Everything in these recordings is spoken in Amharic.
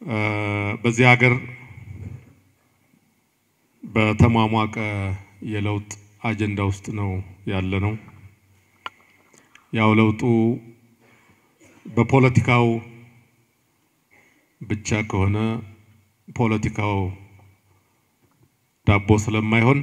በዚህ ሀገር በተሟሟቀ የለውጥ አጀንዳ ውስጥ ነው ያለ ነው። ያው ለውጡ በፖለቲካው ብቻ ከሆነ ፖለቲካው ዳቦ ስለማይሆን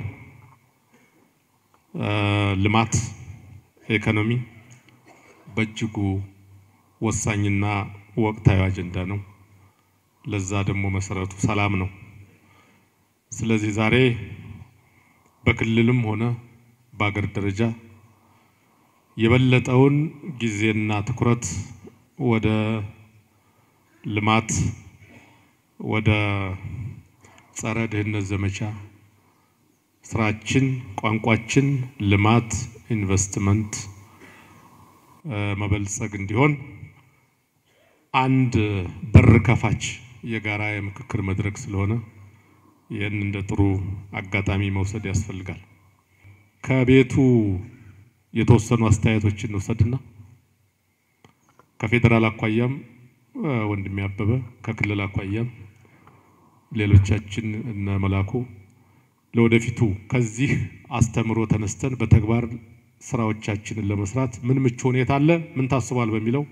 ልማት፣ ኢኮኖሚ በእጅጉ ወሳኝና ወቅታዊ አጀንዳ ነው። ለዛ ደግሞ መሰረቱ ሰላም ነው። ስለዚህ ዛሬ በክልልም ሆነ በአገር ደረጃ የበለጠውን ጊዜና ትኩረት ወደ ልማት፣ ወደ ጸረ ድህነት ዘመቻ ስራችን፣ ቋንቋችን ልማት፣ ኢንቨስትመንት መበልጸግ እንዲሆን አንድ በር ከፋች የጋራ የምክክር መድረክ ስለሆነ ይህን እንደ ጥሩ አጋጣሚ መውሰድ ያስፈልጋል። ከቤቱ የተወሰኑ አስተያየቶችን እንውሰድና ከፌዴራል አኳያም ወንድሜ አበበ ከክልል አኳያም ሌሎቻችን እነ መላኩ ለወደፊቱ ከዚህ አስተምሮ ተነስተን በተግባር ስራዎቻችንን ለመስራት ምን ምቹ ሁኔታ አለ፣ ምን ታስቧል በሚለው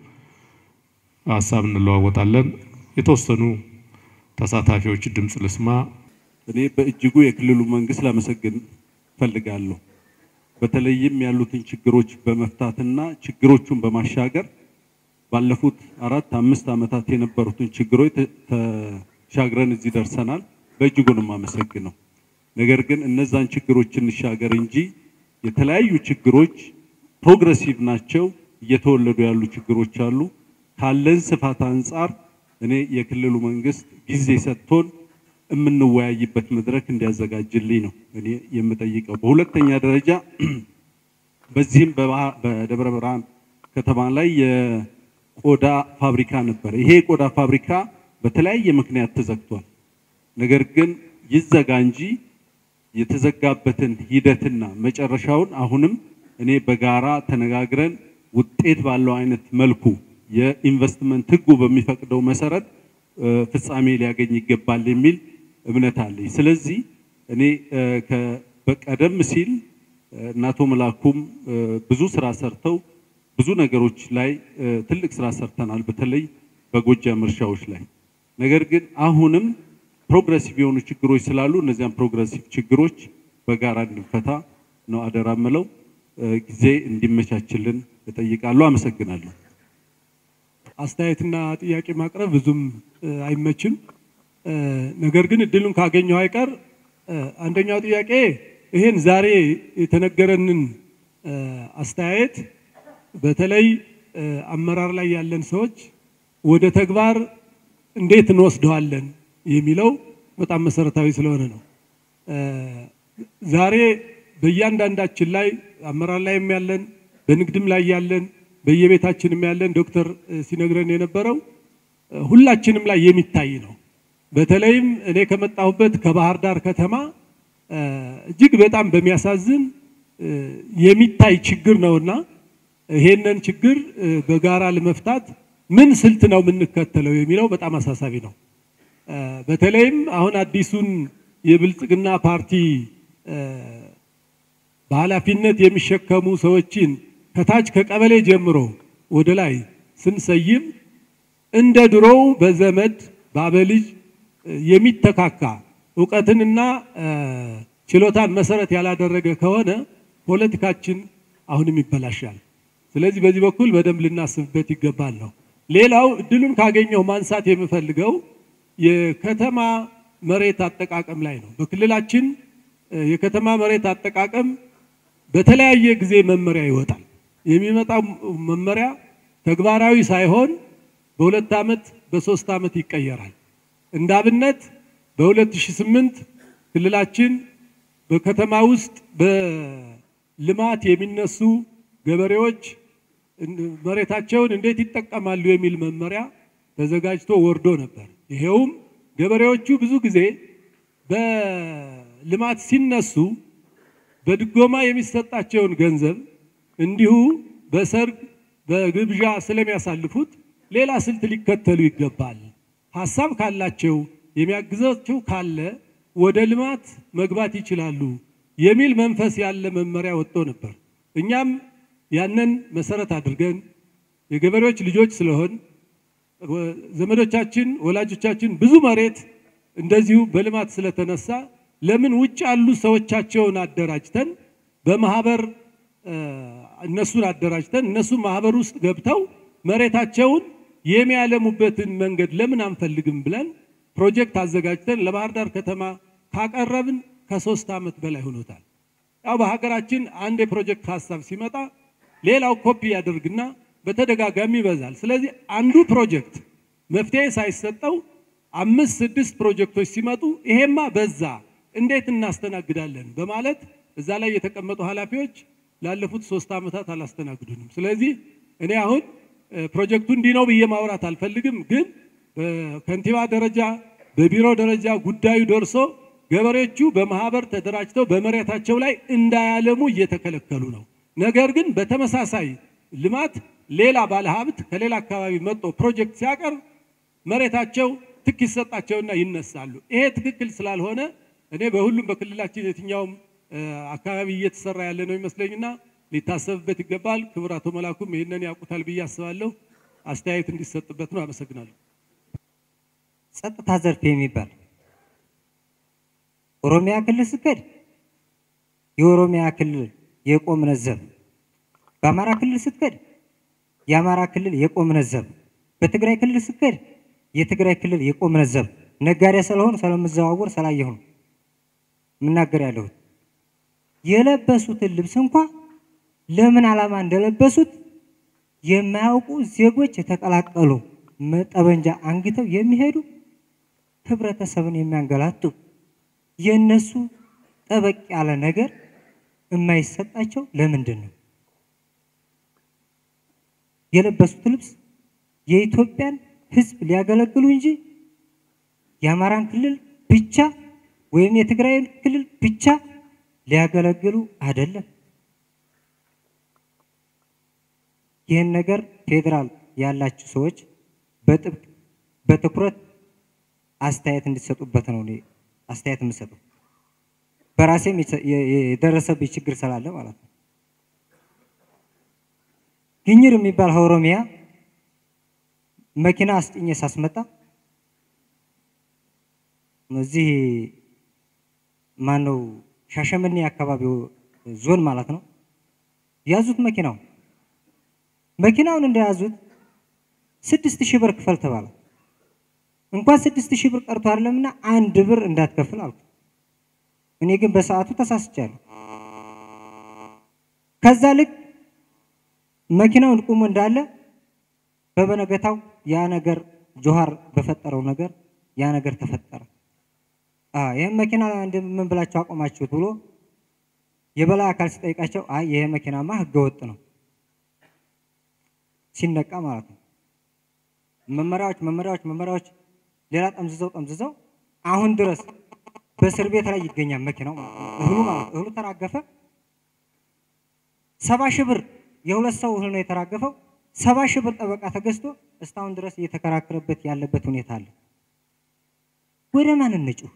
ሀሳብ እንለዋወጣለን። የተወሰኑ ተሳታፊዎች ድምፅ ልስማ። እኔ በእጅጉ የክልሉ መንግስት ላመሰግን ፈልጋለሁ። በተለይም ያሉትን ችግሮች በመፍታትና ችግሮቹን በማሻገር ባለፉት አራት አምስት ዓመታት የነበሩትን ችግሮች ተሻግረን እዚህ ደርሰናል። በእጅጉ ነው የማመሰግነው። ነገር ግን እነዛን ችግሮች እንሻገር እንጂ የተለያዩ ችግሮች ፕሮግረሲቭ ናቸው። እየተወለዱ ያሉ ችግሮች አሉ። ካለን ስፋት አንጻር እኔ የክልሉ መንግስት ጊዜ ሰጥቶን የምንወያይበት መድረክ እንዲያዘጋጅልኝ ነው እኔ የምጠይቀው። በሁለተኛ ደረጃ በዚህም በደብረ ብርሃን ከተማ ላይ የቆዳ ፋብሪካ ነበር። ይሄ የቆዳ ፋብሪካ በተለያየ ምክንያት ተዘግቷል። ነገር ግን ይዘጋ እንጂ የተዘጋበትን ሂደትና መጨረሻውን አሁንም እኔ በጋራ ተነጋግረን ውጤት ባለው አይነት መልኩ የኢንቨስትመንት ሕጉ በሚፈቅደው መሰረት ፍጻሜ ሊያገኝ ይገባል የሚል እምነት አለኝ። ስለዚህ እኔ በቀደም ሲል እነ አቶ መላኩም ብዙ ስራ ሰርተው ብዙ ነገሮች ላይ ትልቅ ስራ ሰርተናል፣ በተለይ በጎጃም እርሻዎች ላይ። ነገር ግን አሁንም ፕሮግረሲቭ የሆኑ ችግሮች ስላሉ እነዚያን ፕሮግረሲቭ ችግሮች በጋራ እንድንፈታ ነው አደራ ምለው። ጊዜ እንዲመቻችልን እጠይቃለሁ። አመሰግናለሁ። አስተያየትና ጥያቄ ማቅረብ ብዙም አይመችም። ነገር ግን እድሉን ካገኘው አይቀር አንደኛው ጥያቄ ይሄን ዛሬ የተነገረንን አስተያየት በተለይ አመራር ላይ ያለን ሰዎች ወደ ተግባር እንዴት እንወስደዋለን የሚለው በጣም መሰረታዊ ስለሆነ ነው። ዛሬ በእያንዳንዳችን ላይ አመራር ላይም ያለን በንግድም ላይ ያለን በየቤታችንም ያለን ዶክተር ሲነግረን የነበረው ሁላችንም ላይ የሚታይ ነው። በተለይም እኔ ከመጣሁበት ከባህር ዳር ከተማ እጅግ በጣም በሚያሳዝን የሚታይ ችግር ነውና ይሄንን ችግር በጋራ ለመፍታት ምን ስልት ነው የምንከተለው የሚለው በጣም አሳሳቢ ነው። በተለይም አሁን አዲሱን የብልጽግና ፓርቲ በኃላፊነት የሚሸከሙ ሰዎችን ከታች ከቀበሌ ጀምሮ ወደ ላይ ስንሰይም እንደ ድሮው በዘመድ በአበልጅ የሚተካካ እውቀትንና ችሎታን መሰረት ያላደረገ ከሆነ ፖለቲካችን አሁንም ይበላሻል። ስለዚህ በዚህ በኩል በደንብ ልናስብበት ይገባል ነው። ሌላው እድሉን ካገኘው ማንሳት የምፈልገው የከተማ መሬት አጠቃቀም ላይ ነው። በክልላችን የከተማ መሬት አጠቃቀም በተለያየ ጊዜ መመሪያ ይወጣል። የሚመጣው መመሪያ ተግባራዊ ሳይሆን በሁለት ዓመት በሶስት ዓመት ይቀየራል። እንደ አብነት በ2008 ክልላችን በከተማ ውስጥ በልማት የሚነሱ ገበሬዎች መሬታቸውን እንዴት ይጠቀማሉ የሚል መመሪያ ተዘጋጅቶ ወርዶ ነበር። ይሄውም ገበሬዎቹ ብዙ ጊዜ በልማት ሲነሱ በድጎማ የሚሰጣቸውን ገንዘብ እንዲሁ በሰርግ በግብዣ ስለሚያሳልፉት ሌላ ስልት ሊከተሉ ይገባል። ሀሳብ ካላቸው የሚያግዛቸው ካለ ወደ ልማት መግባት ይችላሉ የሚል መንፈስ ያለ መመሪያ ወጥቶ ነበር። እኛም ያንን መሰረት አድርገን የገበሬዎች ልጆች ስለሆን ዘመዶቻችን፣ ወላጆቻችን ብዙ መሬት እንደዚሁ በልማት ስለተነሳ ለምን ውጭ ያሉ ሰዎቻቸውን አደራጅተን በማህበር እነሱን አደራጅተን እነሱ ማህበር ውስጥ ገብተው መሬታቸውን የሚያለሙበትን መንገድ ለምን አንፈልግም ብለን ፕሮጀክት አዘጋጅተን ለባህር ዳር ከተማ ካቀረብን ከሶስት ዓመት በላይ ሆኖታል። ያው በሀገራችን አንድ የፕሮጀክት ሀሳብ ሲመጣ ሌላው ኮፒ ያደርግና በተደጋጋሚ ይበዛል። ስለዚህ አንዱ ፕሮጀክት መፍትሄ ሳይሰጠው አምስት ስድስት ፕሮጀክቶች ሲመጡ ይሄማ በዛ እንዴት እናስተናግዳለን በማለት እዛ ላይ የተቀመጡ ኃላፊዎች ላለፉት ሶስት ዓመታት አላስተናግዱንም። ስለዚህ እኔ አሁን ፕሮጀክቱ እንዲህ ነው ብዬ ማውራት አልፈልግም፣ ግን በከንቲባ ደረጃ በቢሮ ደረጃ ጉዳዩ ደርሶ ገበሬዎቹ በማህበር ተደራጅተው በመሬታቸው ላይ እንዳያለሙ እየተከለከሉ ነው። ነገር ግን በተመሳሳይ ልማት ሌላ ባለሀብት ከሌላ አካባቢ መጥቶ ፕሮጀክት ሲያቀርብ መሬታቸው ትክ ይሰጣቸውና ይነሳሉ። ይሄ ትክክል ስላልሆነ እኔ በሁሉም በክልላችን የትኛውም አካባቢ እየተሰራ ያለ ነው ይመስለኝና ሊታሰብበት ይገባል። ክቡር አቶ መላኩም ይህንን ያውቁታል ብዬ አስባለሁ። አስተያየት እንዲሰጥበት ነው። አመሰግናለሁ። ጸጥታ ዘርፍ የሚባል ኦሮሚያ ክልል ስትሄድ የኦሮሚያ ክልል የቆምነ ዘብ፣ በአማራ ክልል ስትሄድ የአማራ ክልል የቆምነ ዘብ፣ በትግራይ ክልል ስትሄድ የትግራይ ክልል የቆምነ ዘብ። ነጋዴ ስለሆኑ ስለምዘዋወር ስላየሁ ነው የምናገር ያለሁት። የለበሱትን ልብስ እንኳ ለምን ዓላማ እንደለበሱት የማያውቁ ዜጎች የተቀላቀሉ ጠበንጃ አንግተው የሚሄዱ ህብረተሰብን የሚያንገላቱ የነሱ ጠበቅ ያለ ነገር የማይሰጣቸው ለምንድን ነው? የለበሱት ልብስ የኢትዮጵያን ህዝብ ሊያገለግሉ እንጂ የአማራን ክልል ብቻ ወይም የትግራይን ክልል ብቻ ሊያገለግሉ አይደለም። ይህን ነገር ፌዴራል ያላችሁ ሰዎች በጥብቅ በትኩረት አስተያየት እንዲሰጡበት ነው እኔ አስተያየት የምሰጠው። በራሴም የደረሰብኝ ችግር ስላለ ማለት ነው። ግኝር የሚባል ኦሮሚያ መኪና አስጭኜ ሳስመጣ እዚህ ማነው ሻሸመኔ አካባቢው ዞን ማለት ነው ያዙት መኪናው መኪናውን እንደያዙት ስድስት ሺህ ብር ክፈል ተባለ። እንኳን ስድስት ሺህ ብር ቀርቶ አይደለምና አንድ ብር እንዳትከፍል አልኩ። እኔ ግን በሰዓቱ ተሳስቻለሁ። ከዛ ልክ መኪናውን ቁሞ እንዳለ በበነገታው ያ ነገር ጆሃር በፈጠረው ነገር ያ ነገር ተፈጠረ። ይህም መኪና ምን ብላችሁ አቆማችሁት ብሎ የበላይ አካል ሲጠይቃቸው አይ ይሄ መኪናማ ህገወጥ ነው ሲነቃ ማለት ነው። መመሪያዎች መመሪያዎች መመሪያዎች ሌላ ጠምዝዘው ጠምዝዘው አሁን ድረስ በእስር ቤት ላይ ይገኛል መኪናው ማለት ነው። እህሉ ማለት እህሉ ተራገፈ። ሰባ ሺህ ብር የሁለት ሰው እህል ነው የተራገፈው። ሰባ ሺህ ብር ጠበቃ ተገዝቶ እስካሁን ድረስ እየተከራከረበት ያለበት ሁኔታ አለ። ወደ ማን እንጩህ?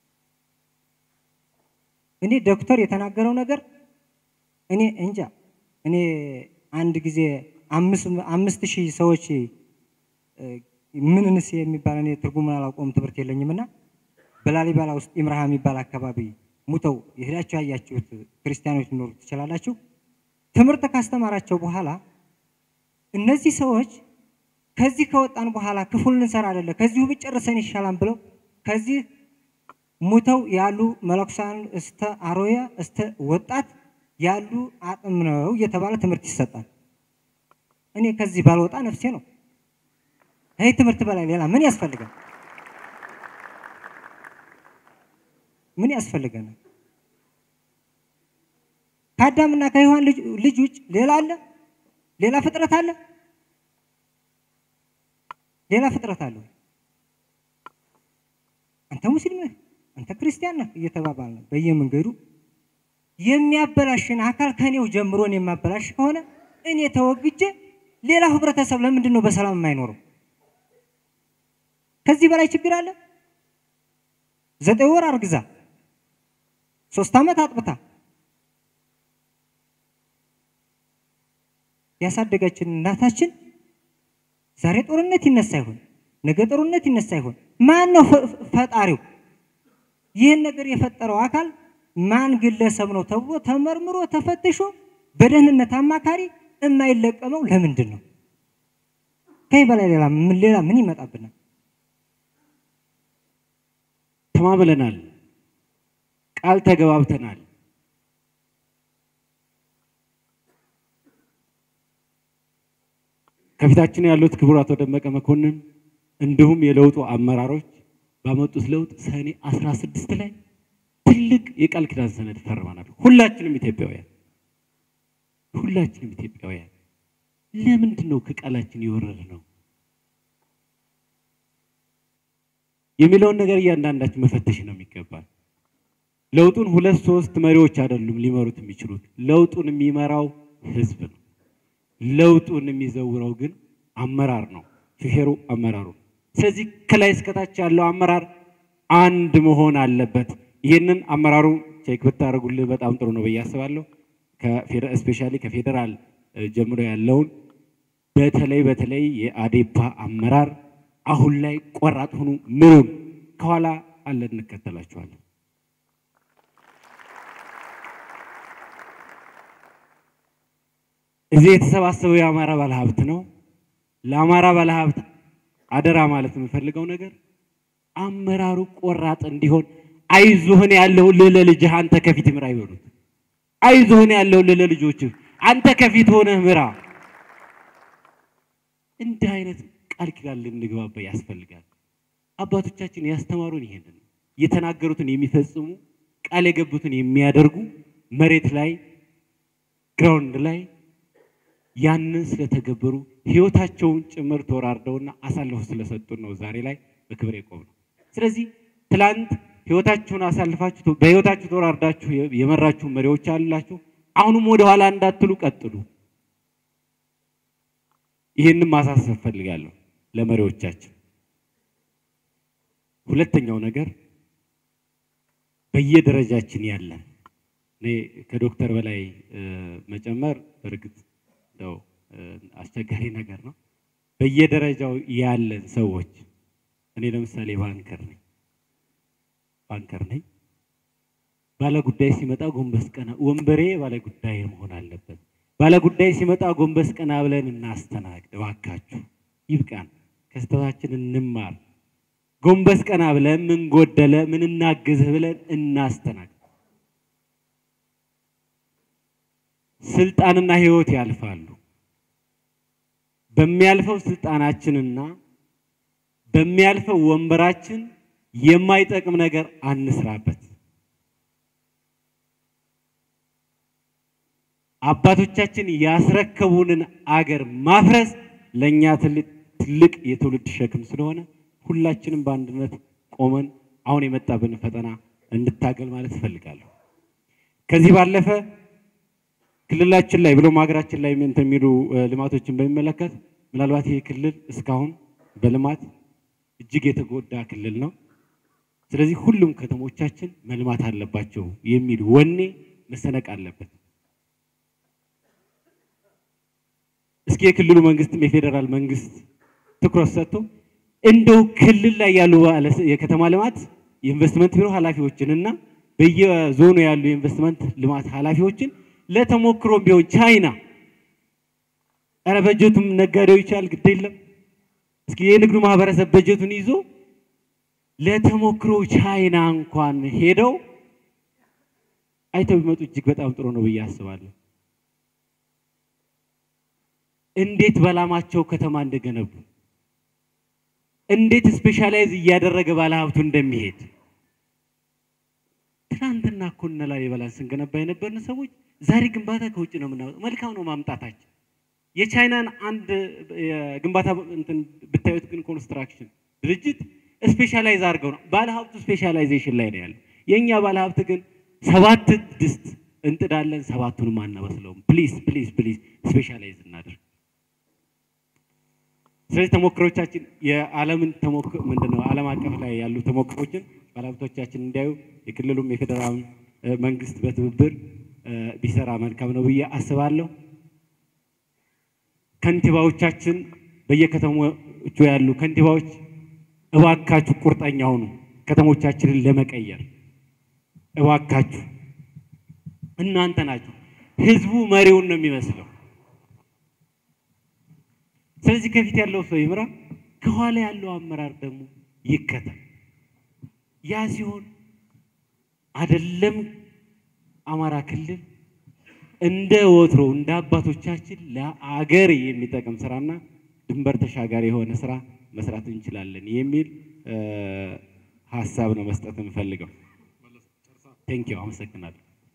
እኔ ዶክተር የተናገረው ነገር እኔ እንጃ። እኔ አንድ ጊዜ አምስት ሺህ ሰዎች ምንንስ የሚባል እኔ ትርጉሙን አላውቀውም፣ ትምህርት የለኝም እና በላሊበላ ውስጥ ኢምራሃ የሚባል አካባቢ ሙተው የሄዳችሁ ያያችሁት ክርስቲያኖች ሊኖሩ ትችላላችሁ። ትምህርት ካስተማራቸው በኋላ እነዚህ ሰዎች ከዚህ ከወጣን በኋላ ክፉል ልንሰራ አይደለ ከዚሁ ብጨርሰን ይሻላል ብለው ከዚህ ሙተው ያሉ መለኩሳን እስተ አሮያ እስተ ወጣት ያሉ አጥም ነው እየተባለ ትምህርት ይሰጣል። እኔ ከዚህ ባልወጣ ነፍሴ ነው። ይህ ትምህርት በላይ ሌላ ምን ያስፈልጋል? ምን ያስፈልገናል? ከአዳምና ከሔዋን ልጅ ውጭ ሌላ አለ? ሌላ ፍጥረት አለ? ሌላ ፍጥረት አለ? አንተ ሙስሊም ነህ፣ አንተ ክርስቲያን ነህ እየተባባል ነው በየመንገዱ የሚያበላሽን አካል ከኔው ጀምሮን የማበላሽ ከሆነ እኔ ተወግጄ ሌላው ህብረተሰብ ለምንድን ነው በሰላም የማይኖረው? ከዚህ በላይ ችግር አለ? ዘጠኝ ወር አርግዛ ሶስት ዓመት አጥብታ ያሳደጋችን እናታችን ዛሬ ጦርነት ይነሳ ይሆን? ነገ ጦርነት ይነሳ ይሆን? ማን ነው ፈጣሪው? ይህን ነገር የፈጠረው አካል ማን ግለሰብ ነው ተብሎ ተመርምሮ ተፈትሾ በደህንነት አማካሪ የማይለቀመው ለምንድን ነው? ከዚህ በላይ ሌላ ምን ሌላ ምን ይመጣብናል? ተማምለናል፣ ቃል ተገባብተናል። ከፊታችን ያሉት ክቡር አቶ ደመቀ መኮንን እንዲሁም የለውጡ አመራሮች ባመጡት ለውጥ ሰኔ 16 ላይ ትልቅ የቃል ኪዳን ሰነድ ፈርመናል። ሁላችንም ኢትዮጵያውያን ሁላችንም ኢትዮጵያውያን ለምንድን ነው ከቃላችን የወረደ ነው የሚለውን ነገር እያንዳንዳችን መፈተሽ ነው የሚገባል። ለውጡን ሁለት ሶስት መሪዎች አይደሉም ሊመሩት የሚችሉት። ለውጡን የሚመራው ህዝብ ነው። ለውጡን የሚዘውረው ግን አመራር ነው፣ ሹፌሩ አመራሩ። ስለዚህ ከላይ እስከታች ያለው አመራር አንድ መሆን አለበት። ይህንን አመራሩ ቼክ ብታደርጉልህ በጣም ጥሩ ነው ብዬ አስባለሁ። ስፔሻሊ ከፌዴራል ጀምሮ ያለውን በተለይ በተለይ የአዴፓ አመራር አሁን ላይ ቆራጥ ሆኑ፣ ምሩን። ከኋላ አለ እንከተላችኋለን። እዚህ የተሰባሰበው የአማራ ባለሀብት ነው። ለአማራ ባለሀብት አደራ ማለት የምፈልገው ነገር አመራሩ ቆራጥ እንዲሆን አይዞህን ያለው ልለ ልጅህ አንተ ከፊት ምራ ይበሉት። አይዞህን ያለው ልለ ልጆችህ አንተ ከፊት ሆነህ ምራ። እንዲህ አይነት ቃል ኪዳን ልንግባባ ያስፈልጋል። አባቶቻችን ያስተማሩን ይሄንን የተናገሩትን የሚፈጽሙ ቃል የገቡትን የሚያደርጉ መሬት ላይ ግራውንድ ላይ ያንን ስለተገበሩ ህይወታቸውን ጭምር ተወራርደውና አሳልፈው ስለሰጡን ነው ዛሬ ላይ በክብር የቆም ነው። ስለዚህ ትላንት ህይወታችሁን አሳልፋችሁ በህይወታችሁ ተወራርዳችሁ የመራችሁ መሪዎች አላችሁ። አሁንም ወደ ኋላ እንዳትሉ ቀጥሉ። ይህንን ማሳሰብ ፈልጋለሁ ለመሪዎቻችን። ሁለተኛው ነገር በየደረጃችን ያለን እኔ ከዶክተር በላይ መጨመር በእርግጥ እንደው አስቸጋሪ ነገር ነው። በየደረጃው ያለን ሰዎች እኔ ለምሳሌ ባንከር ነኝ ባንከር ነኝ። ባለጉዳይ ሲመጣ ጎንበስ ቀና ወንበሬ ባለጉዳይ መሆን አለበት። ባለጉዳይ ሲመጣ ጎንበስ ቀና ብለን እናስተናግድ። እባካችሁ ይብቃን፣ ከስተታችን እንማር። ጎንበስ ቀና ብለን ምን ጎደለ፣ ምን እናግዝህ ብለን እናስተናግድ። ስልጣንና ህይወት ያልፋሉ። በሚያልፈው ስልጣናችንና በሚያልፈው ወንበራችን የማይጠቅም ነገር አንስራበት። አባቶቻችን ያስረከቡንን አገር ማፍረስ ለእኛ ትልቅ የትውልድ ሸክም ስለሆነ ሁላችንም በአንድነት ቆመን አሁን የመጣብን ፈተና እንድታገል ማለት እፈልጋለሁ። ከዚህ ባለፈ ክልላችን ላይ ብሎም ሀገራችን ላይ እንትን የሚሉ ልማቶችን በሚመለከት ምናልባት ይህ ክልል እስካሁን በልማት እጅግ የተጎዳ ክልል ነው። ስለዚህ ሁሉም ከተሞቻችን መልማት አለባቸው የሚል ወኔ መሰነቅ አለበት። እስኪ የክልሉ መንግስትም የፌዴራል መንግስት ትኩረት ሰጥቶ እንደው ክልል ላይ ያሉ የከተማ ልማት የኢንቨስትመንት ቢሮ ኃላፊዎችን እና በየዞኑ ያሉ የኢንቨስትመንት ልማት ኃላፊዎችን ለተሞክሮ ቢሆን ቻይና ኧረ በጀቱም ነጋዴው ይቻል ግድ የለም እስኪ የንግዱ ማህበረሰብ በጀቱን ይዞ ለተሞክሮ ቻይና እንኳን ሄደው አይተው ቢመጡ እጅግ በጣም ጥሩ ነው ብዬ አስባለሁ። እንዴት በላማቸው ከተማ እንደገነቡ እንዴት ስፔሻላይዝ እያደረገ ባለሀብቱ እንደሚሄድ ትናንትና እኮ እነ ላሊበላን ስንገነባ የነበርን ሰዎች ዛሬ ግንባታ ከውጭ ነው የምናወጣው። መልካም ነው ማምጣታችን። የቻይናን አንድ የግንባታ እንትን ብታዩት ግን ኮንስትራክሽን ድርጅት ስፔሻላይዝ አድርገው ነው ባለሀብቱ ስፔሻላይዜሽን ላይ ነው ያለው። የእኛ ባለሀብት ግን ሰባት ድስት እንጥዳለን፣ ሰባቱንም አናበስለውም። ፕሊዝ ፕሊዝ ፕሊዝ ስፔሻላይዝ እናድርግ። ስለዚህ ተሞክሮቻችን የዓለምን ተሞክሮ ምንድነው ዓለም አቀፍ ላይ ያሉ ተሞክሮችን ባለሀብቶቻችን እንዲያዩ የክልሉም የፌዴራል መንግስት በትብብር ቢሰራ መልካም ነው ብዬ አስባለሁ። ከንቲባዎቻችን በየከተሞቹ ያሉ ከንቲባዎች እባካችሁ ቁርጠኛ ሁኑ፣ ከተሞቻችንን ለመቀየር እባካችሁ። እናንተ ናችሁ። ህዝቡ መሪውን ነው የሚመስለው። ስለዚህ ከፊት ያለው ሰው ይምራ፣ ከኋላ ያለው አመራር ደግሞ ይከተል። ያ ሲሆን አይደለም አማራ ክልል እንደ ወትሮ እንደ አባቶቻችን ለአገር የሚጠቅም ስራና ድንበር ተሻጋሪ የሆነ ስራ መስራት እንችላለን የሚል ሀሳብ ነው መስጠት የምፈልገው። ቴንኪው፣ አመሰግናለሁ።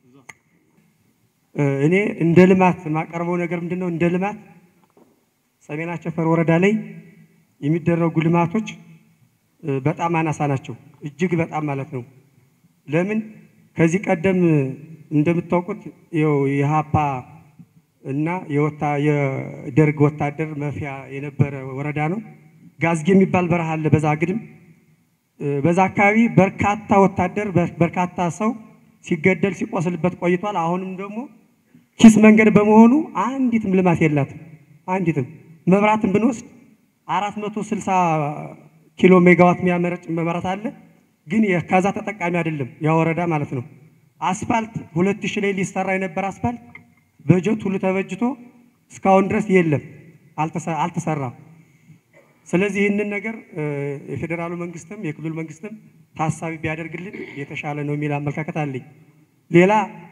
እኔ እንደ ልማት የማቀርበው ነገር ምንድን ነው? እንደ ልማት ሰሜን አቸፈር ወረዳ ላይ የሚደረጉ ልማቶች በጣም አናሳ ናቸው። እጅግ በጣም ማለት ነው። ለምን ከዚህ ቀደም እንደምታውቁት ይኸው የሀፓ እና የደርግ ወታደር መፍያ የነበረ ወረዳ ነው። ጋዝጌ የሚባል በረሃ አለ። በዛ ግድም በዛ አካባቢ በርካታ ወታደር በርካታ ሰው ሲገደል ሲቆስልበት ቆይቷል። አሁንም ደግሞ ኪስ መንገድ በመሆኑ አንዲትም ልማት የላትም። አንዲትም መብራትን ብንወስድ አራት መቶ ስልሳ ኪሎ ሜጋዋት የሚያመረጭ መብራት አለ። ግን ከዛ ተጠቃሚ አይደለም ያ ወረዳ ማለት ነው። አስፋልት ሁለት ሺህ ላይ ሊሰራ የነበረ አስፋልት በጀት ሁሉ ተበጅቶ እስካሁን ድረስ የለም፣ አልተሰራም። ስለዚህ ይህንን ነገር የፌዴራሉ መንግስትም የክልሉ መንግስትም ታሳቢ ቢያደርግልን የተሻለ ነው የሚል አመለካከት አለኝ። ሌላ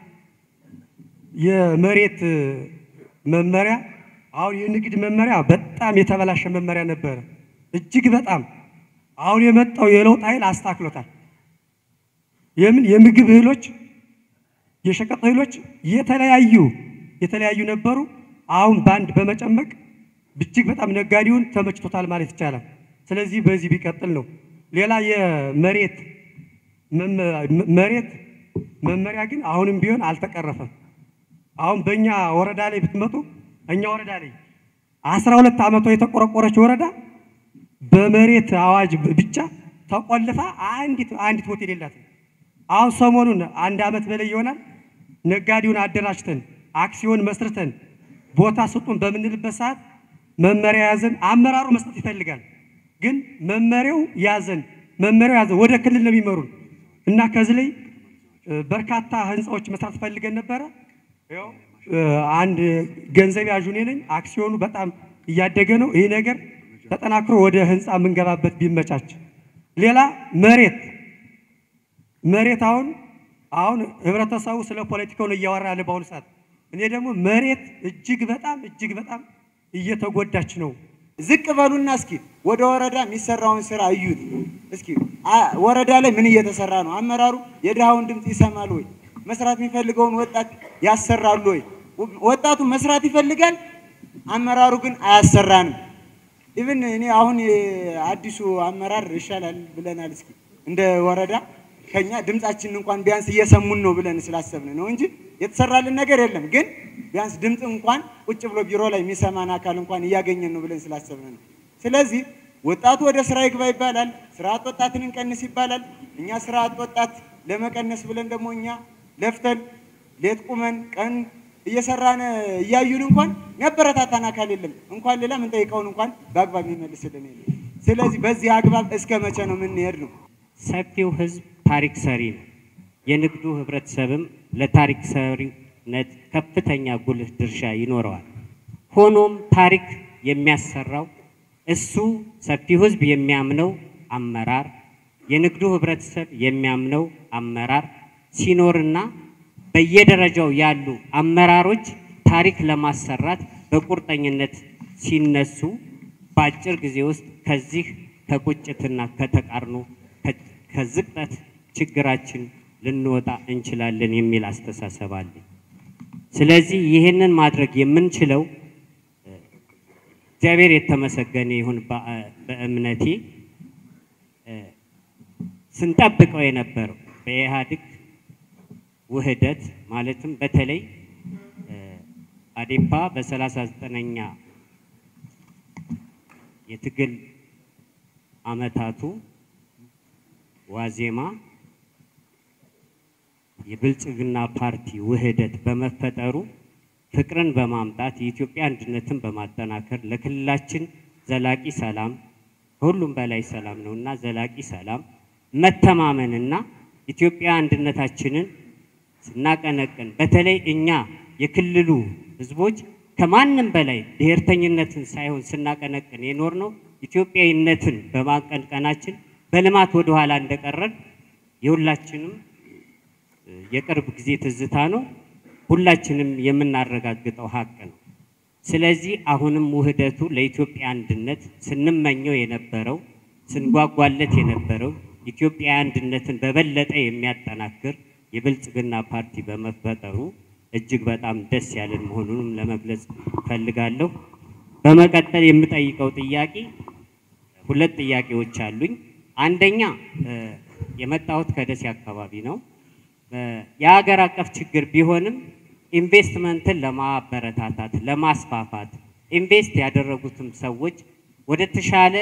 የመሬት መመሪያ አሁን የንግድ መመሪያ በጣም የተበላሸ መመሪያ ነበረ፣ እጅግ በጣም አሁን የመጣው የለውጥ ኃይል አስተካክሎታል። የምን የምግብ እህሎች የሸቀጥ እህሎች የተለያዩ የተለያዩ ነበሩ። አሁን በአንድ በመጨመቅ እጅግ በጣም ነጋዴውን ተመችቶታል ማለት ይቻላል። ስለዚህ በዚህ ቢቀጥል ነው። ሌላ የመሬት መሬት መመሪያ ግን አሁንም ቢሆን አልተቀረፈም። አሁን በእኛ ወረዳ ላይ ብትመጡ እኛ ወረዳ ላይ አስራ ሁለት ዓመቷ የተቆረቆረች ወረዳ በመሬት አዋጅ ብቻ ተቆልፋ አንዲት አንዲት ሆቴል የላትም። አሁን ሰሞኑን አንድ ዓመት በላይ ይሆናል ነጋዴውን አደራጅተን አክሲዮን መስርተን ቦታ ስጡን በምንልበት ሰዓት መመሪያ ያዘን አመራሩ መስጠት ይፈልጋል። ግን መመሪያው ያዘን መመሪያው ያዘን ወደ ክልል ነው የሚመሩን እና ከዚህ ላይ በርካታ ህንፃዎች መስራት ፈልገን ነበረ። ያው አንድ ገንዘብ ያዡ እኔ ነኝ። አክሲዮኑ በጣም እያደገ ነው። ይህ ነገር ተጠናክሮ ወደ ህንፃ የምንገባበት ቢመቻች። ሌላ መሬት መሬት አሁን አሁን ህብረተሰቡ ስለ ፖለቲካው ነው እያወራ ያለ በአሁኑ ሰዓት። እኔ ደግሞ መሬት እጅግ በጣም እጅግ በጣም እየተጎዳች ነው። ዝቅ በሉና እስኪ ወደ ወረዳ የሚሰራውን ስራ እዩት። እስኪ ወረዳ ላይ ምን እየተሰራ ነው? አመራሩ የድሃውን ድምፅ ይሰማል ወይ? መስራት የሚፈልገውን ወጣት ያሰራሉ ወይ? ወጣቱ መስራት ይፈልጋል፣ አመራሩ ግን አያሰራንም። ኢቭን እኔ አሁን አዲሱ አመራር ይሻላል ብለናል። እስኪ እንደ ወረዳ ከኛ ድምጻችንን እንኳን ቢያንስ እየሰሙን ነው ብለን ስላሰብን ነው እንጂ የተሰራልን ነገር የለም። ግን ቢያንስ ድምፅ እንኳን ቁጭ ብሎ ቢሮ ላይ የሚሰማን አካል እንኳን እያገኘን ነው ብለን ስላሰብን ነው። ስለዚህ ወጣቱ ወደ ስራ ይግባ ይባላል፣ ስራ አጥ ወጣትን እንቀንስ ይባላል። እኛ ስራ አጥ ወጣት ለመቀነስ ብለን ደግሞ እኛ ለፍተን ሌት ቁመን ቀን እየሰራን እያዩን እንኳን የሚያበረታታን አካል የለም። እንኳን ሌላ የምንጠይቀውን እንኳን በአግባብ የሚመልስልን የለም። ስለዚህ በዚህ አግባብ እስከ መቼ ነው የምንሄድ ነው? ሰፊው ህዝብ ታሪክ ሰሪ ነው። የንግዱ ህብረተሰብም ለታሪክ ሰሪነት ከፍተኛ ጉልህ ድርሻ ይኖረዋል። ሆኖም ታሪክ የሚያሰራው እሱ ሰፊው ህዝብ የሚያምነው አመራር፣ የንግዱ ህብረተሰብ የሚያምነው አመራር ሲኖርና በየደረጃው ያሉ አመራሮች ታሪክ ለማሰራት በቁርጠኝነት ሲነሱ በአጭር ጊዜ ውስጥ ከዚህ ከቁጭትና ከተቃርኖ ከዝቅጠት ችግራችን ልንወጣ እንችላለን የሚል አስተሳሰብ አለኝ። ስለዚህ ይህንን ማድረግ የምንችለው እግዚአብሔር የተመሰገነ ይሁን በእምነቴ ስንጠብቀው የነበረው በኢህአዴግ ውህደት ማለትም በተለይ አዴፓ በሰላሳ ዘጠነኛ የትግል አመታቱ ዋዜማ የብልጽግና ፓርቲ ውህደት በመፈጠሩ ፍቅርን በማምጣት የኢትዮጵያ አንድነትን በማጠናከር ለክልላችን ዘላቂ ሰላም ከሁሉም በላይ ሰላም ነውና ዘላቂ ሰላም መተማመንና ኢትዮጵያ አንድነታችንን ስናቀነቅን በተለይ እኛ የክልሉ ህዝቦች ከማንም በላይ ብሔርተኝነትን ሳይሆን ስናቀነቅን የኖር ነው ኢትዮጵያዊነትን በማቀንቀናችን በልማት ወደኋላ እንደቀረን የሁላችንም የቅርብ ጊዜ ትዝታ ነው። ሁላችንም የምናረጋግጠው ሀቅ ነው። ስለዚህ አሁንም ውህደቱ ለኢትዮጵያ አንድነት ስንመኘው የነበረው ስንጓጓለት የነበረው ኢትዮጵያ አንድነትን በበለጠ የሚያጠናክር የብልጽግና ፓርቲ በመፈጠሩ እጅግ በጣም ደስ ያለን መሆኑንም ለመግለጽ ፈልጋለሁ። በመቀጠል የምጠይቀው ጥያቄ ሁለት ጥያቄዎች አሉኝ። አንደኛ የመጣሁት ከደሴ አካባቢ ነው። የሀገር አቀፍ ችግር ቢሆንም ኢንቨስትመንትን ለማበረታታት ለማስፋፋት ኢንቨስት ያደረጉትም ሰዎች ወደ ተሻለ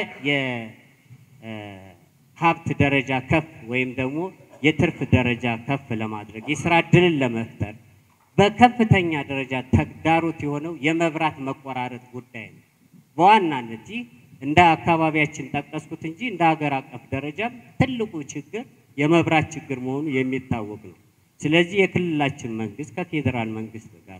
የሀብት ደረጃ ከፍ ወይም ደግሞ የትርፍ ደረጃ ከፍ ለማድረግ የስራ እድልን ለመፍጠር በከፍተኛ ደረጃ ተግዳሮት የሆነው የመብራት መቆራረጥ ጉዳይ ነው። በዋናነት ይህ እንደ አካባቢያችን ጠቀስኩት እንጂ እንደ ሀገር አቀፍ ደረጃም ትልቁ ችግር የመብራት ችግር መሆኑ የሚታወቅ ነው። ስለዚህ የክልላችን መንግስት ከፌዴራል መንግስት ጋር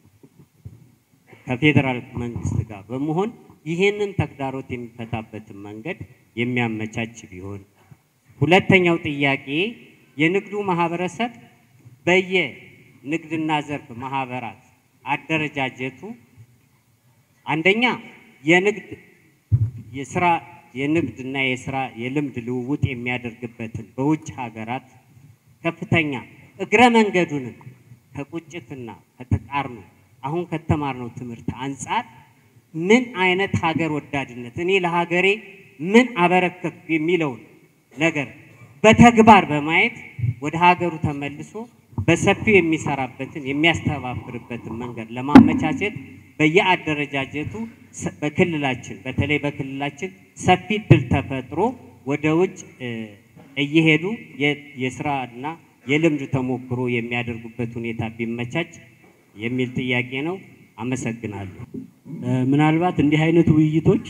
ከፌዴራል መንግስት ጋር በመሆን ይህንን ተግዳሮት የሚፈታበትን መንገድ የሚያመቻች ቢሆን። ሁለተኛው ጥያቄ የንግዱ ማህበረሰብ በየንግድና ዘርፍ ማህበራት አደረጃጀቱ አንደኛ የንግድ የስራ የንግድና የስራ የልምድ ልውውጥ የሚያደርግበትን በውጭ ሀገራት ከፍተኛ እግረ መንገዱንም ከቁጭትና ከተቃርኖ አሁን ከተማርነው ትምህርት አንጻር ምን አይነት ሀገር ወዳድነት እኔ ለሀገሬ ምን አበረከትኩ የሚለውን ነገር በተግባር በማየት ወደ ሀገሩ ተመልሶ በሰፊው የሚሰራበትን የሚያስተባብርበትን መንገድ ለማመቻቸት በየአደረጃጀቱ በክልላችን በተለይ በክልላችን ሰፊ እድል ተፈጥሮ ወደ ውጭ እየሄዱ የስራና የልምድ ተሞክሮ የሚያደርጉበት ሁኔታ ቢመቻች የሚል ጥያቄ ነው። አመሰግናለሁ። ምናልባት እንዲህ አይነት ውይይቶች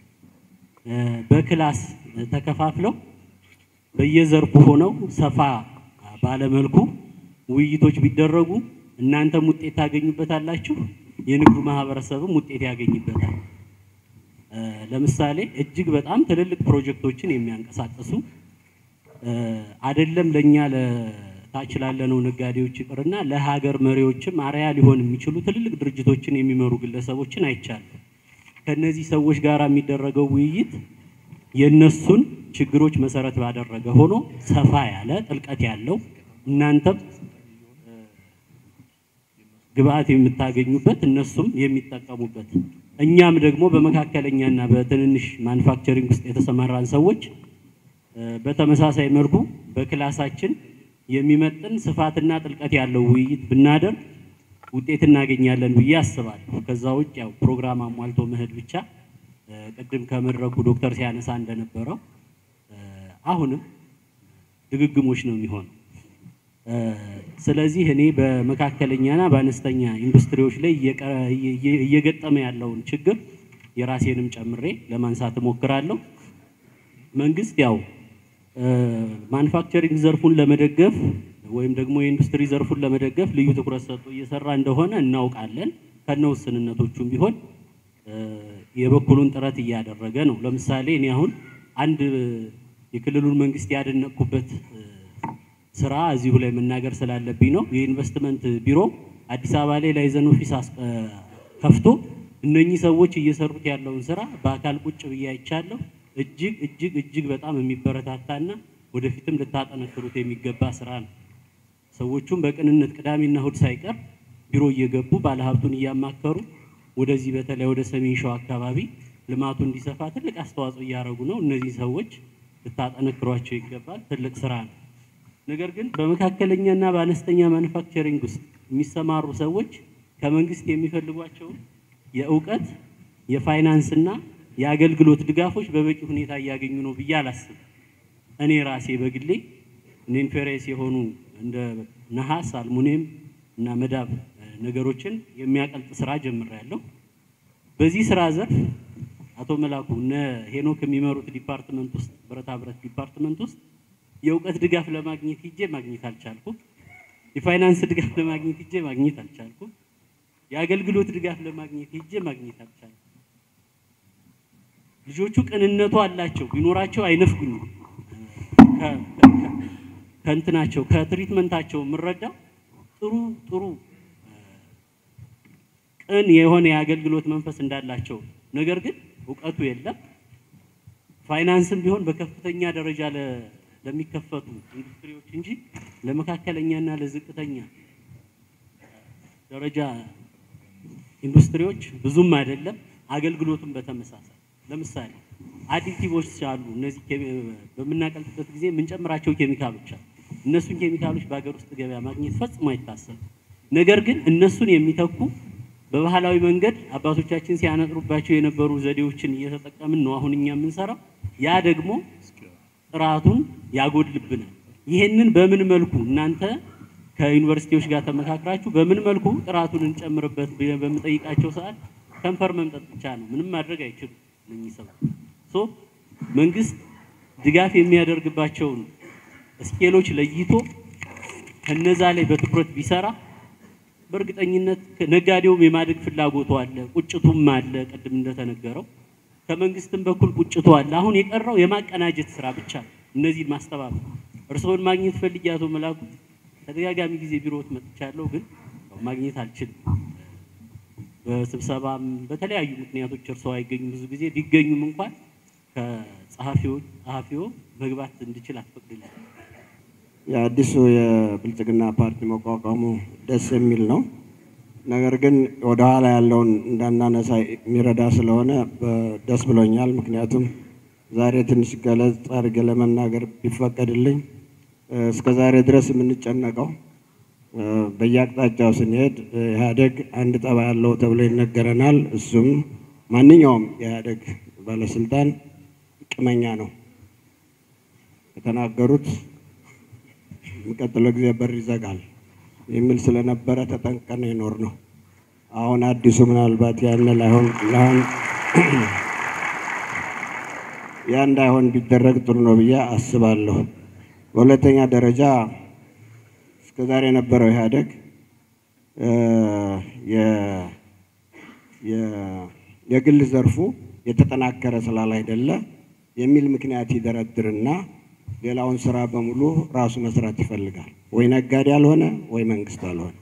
በክላስ ተከፋፍለው በየዘርፉ ሆነው ሰፋ ባለመልኩ ውይይቶች ቢደረጉ እናንተም ውጤት ታገኙበታላችሁ፣ የንግዱ ማህበረሰብም ውጤት ያገኝበታል። ለምሳሌ እጅግ በጣም ትልልቅ ፕሮጀክቶችን የሚያንቀሳቅሱ አይደለም ለኛ ለታች ላለነው ነጋዴዎች ይቅርና ለሀገር መሪዎችም አርያ ሊሆን የሚችሉ ትልልቅ ድርጅቶችን የሚመሩ ግለሰቦችን አይቻለሁ። ከነዚህ ሰዎች ጋር የሚደረገው ውይይት የነሱን ችግሮች መሰረት ባደረገ ሆኖ ሰፋ ያለ ጥልቀት ያለው እናንተም ግብአት የምታገኙበት እነሱም የሚጠቀሙበት እኛም ደግሞ በመካከለኛና በትንንሽ ማኑፋክቸሪንግ ውስጥ የተሰማራን ሰዎች በተመሳሳይ መልኩ በክላሳችን የሚመጥን ስፋትና ጥልቀት ያለው ውይይት ብናደርግ ውጤት እናገኛለን ብዬ አስባለሁ። ከዛ ውጭ ያው ፕሮግራም አሟልቶ መሄድ ብቻ ቅድም ከመድረኩ ዶክተር ሲያነሳ እንደነበረው አሁንም ድግግሞች ነው የሚሆነው። ስለዚህ እኔ በመካከለኛና በአነስተኛ ኢንዱስትሪዎች ላይ እየገጠመ ያለውን ችግር የራሴንም ጨምሬ ለማንሳት እሞክራለሁ። መንግስት ያው ማኑፋክቸሪንግ ዘርፉን ለመደገፍ ወይም ደግሞ የኢንዱስትሪ ዘርፉን ለመደገፍ ልዩ ትኩረት ሰጥቶ እየሰራ እንደሆነ እናውቃለን። ከነ ውስንነቶቹም ቢሆን የበኩሉን ጥረት እያደረገ ነው። ለምሳሌ እኔ አሁን አንድ የክልሉን መንግስት ያደነቅኩበት ስራ እዚሁ ላይ መናገር ስላለብኝ ነው። የኢንቨስትመንት ቢሮ አዲስ አበባ ላይ ላይዘን ኦፊስ ከፍቶ እነኚህ ሰዎች እየሰሩት ያለውን ስራ በአካል ቁጭ ብዬ አይቻለሁ። እጅግ እጅግ እጅግ በጣም የሚበረታታና ወደፊትም ልታጠነክሩት የሚገባ ስራ ነው። ሰዎቹም በቅንነት ቅዳሜና እሁድ ሳይቀር ቢሮ እየገቡ ባለሀብቱን እያማከሩ ወደዚህ በተለይ ወደ ሰሜን ሸዋ አካባቢ ልማቱ እንዲሰፋ ትልቅ አስተዋጽኦ እያደረጉ ነው። እነዚህ ሰዎች ልታጠነክሯቸው ይገባል። ትልቅ ስራ ነው። ነገር ግን በመካከለኛና በአነስተኛ ማኑፋክቸሪንግ ውስጥ የሚሰማሩ ሰዎች ከመንግስት የሚፈልጓቸው የእውቀት የፋይናንስና የአገልግሎት ድጋፎች በበቂ ሁኔታ እያገኙ ነው ብዬ አላስብም። እኔ ራሴ በግሌ እኔን ፌሬስ የሆኑ እንደ ነሐስ፣ አልሙኒየም እና መዳብ ነገሮችን የሚያቀልጥ ስራ ጀምሬያለሁ። በዚህ ስራ ዘርፍ አቶ መላኩ እነ ሄኖክ የሚመሩት ዲፓርትመንት ውስጥ ብረታ ብረት ዲፓርትመንት ውስጥ የእውቀት ድጋፍ ለማግኘት ሂጄ ማግኘት አልቻልኩም። የፋይናንስ ድጋፍ ለማግኘት ሂጄ ማግኘት አልቻልኩም። የአገልግሎት ድጋፍ ለማግኘት ሂጄ ማግኘት አልቻልኩም። ልጆቹ ቅንነቱ አላቸው፣ ቢኖራቸው አይነፍጉኝም። ከእንትናቸው ከትሪትመንታቸው የምረዳው ጥሩ ጥሩ ቅን የሆነ የአገልግሎት መንፈስ እንዳላቸው፣ ነገር ግን እውቀቱ የለም። ፋይናንስም ቢሆን በከፍተኛ ደረጃ ለሚከፈቱ ኢንዱስትሪዎች እንጂ ለመካከለኛና ለዝቅተኛ ደረጃ ኢንዱስትሪዎች ብዙም አይደለም። አገልግሎቱም በተመሳሳይ ለምሳሌ አዲቲቮች አሉ። እነዚህ በምናቀልጥበት ጊዜ የምንጨምራቸው ኬሚካሎች አሉ። እነሱን ኬሚካሎች በሀገር ውስጥ ገበያ ማግኘት ፈጽሞ አይታሰብም። ነገር ግን እነሱን የሚተኩ በባህላዊ መንገድ አባቶቻችን ሲያነጥሩባቸው የነበሩ ዘዴዎችን እየተጠቀምን ነው አሁን እኛ የምንሰራው። ያ ደግሞ ጥራቱን ያጎድልብናል። ይህንን በምን መልኩ እናንተ ከዩኒቨርሲቲዎች ጋር ተመካክራችሁ በምን መልኩ ጥራቱን እንጨምርበት ብለን በምጠይቃቸው ሰዓት ከንፈር መምጠጥ ብቻ ነው፣ ምንም ማድረግ አይችሉም እነኚህ ሰዎች። ሶ መንግስት ድጋፍ የሚያደርግባቸውን ስኬሎች ለይቶ ከነዛ ላይ በትኩረት ቢሰራ በእርግጠኝነት ነጋዴውም የማደግ ፍላጎቱ አለ፣ ቁጭቱም አለ። ቅድም እንደተነገረው ከመንግስትም በኩል ቁጭቱ አለ። አሁን የቀረው የማቀናጀት ስራ ብቻ ነው፣ እነዚህን ማስተባበር። እርስዎን ማግኘት ፈልጌ አቶ መላኩ ተደጋጋሚ ጊዜ ቢሮት መጥቻለሁ፣ ግን ማግኘት አልችልም። በስብሰባም በተለያዩ ምክንያቶች እርስዎ አይገኙም። ብዙ ጊዜ ቢገኙም እንኳን ከጸሐፊዎች ጸሐፊዎ መግባት እንድችል አትፈቅድልኝ። የአዲሱ የብልጽግና ፓርቲ መቋቋሙ ደስ የሚል ነው። ነገር ግን ወደኋላ ያለውን እንዳናነሳ የሚረዳ ስለሆነ ደስ ብሎኛል። ምክንያቱም ዛሬ ትንሽ ገለጽ አድርጌ ለመናገር ቢፈቀድልኝ እስከ ዛሬ ድረስ የምንጨነቀው በየአቅጣጫው ስንሄድ ኢህአዴግ አንድ ጠባ ያለው ተብሎ ይነገረናል። እሱም ማንኛውም የኢህአዴግ ባለስልጣን ቅመኛ ነው። የተናገሩት የሚቀጥለው ጊዜ በር ይዘጋል የሚል ስለነበረ ተጠንቀን የኖር ነው። አሁን አዲሱ ምናልባት ያን ላይሆን ላይሆን ያ እንዳይሆን ቢደረግ ጥሩ ነው ብዬ አስባለሁ። በሁለተኛ ደረጃ እስከዛሬ የነበረው ኢህአዴግ የግል ዘርፉ የተጠናከረ ስላላይደለ የሚል ምክንያት ይደረድርና ሌላውን ስራ በሙሉ ራሱ መስራት ይፈልጋል። ወይ ነጋዴ አልሆነ ወይ መንግስት አልሆነ።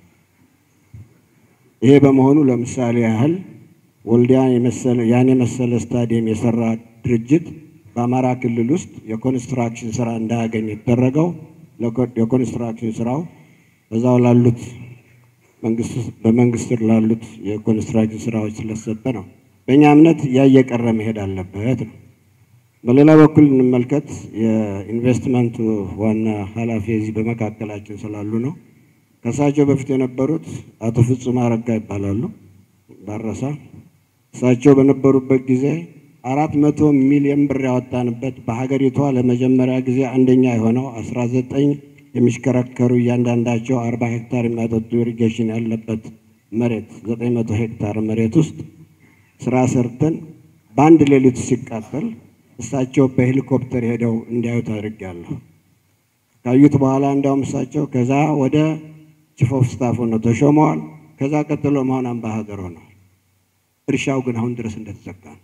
ይሄ በመሆኑ ለምሳሌ ያህል ወልዲያን የመሰለ ያን የመሰለ ስታዲየም የሰራ ድርጅት በአማራ ክልል ውስጥ የኮንስትራክሽን ስራ እንዳያገኝ የተደረገው የኮንስትራክሽን ስራው በዛው ላሉት በመንግስት ስር ላሉት የኮንስትራክሽን ስራዎች ስለሰጠ ነው። በእኛ እምነት እያየቀረ መሄድ አለበት ነው። በሌላ በኩል እንመልከት። የኢንቨስትመንቱ ዋና ኃላፊ እዚህ በመካከላችን ስላሉ ነው። ከእሳቸው በፊት የነበሩት አቶ ፍጹም አረጋ ይባላሉ። ባረሳ እሳቸው በነበሩበት ጊዜ አራት መቶ ሚሊዮን ብር ያወጣንበት በሀገሪቷ ለመጀመሪያ ጊዜ አንደኛ የሆነው አስራ ዘጠኝ የሚሽከረከሩ እያንዳንዳቸው አርባ ሄክታር የሚያጠጡ ኢሪጌሽን ያለበት መሬት ዘጠኝ መቶ ሄክታር መሬት ውስጥ ስራ ሰርተን በአንድ ሌሊት ሲቃጠል እሳቸው በሄሊኮፕተር ሄደው እንዲያዩት አድርጌያለሁ። ካዩት በኋላ እንዲያውም እሳቸው ከዛ ወደ ቺፍ ኦፍ ስታፍ ሆነው ተሾመዋል። ከዛ ቀጥሎ መሆን አምባሳደር ሆነዋል። እርሻው ግን አሁን ድረስ እንደተዘጋ ነው።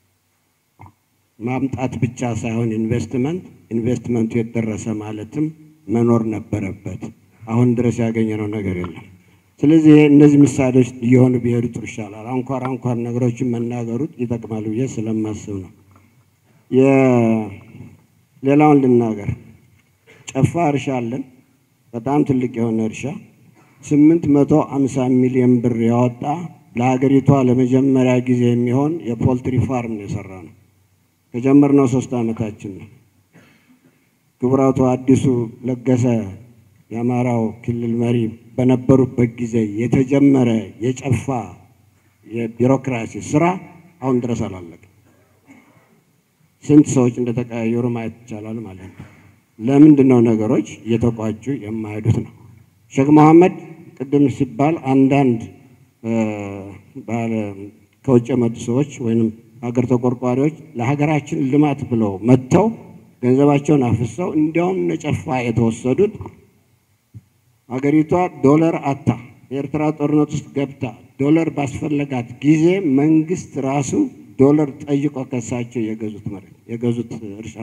ማምጣት ብቻ ሳይሆን ኢንቨስትመንት ኢንቨስትመንቱ የደረሰ ማለትም መኖር ነበረበት። አሁን ድረስ ያገኘነው ነገር የለም። ስለዚህ እነዚህ ምሳሌዎች እየሆኑ ቢሄዱ ጥሩ ይሻላል። አንኳር አንኳር ነገሮችን መናገሩት ይጠቅማል ብዬ ስለማስብ ነው። ሌላውን ልናገር። ጨፋ እርሻ አለን፣ በጣም ትልቅ የሆነ እርሻ ስምንት መቶ አምሳ ሚሊዮን ብር ያወጣ ለሀገሪቷ ለመጀመሪያ ጊዜ የሚሆን የፖልትሪ ፋርም ነው የሰራ ነው። ከጀመርነው ሶስት ዓመታችን ነው። ክቡራቱ አዲሱ ለገሰ የአማራው ክልል መሪ በነበሩበት ጊዜ የተጀመረ የጨፋ የቢሮክራሲ ስራ አሁን ድረስ አላለቀም። ስንት ሰዎች እንደተቀያየሩ ማየት ይቻላል ማለት ነው። ለምንድን ነው ነገሮች እየተቋጩ የማይሄዱት ነው? ሼክ መሐመድ ቅድም ሲባል አንዳንድ ከውጭ የመጡ ሰዎች ወይም ሀገር ተቆርቋሪዎች ለሀገራችን ልማት ብለው መጥተው ገንዘባቸውን አፍሰው እንዲያውም ነጨፋ የተወሰዱት ሀገሪቷ ዶላር አታ የኤርትራ ጦርነት ውስጥ ገብታ ዶላር ባስፈለጋት ጊዜ መንግስት ራሱ ዶላር ጠይቆ ከሳቸው የገዙት መሬት የገዙት እርሻ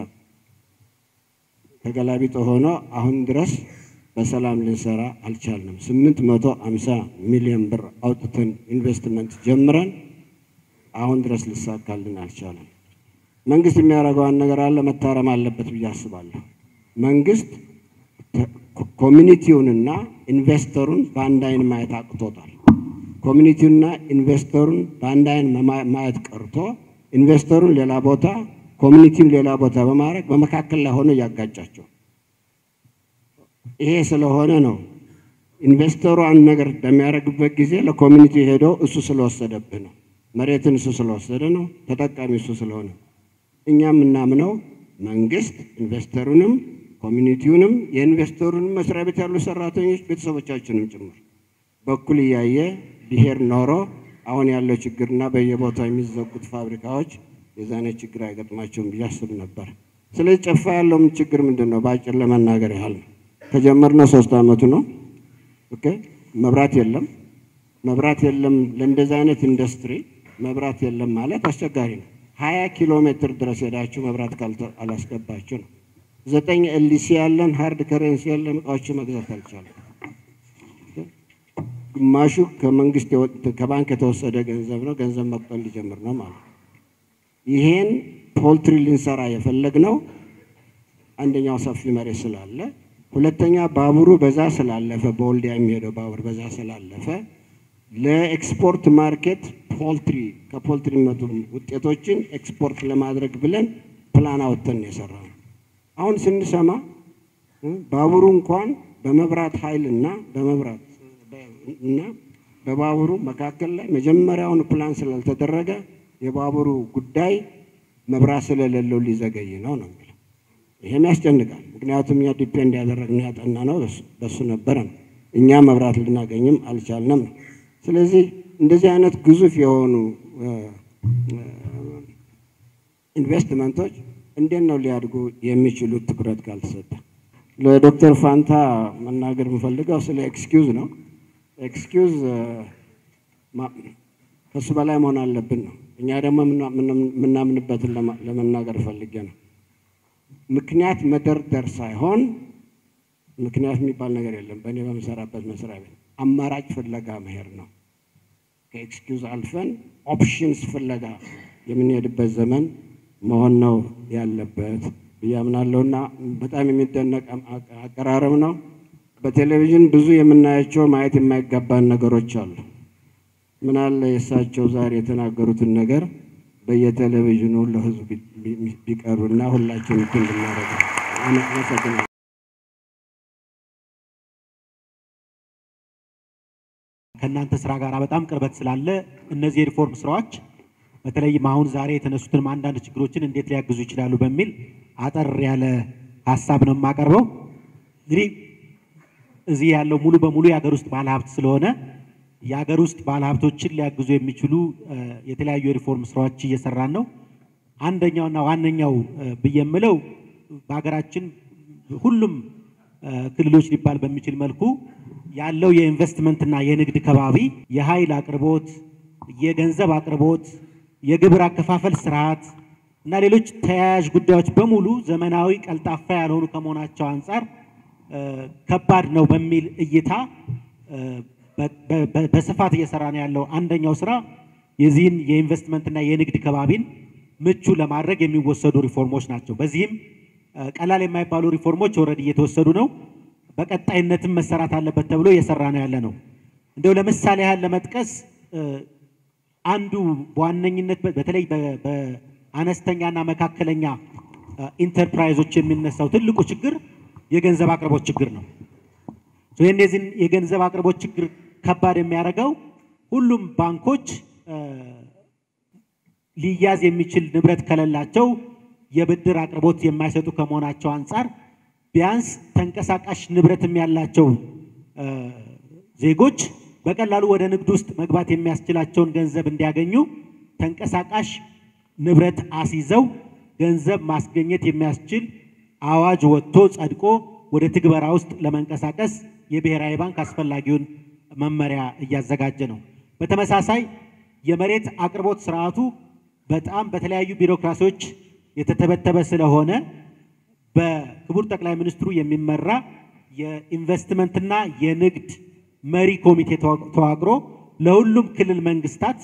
ተገላቢጦ ሆኖ አሁን ድረስ በሰላም ልንሰራ አልቻልንም። ስምንት መቶ አምሳ ሚሊዮን ብር አውጥተን ኢንቨስትመንት ጀምረን አሁን ድረስ ልሳካልን አልቻለም። መንግስት የሚያደርገውን ነገር አለ መታረም አለበት ብዬ አስባለሁ። መንግስት ኮሚኒቲውንና ኢንቨስተሩን በአንድ አይን ማየት አቅቶታል። ኮሚኒቲውንና ኢንቨስተሩን በአንድ አይን ማየት ቀርቶ ኢንቨስተሩን ሌላ ቦታ ኮሚኒቲውን ሌላ ቦታ በማድረግ በመካከል ላይ ሆኖ እያጋጫቸው ይሄ ስለሆነ ነው ኢንቨስተሩ አንድ ነገር በሚያደርግበት ጊዜ ለኮሚኒቲ ሄደው እሱ ስለወሰደብህ ነው፣ መሬትን እሱ ስለወሰደ ነው፣ ተጠቃሚ እሱ ስለሆነ እኛ የምናምነው መንግስት ኢንቨስተሩንም ኮሚኒቲውንም የኢንቨስተሩንም መስሪያ ቤት ያሉ ሰራተኞች ቤተሰቦቻችንም ጭምር በኩል እያየ ብሄር ኖሮ አሁን ያለው ችግርና በየቦታው የሚዘጉት ፋብሪካዎች የዛኔ ችግር አይገጥማቸውም ብዬ አስብ ነበር። ስለዚህ ጨፋ ያለውም ችግር ምንድን ነው? በአጭር ለመናገር ያህል ነው። ከጀመርነው ሶስት አመቱ ነው። ኦኬ መብራት የለም። መብራት የለም ለእንደዚህ አይነት ኢንዱስትሪ መብራት የለም ማለት አስቸጋሪ ነው። ሀያ ኪሎ ሜትር ድረስ ሄዳችሁ መብራት አላስገባችሁ ነው። ዘጠኝ ኤልሲ ያለን ሀርድ ከረንሲ ያለን እቃዎች መግዛት አልቻለም። ግማሹ ከመንግስት ከባንክ የተወሰደ ገንዘብ ነው። ገንዘብ መቁጠር ሊጀምር ነው ማለት ነው። ይሄን ፖልትሪ ልንሰራ የፈለግነው አንደኛው ሰፊ መሬት ስላለ፣ ሁለተኛ ባቡሩ በዛ ስላለፈ በወልዲያ የሚሄደው ባቡር በዛ ስላለፈ ለኤክስፖርት ማርኬት ፖልትሪ ከፖልትሪ የሚመጡ ውጤቶችን ኤክስፖርት ለማድረግ ብለን ፕላን አወጥተን የሰራ ነው። አሁን ስንሰማ ባቡሩ እንኳን በመብራት ኃይል እና በመብራት እና በባቡሩ መካከል ላይ መጀመሪያውን ፕላን ስላልተደረገ የባቡሩ ጉዳይ መብራት ስለሌለው ሊዘገይ ነው ነው የሚለው። ይሄም ያስጨንቃል። ምክንያቱም እኛ ዲፔንድ ያደረግነው ያጠና ነው በሱ ነበረ ነው። እኛ መብራት ልናገኝም አልቻልንም ነው። ስለዚህ እንደዚህ አይነት ግዙፍ የሆኑ ኢንቨስትመንቶች እንዴት ነው ሊያድጉ የሚችሉት ትኩረት ካልተሰጠ? ለዶክተር ፋንታ መናገር የምፈልገው ስለ ኤክስኪውዝ ነው። ኤክስኪውዝ ከሱ በላይ መሆን አለብን ነው። እኛ ደግሞ የምናምንበትን ለመናገር ፈልጌ ነው። ምክንያት መደርደር ሳይሆን ምክንያት የሚባል ነገር የለም። በእኔ በምሰራበት መስሪያ ቤት አማራጭ ፍለጋ መሄድ ነው። ከኤክስኪውዝ አልፈን ኦፕሽንስ ፍለጋ የምንሄድበት ዘመን መሆን ነው ያለበት ብዬ አምናለሁና በጣም የሚደነቅ አቀራረብ ነው። በቴሌቪዥን ብዙ የምናያቸው ማየት የማይገባን ነገሮች አሉ። ምናለ የእሳቸው ዛሬ የተናገሩትን ነገር በየቴሌቪዥኑ ለሕዝብ ቢቀርብና ሁላችን እንትን ብናደርግ አመሰግናለሁ። ከእናንተ ስራ ጋር በጣም ቅርበት ስላለ እነዚህ የሪፎርም ስራዎች በተለይም አሁን ዛሬ የተነሱትንም አንዳንድ ችግሮችን እንዴት ሊያግዙ ይችላሉ በሚል አጠር ያለ ሀሳብ ነው የማቀርበው። እንግዲህ እዚህ ያለው ሙሉ በሙሉ የሀገር ውስጥ ባለሀብት ስለሆነ የሀገር ውስጥ ባለሀብቶችን ሊያግዙ የሚችሉ የተለያዩ የሪፎርም ስራዎች እየሰራን ነው። አንደኛውና ዋነኛው ብዬ የምለው በሀገራችን ሁሉም ክልሎች ሊባል በሚችል መልኩ ያለው የኢንቨስትመንትና የንግድ ከባቢ የኃይል አቅርቦት፣ የገንዘብ አቅርቦት፣ የግብር አከፋፈል ስርዓት እና ሌሎች ተያያዥ ጉዳዮች በሙሉ ዘመናዊ፣ ቀልጣፋ ያልሆኑ ከመሆናቸው አንጻር ከባድ ነው በሚል እይታ በስፋት እየሰራ ነው ያለው አንደኛው ስራ የዚህን የኢንቨስትመንትና የንግድ ከባቢን ምቹ ለማድረግ የሚወሰዱ ሪፎርሞች ናቸው። በዚህም ቀላል የማይባሉ ሪፎርሞች ኦልሬዲ እየተወሰዱ ነው። በቀጣይነትም መሰራት አለበት ተብሎ እየሰራ ነው ያለ ነው። እንደው ለምሳሌ ያህል ለመጥቀስ አንዱ በዋነኝነት በተለይ በአነስተኛና መካከለኛ ኢንተርፕራይዞች የሚነሳው ትልቁ ችግር የገንዘብ አቅርቦት ችግር ነው። የእነዚህን የገንዘብ አቅርቦት ችግር ከባድ የሚያደርገው ሁሉም ባንኮች ሊያዝ የሚችል ንብረት ከሌላቸው የብድር አቅርቦት የማይሰጡ ከመሆናቸው አንጻር ቢያንስ ተንቀሳቃሽ ንብረትም ያላቸው እ፣ ዜጎች በቀላሉ ወደ ንግድ ውስጥ መግባት የሚያስችላቸውን ገንዘብ እንዲያገኙ ተንቀሳቃሽ ንብረት አስይዘው ገንዘብ ማስገኘት የሚያስችል አዋጅ ወጥቶ ጸድቆ ወደ ትግበራ ውስጥ ለመንቀሳቀስ የብሔራዊ ባንክ አስፈላጊውን መመሪያ እያዘጋጀ ነው። በተመሳሳይ የመሬት አቅርቦት ስርዓቱ በጣም በተለያዩ ቢሮክራሲዎች የተተበተበ ስለሆነ በክቡር ጠቅላይ ሚኒስትሩ የሚመራ የኢንቨስትመንትና የንግድ መሪ ኮሚቴ ተዋ- ተዋቅሮ ለሁሉም ክልል መንግስታት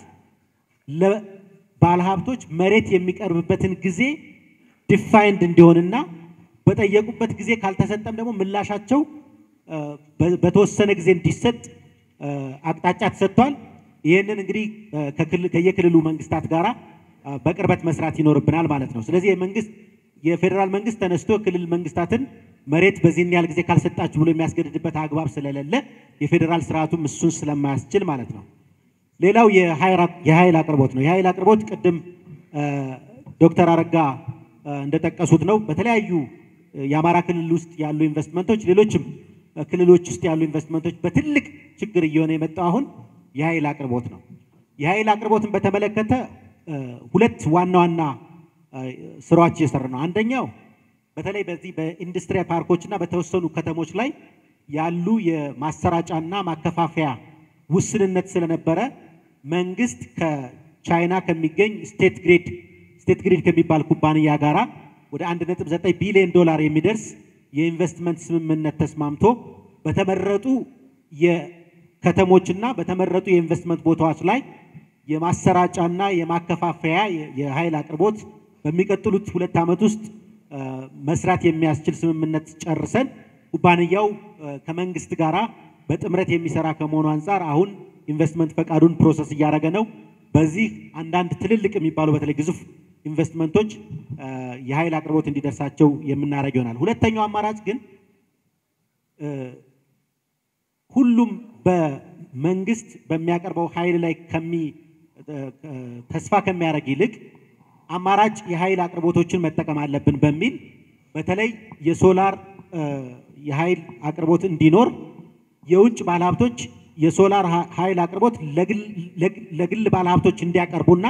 ለባለሀብቶች መሬት የሚቀርብበትን ጊዜ ዲፋይንድ እንዲሆንና በጠየቁበት ጊዜ ካልተሰጠም ደግሞ ምላሻቸው እ፣ በ- በተወሰነ ጊዜ እንዲሰጥ እ፣ አቅጣጫ ተሰጥቷል። ይህንን እንግዲህ እ፣ ከክልል- ከየክልሉ መንግስታት ጋራ እ፣ በቅርበት መስራት ይኖርብናል ማለት ነው። ስለዚህ የመንግስት የፌዴራል መንግስት ተነስቶ ክልል መንግስታትን መሬት በዚህን ያህል ጊዜ ካልሰጣችሁ ብሎ የሚያስገድድበት አግባብ ስለሌለ የፌዴራል ስርዓቱም እሱን ስለማያስችል ማለት ነው። ሌላው የኃይል- የኃይል አቅርቦት ነው። የኃይል አቅርቦት ቅድም እ፣ ዶክተር አረጋ እ፣ እንደጠቀሱት ነው። በተለያዩ እ፣ የአማራ ክልል ውስጥ ያሉ ኢንቨስትመንቶች፣ ሌሎችም እ፣ ክልሎች ውስጥ ያሉ ኢንቨስትመንቶች በትልቅ ችግር እየሆነ የመጣው አሁን የኃይል አቅርቦት ነው። የኃይል አቅርቦትን በተመለከተ እ፣ ሁለት ዋና ዋና እ፣ ስራዎች እየሰራ ነው። አንደኛው በተለይ በዚህ በኢንዱስትሪ ፓርኮች እና በተወሰኑ ከተሞች ላይ ያሉ የማሰራጫና ማከፋፈያ ውስንነት ስለነበረ መንግስት ከቻይና ከሚገኝ ስቴት ግሪድ ስቴት ግሪድ ከሚባል ኩባንያ ጋራ ወደ 1.9 ቢሊዮን ዶላር የሚደርስ የኢንቨስትመንት ስምምነት ተስማምቶ በተመረጡ የከተሞችና በተመረጡ የኢንቨስትመንት ቦታዎች ላይ የማሰራጫና የማከፋፈያ የ- የኃይል አቅርቦት በሚቀጥሉት ሁለት ዓመት ውስጥ እ፣ መስራት የሚያስችል ስምምነት ጨርሰን ኩባንያው እ፣ ከመንግስት ጋራ በጥምረት የሚሰራ ከመሆኑ አንጻር አሁን ኢንቨስትመንት ፈቃዱን ፕሮሰስ እያደረገ ነው። በዚህ አንዳንድ ትልልቅ የሚባሉ በተለይ ግዙፍ ኢንቨስትመንቶች እ፣ የኃይል አቅርቦት እንዲደርሳቸው የምናደርግ ይሆናል። ሁለተኛው አማራጭ ግን እ፣ ሁሉም በመንግስት በሚያቀርበው ኃይል ላይ ከሚ እ፣ እ፣ ተስፋ ከሚያደርግ ይልቅ አማራጭ የኃይል አቅርቦቶችን መጠቀም አለብን በሚል በተለይ የሶላር እ፣ የኃይል አቅርቦት እንዲኖር የውጭ ባለሀብቶች የሶላር ኃ- ኃይል አቅርቦት ለግል ለግ- ለግል ባለሀብቶች እንዲያቀርቡና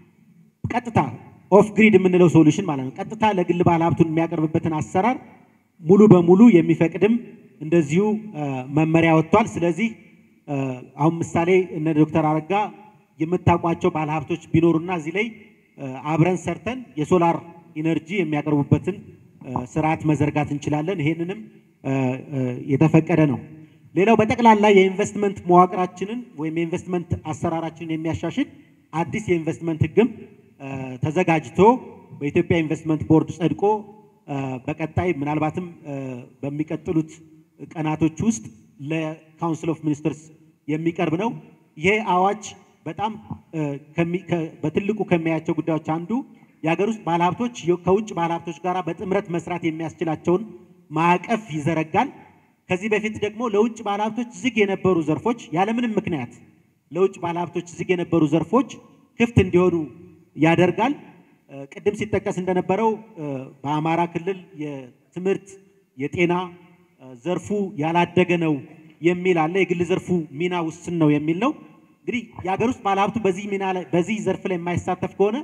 ቀጥታ ኦፍ ግሪድ የምንለው ሶሉሽን ማለት ነው። ቀጥታ ለግል ባለሀብቱን የሚያቀርብበትን አሰራር ሙሉ በሙሉ የሚፈቅድም እንደዚሁ እ፣ መመሪያ ወጥቷል። ስለዚህ እ፣ አሁን ምሳሌ እነ ዶክተር አረጋ የምታውቋቸው ባለሀብቶች ቢኖሩና እዚህ ላይ እ፣ አብረን ሰርተን የሶላር ኢነርጂ የሚያቀርቡበትን እ፣ ስርዓት መዘርጋት እንችላለን። ይሄንንም እ፣ እ፣ የተፈቀደ ነው። ሌላው በጠቅላላ የኢንቨስትመንት መዋቅራችንን ወይም የኢንቨስትመንት አሰራራችንን የሚያሻሽል አዲስ የኢንቨስትመንት ሕግም እ፣ ተዘጋጅቶ በኢትዮጵያ ኢንቨስትመንት ቦርድ ጸድቆ እ፣ በቀጣይ ምናልባትም እ፣ በሚቀጥሉት ቀናቶች ውስጥ ለካውንስል ኦፍ ሚኒስትርስ የሚቀርብ ነው። ይሄ አዋጅ በጣም እ፣ ከሚ- ከ- በትልቁ ከሚያያቸው ጉዳዮች አንዱ የሀገር ውስጥ ባለሀብቶች የ- ከውጭ ባለሀብቶች ጋር በጥምረት መስራት የሚያስችላቸውን ማዕቀፍ ይዘረጋል። ከዚህ በፊት ደግሞ ለውጭ ባለሀብቶች ዝግ የነበሩ ዘርፎች ያለምንም ምክንያት ለውጭ ባለሀብቶች ዝግ የነበሩ ዘርፎች ክፍት እንዲሆኑ ያደርጋል። እ፣ ቅድም ሲጠቀስ እንደነበረው እ፣ በአማራ ክልል የትምህርት የጤና እ፣ ዘርፉ ያላደገ ነው የሚል አለ። የግል ዘርፉ ሚና ውስን ነው የሚል ነው። እንግዲህ የሀገር ውስጥ ባለሀብቱ በዚህ ሚና ላይ በዚህ ዘርፍ ላይ የማይሳተፍ ከሆነ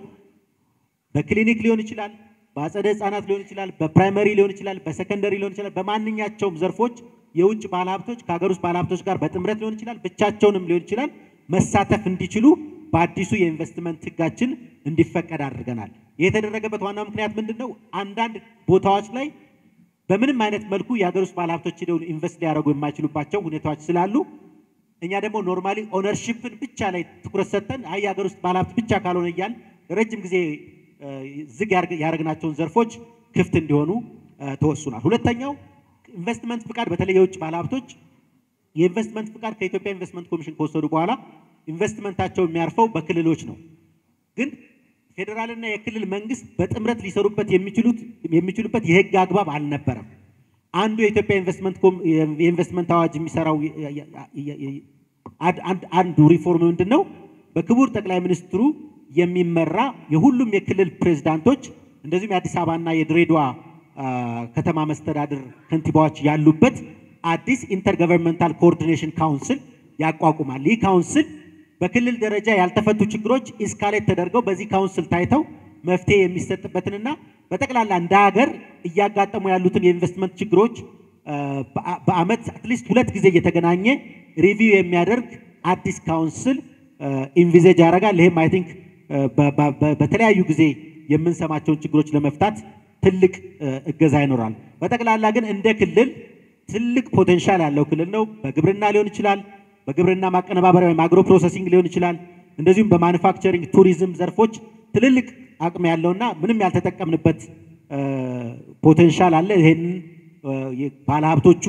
በክሊኒክ ሊሆን ይችላል፣ በአጸደ ህጻናት ሊሆን ይችላል፣ በፕራይመሪ ሊሆን ይችላል፣ በሰከንደሪ ሊሆን ይችላል። በማንኛቸውም ዘርፎች የውጭ ባለሀብቶች ከሀገር ውስጥ ባለሀብቶች ጋር በጥምረት ሊሆን ይችላል፣ ብቻቸውንም ሊሆን ይችላል መሳተፍ እንዲችሉ በአዲሱ የኢንቨስትመንት ህጋችን እንዲፈቀድ አድርገናል። ይህ የተደረገበት ዋናው ምክንያት ምንድን ነው? አንዳንድ ቦታዎች ላይ በምንም አይነት መልኩ የሀገር ውስጥ ባለሀብቶች ሄደው ኢንቨስት ሊያደርጉ የማይችሉባቸው ሁኔታዎች ስላሉ እኛ ደግሞ ኖርማሊ ኦነርሺፕን ብቻ ላይ ትኩረት ሰጥተን አይ የሀገር ውስጥ ባለሀብት ብቻ ካልሆነ እያል ረጅም ጊዜ እ፣ ዝግ ያርግ- ያደረግናቸውን ዘርፎች ክፍት እንዲሆኑ እ፣ ተወስኗል። ሁለተኛው ኢንቨስትመንት ፍቃድ በተለይ የውጭ ባለሀብቶች የኢንቨስትመንት ፍቃድ ከኢትዮጵያ ኢንቨስትመንት ኮሚሽን ከወሰዱ በኋላ ኢንቨስትመንታቸው የሚያርፈው በክልሎች ነው። ግን ፌዴራልና የክልል መንግስት በጥምረት ሊሰሩበት የሚችሉት የሚችሉበት የህግ አግባብ አልነበረም። አንዱ የኢትዮጵያ ኢንቨስትመንት ኮም- የኢንቨስትመንት አዋጅ የሚሰራው የ- የ- የ- የ- አንድ- አንድ- አንዱ ሪፎርም ምንድን ነው? በክቡር ጠቅላይ ሚኒስትሩ የሚመራ የሁሉም የክልል ፕሬዝዳንቶች እንደዚሁም የአዲስ አበባና የድሬዳዋ አ፣ ከተማ መስተዳድር ከንቲባዎች ያሉበት አዲስ ኢንተርገቨርንመንታል ኮኦርዲኔሽን ካውንስል ያቋቁማል። ይህ ካውንስል በክልል ደረጃ ያልተፈቱ ችግሮች ኢስካሌት ተደርገው በዚህ ካውንስል ታይተው መፍትሄ የሚሰጥበትንና በጠቅላላ እንደ ሀገር እያጋጠሙ ያሉትን የኢንቨስትመንት ችግሮች አ፣ በአ- በአመት አትሊስት ሁለት ጊዜ እየተገናኘ ሪቪው የሚያደርግ አዲስ ካውንስል ኢንቪዜጅ ያደርጋል። ይህም አይ ቲንክ በተለያዩ ጊዜ የምንሰማቸውን ችግሮች ለመፍታት ትልቅ አ፣ እገዛ ይኖራል። በጠቅላላ ግን እንደ ክልል ትልቅ ፖቴንሻል ያለው ክልል ነው። በግብርና ሊሆን ይችላል፣ በግብርና ማቀነባበሪያ ወይም አግሮ ፕሮሰሲንግ ሊሆን ይችላል። እንደዚሁም በማኑፋክቸሪንግ ቱሪዝም ዘርፎች ትልልቅ አቅም ያለውና ምንም ያልተጠቀምንበት አ፣ ፖቴንሻል አለ። ይሄንን አ፣ የ- ባለሀብቶቹ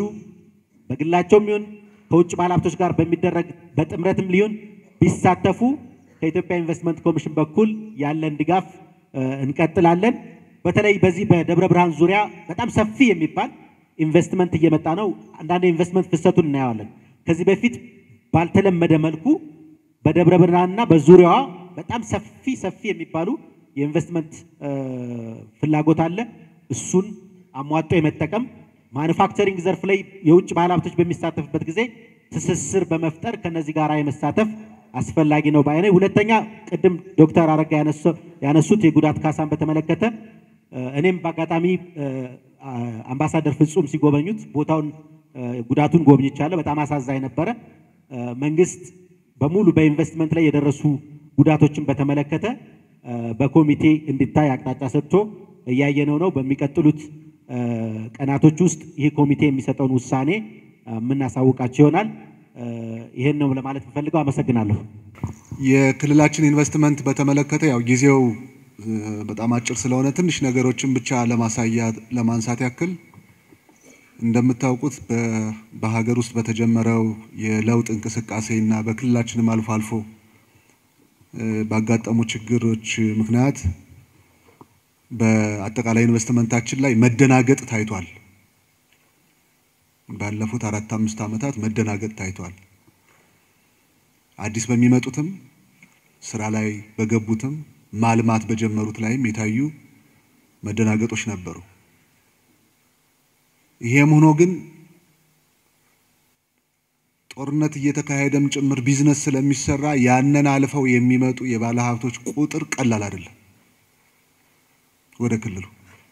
በግላቸውም ይሁን ከውጭ ባለሀብቶች ጋር በሚደረግ በጥምረትም ሊሆን ቢሳተፉ ከኢትዮጵያ ኢንቨስትመንት ኮሚሽን በኩል ያለን ድጋፍ አ፣ እንቀጥላለን። በተለይ በዚህ በደብረ ብርሃን ዙሪያ በጣም ሰፊ የሚባል ኢንቨስትመንት እየመጣ ነው። አንዳንድ ኢንቨስትመንት ፍሰቱን እናየዋለን። ከዚህ በፊት ባልተለመደ መልኩ በደብረ ብርሃንና በዙሪያዋ በጣም ሰፊ ሰፊ የሚባሉ የኢንቨስትመንት አ፣ ፍላጎት አለ። እሱን አሟጦ የመጠቀም ማኑፋክቸሪንግ ዘርፍ ላይ የውጭ ባለሀብቶች በሚሳተፍበት ጊዜ ትስስር በመፍጠር ከነዚህ ጋር የመሳተፍ አስፈላጊ ነው ባይ ነኝ። ሁለተኛ ቅድም ዶክተር አረጋ ያነሱ- ያነሱት የጉዳት ካሳን በተመለከተ እ፣ እኔም በአጋጣሚ እ፣ አ- አምባሳደር ፍጹም ሲጎበኙት ቦታውን እ፣ ጉዳቱን ጎብኝቻለሁ። በጣም አሳዛኝ ነበረ። እ፣ መንግስት በሙሉ በኢንቨስትመንት ላይ የደረሱ ጉዳቶችን በተመለከተ እ፣ በኮሚቴ እንዲታይ አቅጣጫ ሰጥቶ እያየነው ነው። በሚቀጥሉት እ፣ ቀናቶች ውስጥ ይህ ኮሚቴ የሚሰጠውን ውሳኔ እ፣ የምናሳውቃቸው ይሆናል። እ፣ ይህን ነው ለማለት የምፈልገው። አመሰግናለሁ። የክልላችን ኢንቨስትመንት በተመለከተ ያው ጊዜው እ፣ በጣም አጭር ስለሆነ ትንሽ ነገሮችን ብቻ ለማሳያ ለማንሳት ያክል እንደምታውቁት በ- በሀገር ውስጥ በተጀመረው የለውጥ እንቅስቃሴ እና በክልላችንም አልፎ አልፎ እ፣ ባጋጠሙ ችግሮች ምክንያት በአጠቃላይ ኢንቨስትመንታችን ላይ መደናገጥ ታይቷል። ባለፉት አራት አምስት ዓመታት መደናገጥ ታይቷል። አዲስ በሚመጡትም ስራ ላይ በገቡትም ማልማት በጀመሩት ላይም የታዩ መደናገጦች ነበሩ። ይሄም ሆኖ ግን ጦርነት እየተካሄደም ጭምር ቢዝነስ ስለሚሰራ ያንን አልፈው የሚመጡ የባለ ሀብቶች ቁጥር ቀላል አይደለም። ወደ ክልሉ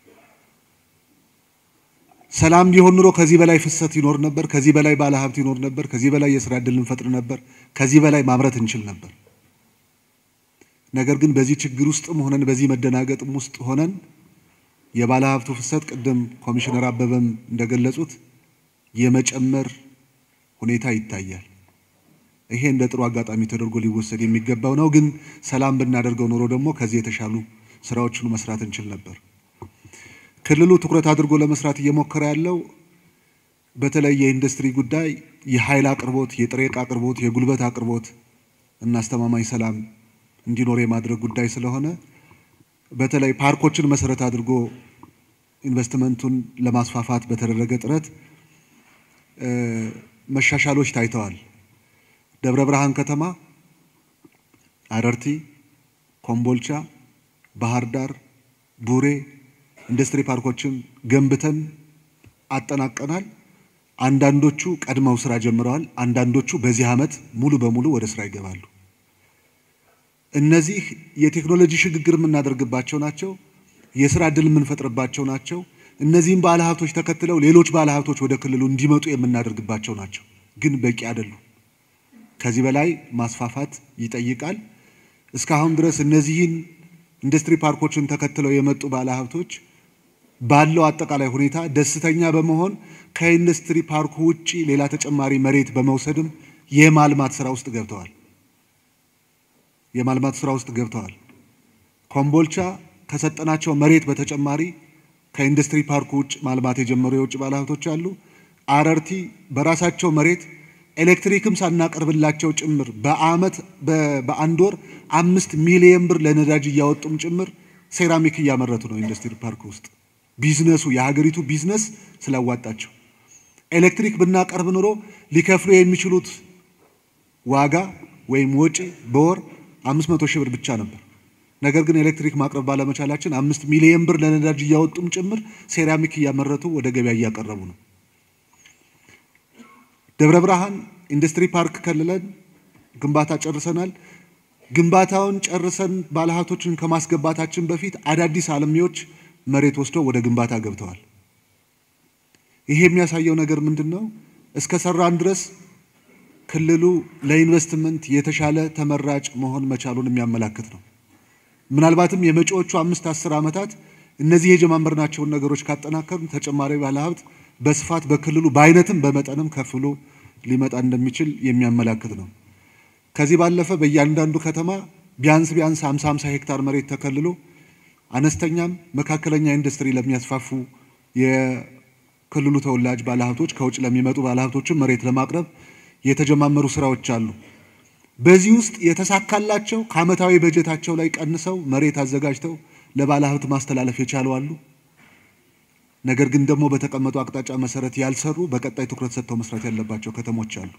ሰላም ቢሆን ኑሮ ከዚህ በላይ ፍሰት ይኖር ነበር። ከዚህ በላይ ባለ ሀብት ይኖር ነበር። ከዚህ በላይ የስራ ዕድል እንፈጥር ነበር። ከዚህ በላይ ማምረት እንችል ነበር። ነገር ግን በዚህ ችግር ውስጥም ሆነን በዚህ መደናገጥም ውስጥ ሆነን የባለ ሀብቱ ፍሰት ቅድም ኮሚሽነር አበበም እንደገለጹት የመጨመር ሁኔታ ይታያል። ይሄ እንደ ጥሩ አጋጣሚ ተደርጎ ሊወሰድ የሚገባው ነው። ግን ሰላም ብናደርገው ኖሮ ደግሞ ከዚህ የተሻሉ ስራዎችን መስራት እንችል ነበር። ክልሉ ትኩረት አድርጎ ለመስራት እየሞከረ ያለው በተለይ የኢንዱስትሪ ጉዳይ፣ የኃይል አቅርቦት፣ የጥሬ ዕቃ አቅርቦት፣ የጉልበት አቅርቦት እና አስተማማኝ ሰላም እንዲኖር የማድረግ ጉዳይ ስለሆነ በተለይ ፓርኮችን መሰረት አድርጎ ኢንቨስትመንቱን ለማስፋፋት በተደረገ ጥረት እ፣ መሻሻሎች ታይተዋል። ደብረ ብርሃን ከተማ፣ አረርቲ፣ ኮምቦልቻ፣ ባህር ዳር፣ ቡሬ ኢንዱስትሪ ፓርኮችን ገንብተን አጠናቀናል። አንዳንዶቹ ቀድመው ስራ ጀምረዋል። አንዳንዶቹ በዚህ ዓመት ሙሉ በሙሉ ወደ ስራ ይገባሉ። እነዚህ የቴክኖሎጂ ሽግግር የምናደርግባቸው ናቸው። የስራ ዕድል የምንፈጥርባቸው ናቸው። እነዚህም ባለሀብቶች ተከትለው ሌሎች ባለሀብቶች ወደ ክልሉ እንዲመጡ የምናደርግባቸው ናቸው። ግን በቂ አይደሉም። ከዚህ በላይ ማስፋፋት ይጠይቃል። እስካሁን ድረስ እነዚህን ኢንዱስትሪ ፓርኮችን ተከትለው የመጡ ባለሀብቶች ባለው አጠቃላይ ሁኔታ ደስተኛ በመሆን ከኢንዱስትሪ ፓርኩ ውጪ ሌላ ተጨማሪ መሬት በመውሰድም የማልማት ስራ ውስጥ ገብተዋል። የማልማት ስራ ውስጥ ገብተዋል። ኮምቦልቻ ከሰጠናቸው መሬት በተጨማሪ ከኢንዱስትሪ ፓርኩ ውጭ ማልማት የጀመሩ የውጭ ባለሀብቶች አሉ። አረርቲ በራሳቸው መሬት ኤሌክትሪክም ሳናቀርብላቸው ጭምር በአመት በ- በአንድ ወር አምስት ሚሊየን ብር ለነዳጅ እያወጡም ጭምር ሴራሚክ እያመረቱ ነው ኢንዱስትሪ ፓርክ ውስጥ ቢዝነሱ የሀገሪቱ ቢዝነስ ስላዋጣቸው ኤሌክትሪክ ብናቀርብ ኑሮ ሊከፍሉ የሚችሉት ዋጋ ወይም ወጪ በወር አምስት መቶ ሺህ ብር ብቻ ነበር። ነገር ግን ኤሌክትሪክ ማቅረብ ባለመቻላችን አምስት ሚሊዮን ብር ለነዳጅ እያወጡም ጭምር ሴራሚክ እያመረቱ ወደ ገበያ እያቀረቡ ነው። ደብረ ብርሃን ኢንዱስትሪ ፓርክ ከልለን ግንባታ ጨርሰናል። ግንባታውን ጨርሰን ባለሀብቶችን ከማስገባታችን በፊት አዳዲስ አልሚዎች መሬት ወስደው ወደ ግንባታ ገብተዋል። ይሄ የሚያሳየው ነገር ምንድን ነው? እስከ ሰራን ድረስ ክልሉ ለኢንቨስትመንት የተሻለ ተመራጭ መሆን መቻሉን የሚያመላክት ነው። ምናልባትም የመጪዎቹ አምስት አስር ዓመታት እነዚህ የጀማመርናቸውን ነገሮች ካጠናከርን ተጨማሪ ባለሀብት በስፋት በክልሉ በአይነትም በመጠንም ከፍ ብሎ ሊመጣ እንደሚችል የሚያመላክት ነው። ከዚህ ባለፈ በእያንዳንዱ ከተማ ቢያንስ ቢያንስ 50 50 ሄክታር መሬት ተከልሎ አነስተኛም መካከለኛ ኢንዱስትሪ ለሚያስፋፉ የክልሉ ተወላጅ ባለሀብቶች ከውጭ ለሚመጡ ባለሀብቶችን መሬት ለማቅረብ የተጀማመሩ ስራዎች አሉ። በዚህ ውስጥ የተሳካላቸው ከዓመታዊ በጀታቸው ላይ ቀንሰው መሬት አዘጋጅተው ለባለሀብት ማስተላለፍ የቻሉ አሉ። ነገር ግን ደግሞ በተቀመጡ አቅጣጫ መሰረት ያልሰሩ በቀጣይ ትኩረት ሰጥተው መስራት ያለባቸው ከተሞች አሉ።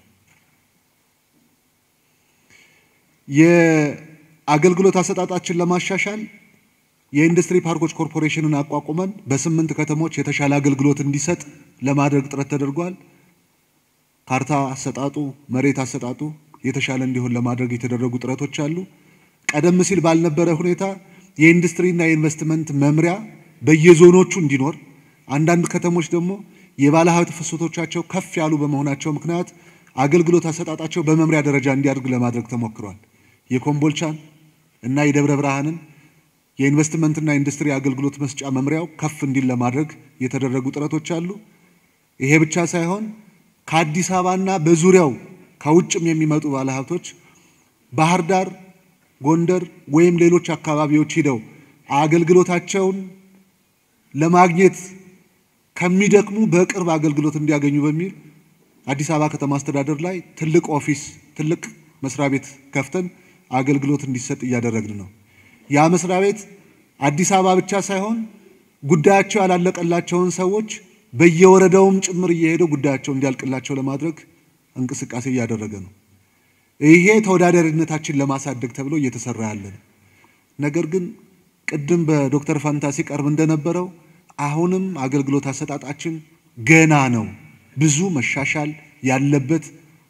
የአገልግሎት አሰጣጣችን ለማሻሻል የኢንዱስትሪ ፓርኮች ኮርፖሬሽንን አቋቁመን በስምንት ከተሞች የተሻለ አገልግሎት እንዲሰጥ ለማድረግ ጥረት ተደርጓል። ካርታ አሰጣጡ፣ መሬት አሰጣጡ የተሻለ እንዲሆን ለማድረግ የተደረጉ ጥረቶች አሉ። ቀደም ሲል ባልነበረ ሁኔታ የኢንዱስትሪና የኢንቨስትመንት መምሪያ በየዞኖቹ እንዲኖር፣ አንዳንድ ከተሞች ደግሞ የባለሀብት ፍሰቶቻቸው ከፍ ያሉ በመሆናቸው ምክንያት አገልግሎት አሰጣጣቸው በመምሪያ ደረጃ እንዲያድግ ለማድረግ ተሞክሯል። የኮምቦልቻን እና የደብረ ብርሃንን የኢንቨስትመንትና ኢንዱስትሪ አገልግሎት መስጫ መምሪያው ከፍ እንዲል ለማድረግ የተደረጉ ጥረቶች አሉ። ይሄ ብቻ ሳይሆን ከአዲስ አበባና በዙሪያው ከውጭም የሚመጡ ባለሀብቶች ባህር ዳር፣ ጎንደር ወይም ሌሎች አካባቢዎች ሂደው አገልግሎታቸውን ለማግኘት ከሚደክሙ በቅርብ አገልግሎት እንዲያገኙ በሚል አዲስ አበባ ከተማ አስተዳደር ላይ ትልቅ ኦፊስ ትልቅ መስሪያ ቤት ከፍተን አገልግሎት እንዲሰጥ እያደረግን ነው። ያ መስሪያ ቤት አዲስ አበባ ብቻ ሳይሆን ጉዳያቸው ያላለቀላቸውን ሰዎች በየወረዳውም ጭምር እየሄደው ጉዳያቸው እንዲያልቅላቸው ለማድረግ እንቅስቃሴ እያደረገ ነው። ይሄ ተወዳዳሪነታችን ለማሳደግ ተብሎ እየተሰራ ያለ ነው። ነገር ግን ቅድም በዶክተር ፋንታ ሲቀርብ እንደነበረው አሁንም አገልግሎት አሰጣጣችን ገና ነው። ብዙ መሻሻል ያለበት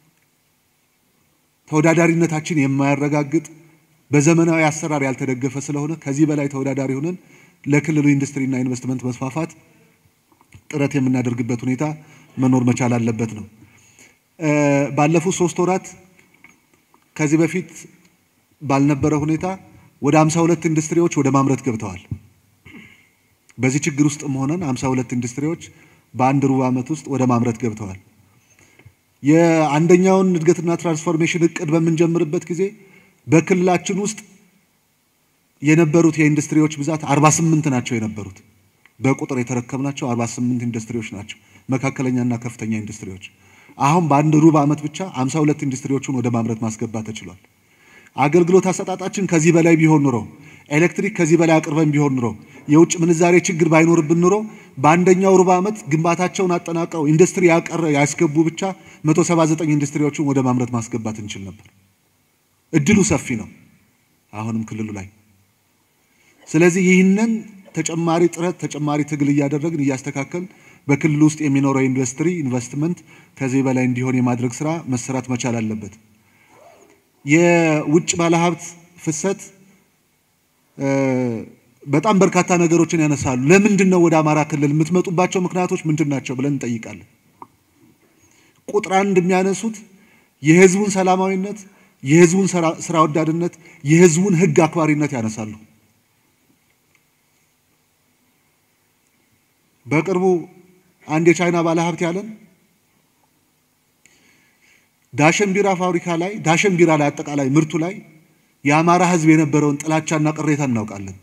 ተወዳዳሪነታችን የማያረጋግጥ በዘመናዊ አሰራር ያልተደገፈ ስለሆነ ከዚህ በላይ ተወዳዳሪ ሆነን ለክልሉ ኢንዱስትሪና ኢንቨስትመንት መስፋፋት ጥረት የምናደርግበት ሁኔታ መኖር መቻል አለበት ነው። ባለፉት ሶስት ወራት ከዚህ በፊት ባልነበረ ሁኔታ ወደ 52 ኢንዱስትሪዎች ወደ ማምረት ገብተዋል። በዚህ ችግር ውስጥም ሆነን 52 ኢንዱስትሪዎች በአንድ ሩብ ዓመት ውስጥ ወደ ማምረት ገብተዋል። የአንደኛውን እድገትና ትራንስፎርሜሽን እቅድ በምንጀምርበት ጊዜ በክልላችን ውስጥ የነበሩት የኢንዱስትሪዎች ብዛት 48 ናቸው የነበሩት። በቁጥር የተረከብናቸው 48 ኢንዱስትሪዎች ናቸው፣ መካከለኛና ከፍተኛ ኢንዱስትሪዎች። አሁን በአንድ ሩብ ዓመት ብቻ 52 ኢንዱስትሪዎችን ወደ ማምረት ማስገባት ተችሏል። አገልግሎት አሰጣጣችን ከዚህ በላይ ቢሆን ኑሮ፣ ኤሌክትሪክ ከዚህ በላይ አቅርበን ቢሆን ኑሮ፣ የውጭ ምንዛሬ ችግር ባይኖርብን ኑሮ በአንደኛው ሩብ ዓመት ግንባታቸውን አጠናቀው ኢንዱስትሪ ያቀረ ያስገቡ ብቻ 179 ኢንዱስትሪዎችን ወደ ማምረት ማስገባት እንችል ነበር። እድሉ ሰፊ ነው አሁንም ክልሉ ላይ። ስለዚህ ይህንን ተጨማሪ ጥረት ተጨማሪ ትግል እያደረግን እያስተካከል በክልሉ ውስጥ የሚኖረው ኢንዱስትሪ ኢንቨስትመንት ከዚህ በላይ እንዲሆን የማድረግ ስራ መሰራት መቻል አለበት። የውጭ ባለሀብት ፍሰት በጣም በርካታ ነገሮችን ያነሳሉ። ለምንድን ነው ወደ አማራ ክልል የምትመጡባቸው ምክንያቶች ምንድን ናቸው ብለን እንጠይቃለን። ቁጥር አንድ የሚያነሱት የህዝቡን ሰላማዊነት፣ የህዝቡን ስራ ወዳድነት፣ የህዝቡን ህግ አክባሪነት ያነሳሉ። በቅርቡ አንድ የቻይና ባለሀብት ያለን ዳሸን ቢራ ፋብሪካ ላይ ዳሸን ቢራ ላይ አጠቃላይ ምርቱ ላይ የአማራ ህዝብ የነበረውን ጥላቻና ቅሬታ እናውቃለን።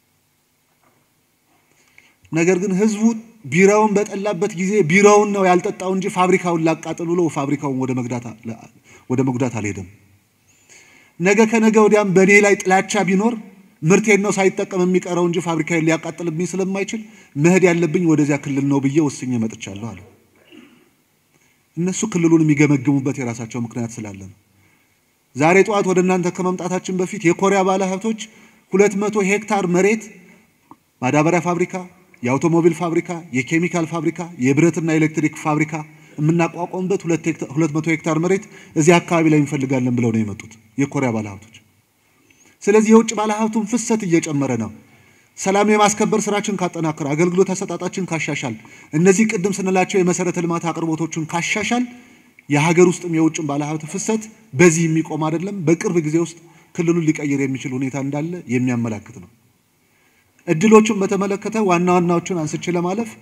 ነገር ግን ህዝቡ ቢራውን በጠላበት ጊዜ ቢራውን ነው ያልጠጣው እንጂ ፋብሪካውን ላቃጥል ብሎ ፋብሪካውን ወደ መጉዳት አልሄደም። ነገ ከነገ ወዲያም በእኔ ላይ ጥላቻ ቢኖር ምርቴን ነው ሳይጠቀም የሚቀረው እንጂ ፋብሪካዬን ሊያቃጥልብኝ ስለማይችል መሄድ ያለብኝ ወደዚያ ክልል ነው ብዬ ወስኜ መጥቻለሁ አለ። እነሱ ክልሉን የሚገመግሙበት የራሳቸው ምክንያት ስላለ ነው። ዛሬ ጠዋት ወደ እናንተ ከመምጣታችን በፊት የኮሪያ ባለሀብቶች ሁለት መቶ ሄክታር መሬት ማዳበሪያ ፋብሪካ፣ የአውቶሞቢል ፋብሪካ፣ የኬሚካል ፋብሪካ፣ የብረትና ኤሌክትሪክ ፋብሪካ የምናቋቋምበት ሁለት መቶ ሄክታር መሬት እዚህ አካባቢ ላይ እንፈልጋለን ብለው ነው የመጡት የኮሪያ ባለሀብቶች። ስለዚህ የውጭ ባለሀብቱን ፍሰት እየጨመረ ነው። ሰላም የማስከበር ስራችን ካጠናከር፣ አገልግሎት አሰጣጣችን ካሻሻል፣ እነዚህ ቅድም ስንላቸው የመሰረተ ልማት አቅርቦቶችን ካሻሻል፣ የሀገር ውስጥም የውጭም ባለሀብት ፍሰት በዚህ የሚቆም አይደለም። በቅርብ ጊዜ ውስጥ ክልሉን ሊቀይር የሚችል ሁኔታ እንዳለ የሚያመላክት ነው። እድሎቹን በተመለከተ ዋና ዋናዎቹን አንስቼ ለማለፍ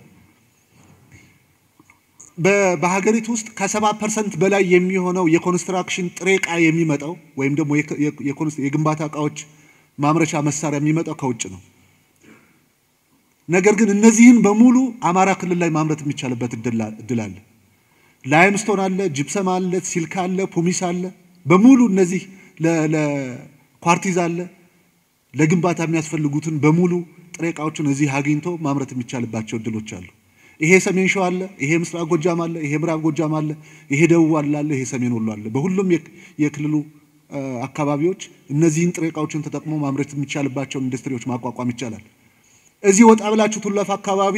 በሀገሪቱ ውስጥ ከሰባ ፐርሰንት በላይ የሚሆነው የኮንስትራክሽን ጥሬ ዕቃ የሚመጣው ወይም ደግሞ የግንባታ እቃዎች ማምረቻ መሳሪያ የሚመጣው ከውጭ ነው። ነገር ግን እነዚህን በሙሉ አማራ ክልል ላይ ማምረት የሚቻልበት እድል አለ። ላይምስቶን አለ፣ ጅፕሰም አለ፣ ሲልካ አለ፣ ፑሚስ አለ። በሙሉ እነዚህ ለኳርቲዝ አለ፣ ለግንባታ የሚያስፈልጉትን በሙሉ ጥሬ ዕቃዎችን እዚህ አግኝቶ ማምረት የሚቻልባቸው እድሎች አሉ። ይሄ ሰሜን ሸዋ አለ፣ ይሄ ምስራቅ ጎጃም አለ፣ ይሄ ምዕራብ ጎጃም አለ፣ ይሄ ደቡብ አለ፣ ይሄ ሰሜን ወሎ አለ። በሁሉም የክልሉ አካባቢዎች እነዚህን ጥሬ ዕቃዎችን ተጠቅሞ ማምረት የሚቻልባቸውን ኢንዱስትሪዎች ማቋቋም ይቻላል። እዚህ ወጣ ብላችሁ ቱለፍ አካባቢ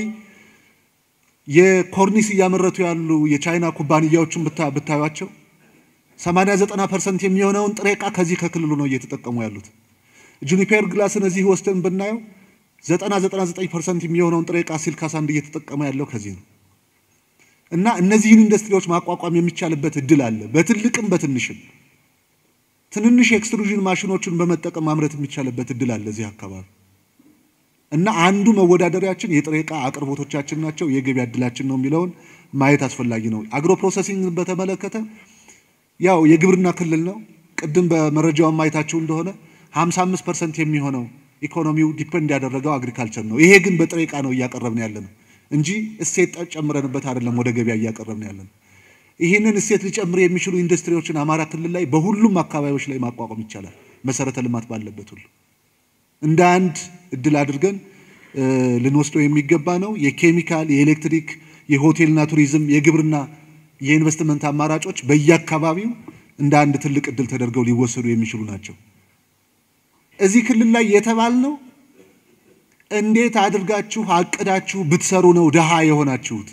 የኮርኒስ እያመረቱ ያሉ የቻይና ኩባንያዎችን ብታዩቸው 80 90 ፐርሰንት የሚሆነውን ጥሬ ዕቃ ከዚህ ከክልሉ ነው እየተጠቀሙ ያሉት። ጁኒፔር ግላስን እዚህ ወስደን ብናየው 90 99 ፐርሰንት የሚሆነውን ጥሬ ዕቃ ሲልካ ሳንድ እየተጠቀመ ያለው ከዚህ ነው። እና እነዚህን ኢንዱስትሪዎች ማቋቋም የሚቻልበት እድል አለ፣ በትልቅም በትንሽም። ትንንሽ የኤክስትሩዥን ማሽኖችን በመጠቀም ማምረት የሚቻልበት እድል አለ እዚህ አካባቢ እና አንዱ መወዳደሪያችን የጥሬ ዕቃ አቅርቦቶቻችን ናቸው፣ የገበያ እድላችን ነው የሚለውን ማየት አስፈላጊ ነው። አግሮ ፕሮሰሲንግ በተመለከተ ያው የግብርና ክልል ነው። ቅድም በመረጃውን ማየታችሁ እንደሆነ 55 ፐርሰንት የሚሆነው ኢኮኖሚው ዲፐንድ ያደረገው አግሪካልቸር ነው። ይሄ ግን በጥሬ ዕቃ ነው እያቀረብን ያለ ነው እንጂ እሴት ጨምረንበት አይደለም ወደ ገበያ እያቀረብን ያለ ነው። ይህንን እሴት ሊጨምር የሚችሉ ኢንዱስትሪዎችን አማራ ክልል ላይ በሁሉም አካባቢዎች ላይ ማቋቋም ይቻላል፣ መሰረተ ልማት ባለበት ሁሉ እንደ አንድ እድል አድርገን ልንወስደው የሚገባ ነው። የኬሚካል፣ የኤሌክትሪክ፣ የሆቴልና ቱሪዝም፣ የግብርና፣ የኢንቨስትመንት አማራጮች በየአካባቢው እንደ አንድ ትልቅ እድል ተደርገው ሊወሰዱ የሚችሉ ናቸው። እዚህ ክልል ላይ የተባልነው እንዴት አድርጋችሁ አቅዳችሁ ብትሰሩ ነው ድሃ የሆናችሁት።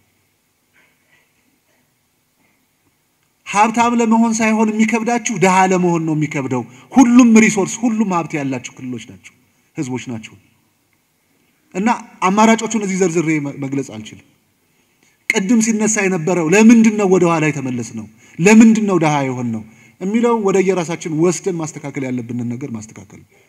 ሀብታም ለመሆን ሳይሆን የሚከብዳችሁ ድሃ ለመሆን ነው የሚከብደው። ሁሉም ሪሶርስ፣ ሁሉም ሀብት ያላቸው ክልሎች ናቸው፣ ህዝቦች ናቸው። እና አማራጮቹን እዚህ ዘርዝሬ መግለጽ አልችልም። ቅድም ሲነሳ የነበረው ለምንድን ነው ወደ ኋላ የተመለስ ነው፣ ለምንድን ነው ድሃ የሆን ነው የሚለው ወደ የራሳችን ወስደን ማስተካከል ያለብንን ነገር ማስተካከል ነው።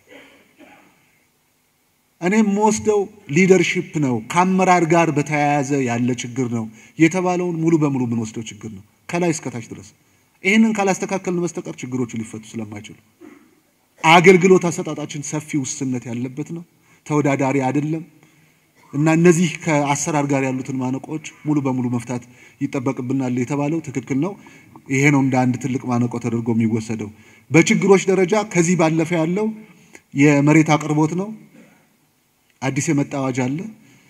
እኔም የምወስደው ሊደርሺፕ ነው፣ ከአመራር ጋር በተያያዘ ያለ ችግር ነው የተባለውን ሙሉ በሙሉ የምንወስደው ችግር ነው ከላይ እስከታች ድረስ። ይህንን ካላስተካከልን በስተቀር ችግሮቹ ሊፈቱ ስለማይችሉ አገልግሎት አሰጣጣችን ሰፊ ውስንነት ያለበት ነው፣ ተወዳዳሪ አይደለም እና እነዚህ ከአሰራር ጋር ያሉትን ማነቆዎች ሙሉ በሙሉ መፍታት ይጠበቅብናል የተባለው ትክክል ነው። ይሄ ነው እንደ አንድ ትልቅ ማነቆ ተደርጎ የሚወሰደው። በችግሮች ደረጃ ከዚህ ባለፈ ያለው የመሬት አቅርቦት ነው። አዲስ የመጣ አዋጅ አለ።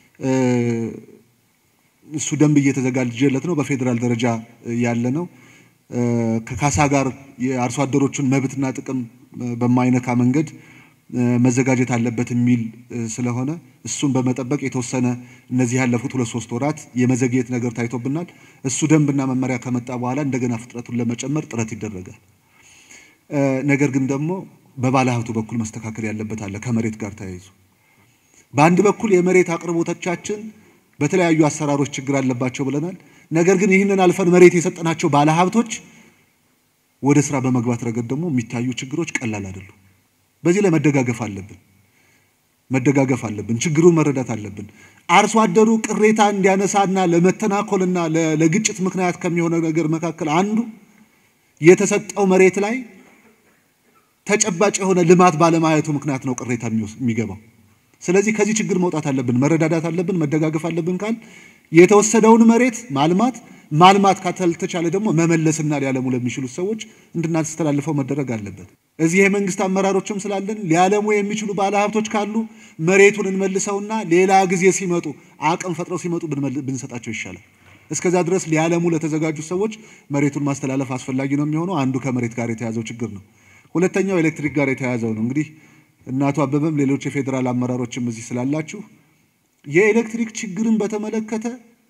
እሱ ደንብ እየተዘጋጀለት ነው። በፌዴራል ደረጃ ያለ ነው። ከካሳ ጋር የአርሶ አደሮችን መብትና ጥቅም በማይነካ መንገድ መዘጋጀት አለበት የሚል ስለሆነ እሱን በመጠበቅ የተወሰነ እነዚህ ያለፉት ሁለት ሶስት ወራት የመዘግየት ነገር ታይቶብናል። እሱ ደንብና መመሪያ ከመጣ በኋላ እንደገና ፍጥነቱን ለመጨመር ጥረት ይደረጋል። ነገር ግን ደግሞ በባለ ሀብቱ በኩል መስተካከል ያለበት አለ ከመሬት ጋር ተያይዞ በአንድ በኩል የመሬት አቅርቦቶቻችን በተለያዩ አሰራሮች ችግር አለባቸው ብለናል። ነገር ግን ይህንን አልፈን መሬት የሰጠናቸው ባለሀብቶች ወደ ስራ በመግባት ረገድ ደግሞ የሚታዩ ችግሮች ቀላል አይደሉም። በዚህ ላይ መደጋገፍ አለብን መደጋገፍ አለብን። ችግሩን መረዳት አለብን። አርሶ አደሩ ቅሬታ እንዲያነሳና ለመተናኮልና ለግጭት ምክንያት ከሚሆነው ነገር መካከል አንዱ የተሰጠው መሬት ላይ ተጨባጭ የሆነ ልማት ባለማየቱ ምክንያት ነው ቅሬታ የሚገባው። ስለዚህ ከዚህ ችግር መውጣት አለብን፣ መረዳዳት አለብን፣ መደጋገፍ አለብን ካል የተወሰደውን መሬት ማልማት ማልማት ካልተቻለ ደግሞ መመለስና ሊያለሙ ለሚችሉት ሰዎች እንድናስተላልፈው መደረግ አለበት። እዚህ የመንግስት አመራሮችም ስላለን ሊያለሙ የሚችሉ ባለሀብቶች ካሉ መሬቱን እንመልሰውና ሌላ ጊዜ ሲመጡ አቅም ፈጥረው ሲመጡ ብንሰጣቸው ይሻላል። እስከዛ ድረስ ሊያለሙ ለተዘጋጁ ሰዎች መሬቱን ማስተላለፍ አስፈላጊ ነው የሚሆነው። አንዱ ከመሬት ጋር የተያዘው ችግር ነው። ሁለተኛው ኤሌክትሪክ ጋር የተያዘው ነው። እንግዲህ እና አቶ አበበም ሌሎች የፌዴራል አመራሮችም እዚህ ስላላችሁ የኤሌክትሪክ ችግርን በተመለከተ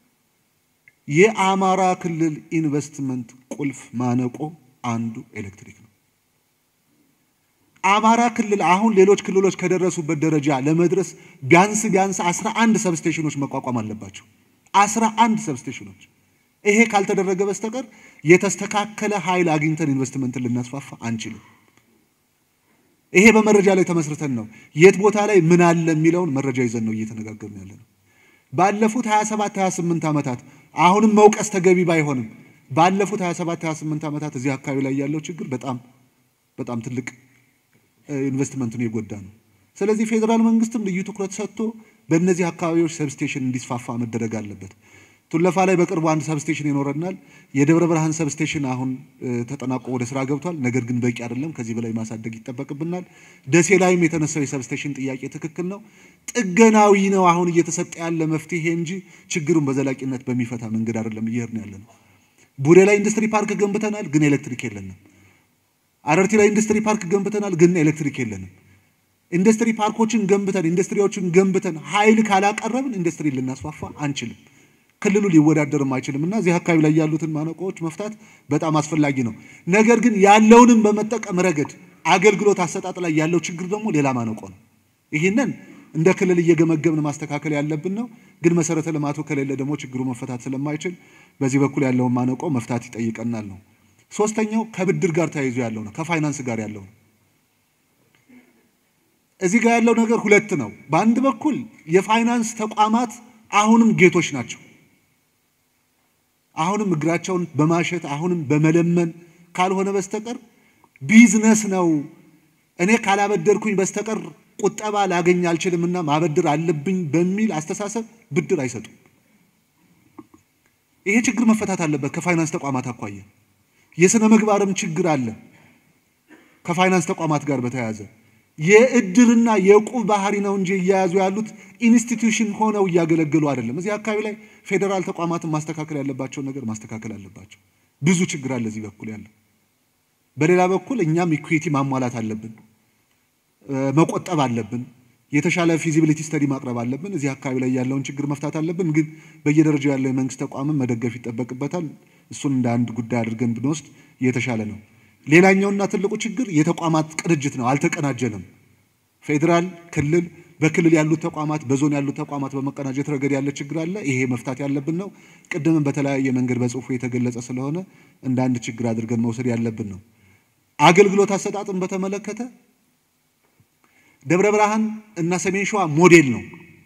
የአማራ ክልል ኢንቨስትመንት ቁልፍ ማነቆ አንዱ ኤሌክትሪክ ነው። አማራ ክልል አሁን ሌሎች ክልሎች ከደረሱበት ደረጃ ለመድረስ ቢያንስ ቢያንስ አስራ አንድ ሰብስቴሽኖች መቋቋም አለባቸው። አስራ አንድ ሰብስቴሽኖች። ይሄ ካልተደረገ በስተቀር የተስተካከለ ኃይል አግኝተን ኢንቨስትመንትን ልናስፋፋ አንችልም። ይሄ በመረጃ ላይ ተመስርተን ነው የት ቦታ ላይ ምን አለ የሚለውን መረጃ ይዘን ነው እየተነጋገርን ያለ ነው። ባለፉት 27 28 ዓመታት አሁንም መውቀስ ተገቢ ባይሆንም ባለፉት 27 28 ዓመታት እዚህ አካባቢ ላይ ያለው ችግር በጣም በጣም ትልቅ ኢንቨስትመንቱን የጎዳ ነው። ስለዚህ ፌዴራል መንግስትም ልዩ ትኩረት ሰጥቶ በእነዚህ አካባቢዎች ሰብስቴሽን እንዲስፋፋ መደረግ አለበት። ቱለፋ ላይ በቅርቡ አንድ ሰብስቴሽን ይኖረናል። የደብረ ብርሃን ሰብስቴሽን አሁን ተጠናቆ ወደ ስራ ገብቷል። ነገር ግን በቂ አይደለም። ከዚህ በላይ ማሳደግ ይጠበቅብናል። ደሴ ላይም የተነሳው የሰብስቴሽን ጥያቄ ትክክል ነው። ጥገናዊ ነው አሁን እየተሰጠ ያለ መፍትሄ እንጂ ችግሩን በዘላቂነት በሚፈታ መንገድ አይደለም እየሄድን ያለ ነው። ቡሬ ላይ ኢንዱስትሪ ፓርክ ገንብተናል፣ ግን ኤሌክትሪክ የለንም። አረርቲ ላይ ኢንዱስትሪ ፓርክ ገንብተናል፣ ግን ኤሌክትሪክ የለንም። ኢንዱስትሪ ፓርኮችን ገንብተን ኢንዱስትሪዎችን ገንብተን ኃይል ካላቀረብን ኢንዱስትሪ ልናስፋፋ አንችልም። ክልሉ ሊወዳደርም አይችልም እና እዚህ አካባቢ ላይ ያሉትን ማነቆዎች መፍታት በጣም አስፈላጊ ነው። ነገር ግን ያለውንም በመጠቀም ረገድ አገልግሎት አሰጣጥ ላይ ያለው ችግር ደግሞ ሌላ ማነቆ ነው። ይህንን እንደ ክልል እየገመገብን ማስተካከል ያለብን ነው። ግን መሰረተ ልማቱ ከሌለ ደግሞ ችግሩ መፈታት ስለማይችል በዚህ በኩል ያለውን ማነቆ መፍታት ይጠይቀናል ነው። ሶስተኛው ከብድር ጋር ተያይዞ ያለው ነው፣ ከፋይናንስ ጋር ያለው ነው። እዚህ ጋር ያለው ነገር ሁለት ነው። በአንድ በኩል የፋይናንስ ተቋማት አሁንም ጌቶች ናቸው። አሁንም እግራቸውን በማሸት አሁንም በመለመን ካልሆነ በስተቀር ቢዝነስ ነው፣ እኔ ካላበደርኩኝ በስተቀር ቁጠባ ላገኝ አልችልምና ማበደር አለብኝ በሚል አስተሳሰብ ብድር አይሰጡም። ይሄ ችግር መፈታት አለበት። ከፋይናንስ ተቋማት አኳያ የሥነ ምግባርም ችግር አለ። ከፋይናንስ ተቋማት ጋር በተያያዘ የእድርና የዕቁብ ባህሪ ነው እንጂ እየያዙ ያሉት ኢንስቲትዩሽን ሆነው እያገለገሉ አይደለም። እዚህ አካባቢ ላይ ፌዴራል ተቋማትን ማስተካከል ያለባቸውን ነገር ማስተካከል አለባቸው። ብዙ ችግር አለ እዚህ በኩል ያለው። በሌላ በኩል እኛም ኢኩዊቲ ማሟላት አለብን፣ መቆጠብ አለብን፣ የተሻለ ፊዚቢሊቲ ስተዲ ማቅረብ አለብን። እዚህ አካባቢ ላይ ያለውን ችግር መፍታት አለብን። ግን በየደረጃው ያለው የመንግስት ተቋምን መደገፍ ይጠበቅበታል። እሱን እንደ አንድ ጉዳይ አድርገን ብንወስድ የተሻለ ነው። ሌላኛውና ትልቁ ችግር የተቋማት ቅንጅት ነው። አልተቀናጀንም። ፌዴራል፣ ክልል፣ በክልል ያሉት ተቋማት፣ በዞን ያሉት ተቋማት በመቀናጀት ረገድ ያለ ችግር አለ። ይሄ መፍታት ያለብን ነው። ቅድምም በተለያየ መንገድ በጽሁፉ የተገለጸ ስለሆነ እንደ አንድ ችግር አድርገን መውሰድ ያለብን ነው። አገልግሎት አሰጣጥን በተመለከተ ደብረ ብርሃን እና ሰሜን ሸዋ ሞዴል ነው።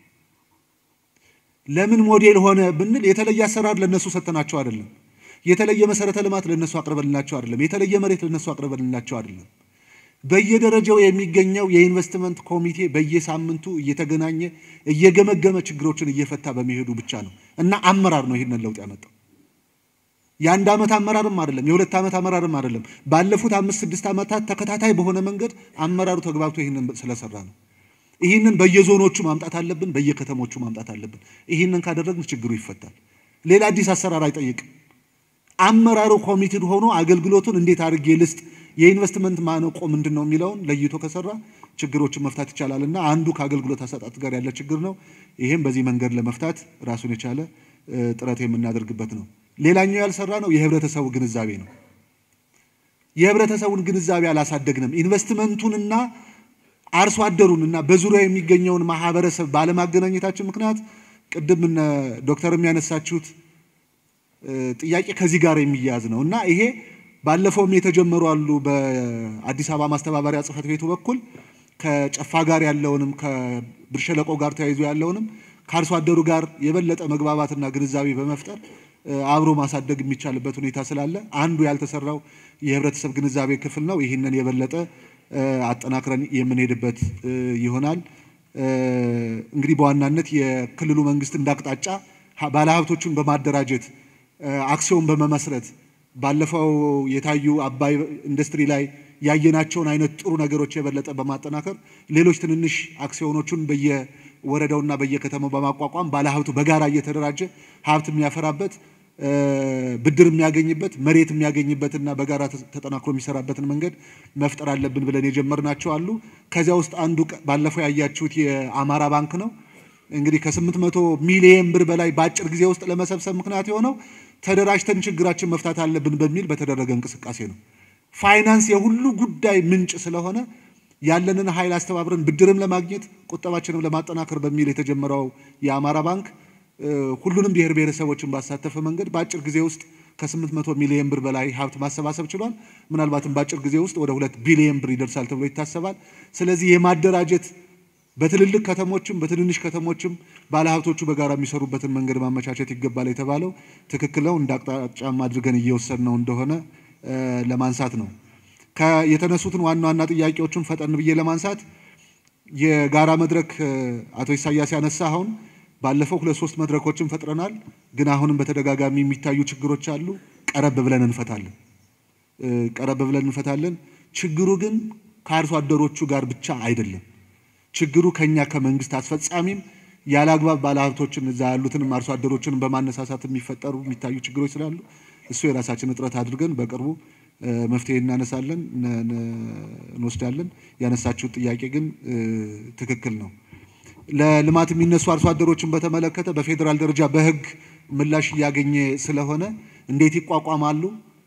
ለምን ሞዴል ሆነ ብንል የተለየ አሰራር ለነሱ ሰጥተናቸው አይደለም። የተለየ መሰረተ ልማት ለነሱ አቅርበንላቸው አይደለም። የተለየ መሬት ለነሱ አቅርበንላቸው አይደለም። በየደረጃው የሚገኘው የኢንቨስትመንት ኮሚቴ በየሳምንቱ እየተገናኘ እየገመገመ ችግሮችን እየፈታ በመሄዱ ብቻ ነው እና አመራር ነው ይህንን ለውጥ ያመጣው። የአንድ ዓመት አመራርም አይደለም፣ የሁለት ዓመት አመራርም አይደለም። ባለፉት አምስት ስድስት ዓመታት ተከታታይ በሆነ መንገድ አመራሩ ተግባብቶ ይህንን ስለሰራ ነው። ይህንን በየዞኖቹ ማምጣት አለብን፣ በየከተሞቹ ማምጣት አለብን። ይህንን ካደረግን ችግሩ ይፈታል። ሌላ አዲስ አሰራር አይጠይቅም። አመራሩ ኮሚትድ ሆኖ አገልግሎቱን እንዴት አድርጌ ልስጥ፣ የኢንቨስትመንት ማነቆ ምንድን ነው የሚለውን ለይቶ ከሰራ ችግሮችን መፍታት ይቻላል እና አንዱ ከአገልግሎት አሰጣጥ ጋር ያለ ችግር ነው። ይህም በዚህ መንገድ ለመፍታት ራሱን የቻለ ጥረት የምናደርግበት ነው። ሌላኛው ያልሰራ ነው የህብረተሰቡ ግንዛቤ ነው። የህብረተሰቡን ግንዛቤ አላሳደግንም። ኢንቨስትመንቱንና አርሶ አደሩን እና በዙሪያ የሚገኘውን ማህበረሰብ ባለማገናኘታችን ምክንያት ቅድም እነ ዶክተር የሚያነሳችሁት ጥያቄ ከዚህ ጋር የሚያያዝ ነው እና ይሄ ባለፈውም የተጀመሩ አሉ። በአዲስ አበባ ማስተባበሪያ ጽሕፈት ቤቱ በኩል ከጨፋ ጋር ያለውንም ከብር ሸለቆ ጋር ተያይዞ ያለውንም ከአርሶ አደሩ ጋር የበለጠ መግባባትና ግንዛቤ በመፍጠር አብሮ ማሳደግ የሚቻልበት ሁኔታ ስላለ አንዱ ያልተሰራው የህብረተሰብ ግንዛቤ ክፍል ነው። ይህንን የበለጠ አጠናክረን የምንሄድበት ይሆናል። እንግዲህ በዋናነት የክልሉ መንግስት እንዳቅጣጫ ባለሀብቶቹን በማደራጀት አክሲዮን በመመስረት ባለፈው የታዩ አባይ ኢንዱስትሪ ላይ ያየናቸውን አይነት ጥሩ ነገሮች የበለጠ በማጠናከር ሌሎች ትንንሽ አክሲዮኖቹን በየወረዳውና በየከተማው በማቋቋም ባለሀብቱ በጋራ እየተደራጀ ሀብት የሚያፈራበት ብድር የሚያገኝበት መሬት የሚያገኝበትና በጋራ ተጠናክሮ የሚሰራበትን መንገድ መፍጠር አለብን ብለን የጀመርናቸው አሉ። ከዚያ ውስጥ አንዱ ባለፈው ያያችሁት የአማራ ባንክ ነው። እንግዲህ ከስምንት መቶ ሚሊየን ብር በላይ በአጭር ጊዜ ውስጥ ለመሰብሰብ ምክንያት የሆነው ተደራጅተን ችግራችን መፍታት አለብን በሚል በተደረገ እንቅስቃሴ ነው። ፋይናንስ የሁሉ ጉዳይ ምንጭ ስለሆነ ያለንን ኃይል አስተባብረን ብድርም ለማግኘት ቁጠባችንም ለማጠናከር በሚል የተጀመረው የአማራ ባንክ ሁሉንም ብሔር ብሔረሰቦችን ባሳተፈ መንገድ በአጭር ጊዜ ውስጥ ከ800 ሚሊዮን ብር በላይ ሀብት ማሰባሰብ ችሏል። ምናልባትም በአጭር ጊዜ ውስጥ ወደ ሁለት ቢሊዮን ብር ይደርሳል ተብሎ ይታሰባል። ስለዚህ የማደራጀት በትልልቅ ከተሞችም በትንንሽ ከተሞችም ባለሀብቶቹ በጋራ የሚሰሩበትን መንገድ ማመቻቸት ይገባል የተባለው ትክክል ነው። እንደ አቅጣጫም አድርገን እየወሰድነው እንደሆነ ለማንሳት ነው። የተነሱትን ዋና ዋና ጥያቄዎችን ፈጠን ብዬ ለማንሳት የጋራ መድረክ አቶ ኢሳያስ ያነሳ አሁን ባለፈው ሁለት ሶስት መድረኮችን ፈጥረናል። ግን አሁንም በተደጋጋሚ የሚታዩ ችግሮች አሉ። ቀረብ ብለን እንፈታለን፣ ቀረብ ብለን እንፈታለን። ችግሩ ግን ከአርሶ አደሮቹ ጋር ብቻ አይደለም። ችግሩ ከኛ ከመንግስት አስፈጻሚም ያለ አግባብ ባለሀብቶችን እዛ ያሉትንም አርሶ አደሮችን በማነሳሳት የሚፈጠሩ የሚታዩ ችግሮች ስላሉ እሱ የራሳችን እጥረት አድርገን በቅርቡ መፍትሄ እናነሳለን እንወስዳለን። ያነሳችሁት ጥያቄ ግን ትክክል ነው። ለልማት የሚነሱ አርሶ አደሮችን በተመለከተ በፌዴራል ደረጃ በህግ ምላሽ እያገኘ ስለሆነ እንዴት ይቋቋማሉ፣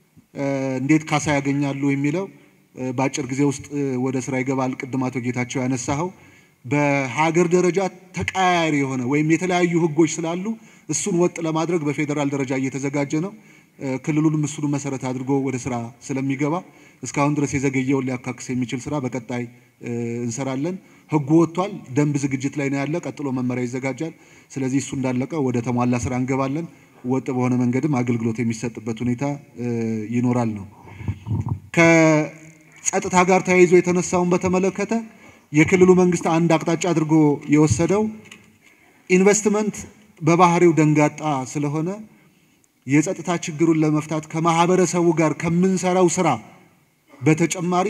እንዴት ካሳ ያገኛሉ የሚለው በአጭር ጊዜ ውስጥ ወደ ስራ ይገባል። ቅድም አቶ ጌታቸው ያነሳኸው በሀገር ደረጃ ተቀያያሪ የሆነ ወይም የተለያዩ ህጎች ስላሉ እሱን ወጥ ለማድረግ በፌዴራል ደረጃ እየተዘጋጀ ነው። ክልሉንም እሱን መሰረት አድርጎ ወደ ስራ ስለሚገባ እስካሁን ድረስ የዘገየውን ሊያካክስ የሚችል ስራ በቀጣይ እንሰራለን። ህጉ ወጥቷል። ደንብ ዝግጅት ላይ ነው ያለ። ቀጥሎ መመሪያ ይዘጋጃል። ስለዚህ እሱ እንዳለቀ ወደ ተሟላ ስራ እንገባለን። ወጥ በሆነ መንገድም አገልግሎት የሚሰጥበት ሁኔታ ይኖራል ነው። ከጸጥታ ጋር ተያይዞ የተነሳውን በተመለከተ የክልሉ መንግስት አንድ አቅጣጫ አድርጎ የወሰደው ኢንቨስትመንት በባህሪው ደንጋጣ ስለሆነ የጸጥታ ችግሩን ለመፍታት ከማህበረሰቡ ጋር ከምንሰራው ስራ በተጨማሪ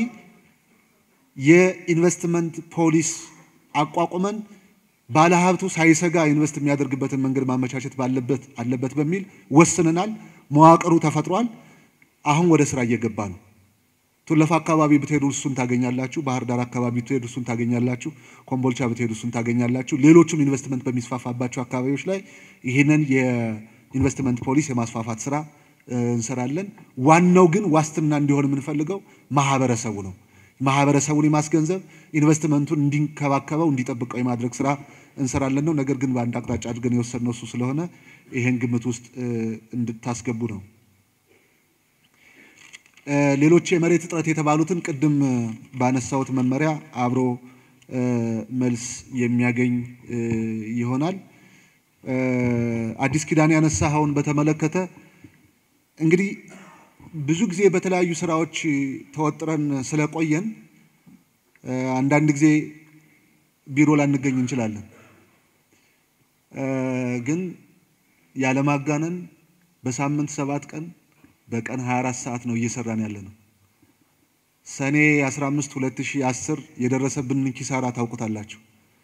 የኢንቨስትመንት ፖሊስ አቋቁመን ባለሀብቱ ሳይሰጋ ኢንቨስት የሚያደርግበትን መንገድ ማመቻቸት ባለበት አለበት በሚል ወስነናል። መዋቅሩ ተፈጥሯል። አሁን ወደ ስራ እየገባ ነው። ቱለፋ አካባቢ ብትሄዱ እሱን ታገኛላችሁ። ባህር ዳር አካባቢ ብትሄዱ እሱን ታገኛላችሁ። ኮምቦልቻ ብትሄዱ እሱን ታገኛላችሁ። ሌሎችም ኢንቨስትመንት በሚስፋፋባቸው አካባቢዎች ላይ ይህንን የኢንቨስትመንት ፖሊስ የማስፋፋት ስራ እንሰራለን። ዋናው ግን ዋስትና እንዲሆን የምንፈልገው ማህበረሰቡ ነው። ማህበረሰቡን የማስገንዘብ ኢንቨስትመንቱን እንዲንከባከበው እንዲጠብቀው የማድረግ ስራ እንሰራለን ነው። ነገር ግን በአንድ አቅጣጫ አድርገን የወሰድነው እሱ ስለሆነ ይሄን ግምት ውስጥ እንድታስገቡ ነው። ሌሎች የመሬት እጥረት የተባሉትን ቅድም ባነሳሁት መመሪያ አብሮ መልስ የሚያገኝ ይሆናል። አዲስ ኪዳን ያነሳኸውን በተመለከተ እንግዲህ ብዙ ጊዜ በተለያዩ ስራዎች ተወጥረን ስለቆየን አንዳንድ ጊዜ ቢሮ ላንገኝ እንችላለን። ግን ያለማጋነን በሳምንት ሰባት ቀን በቀን 24 ሰዓት ነው እየሰራን ያለ ነው። ሰኔ 15 2010 የደረሰብንን ኪሳራ ታውቁታላችሁ።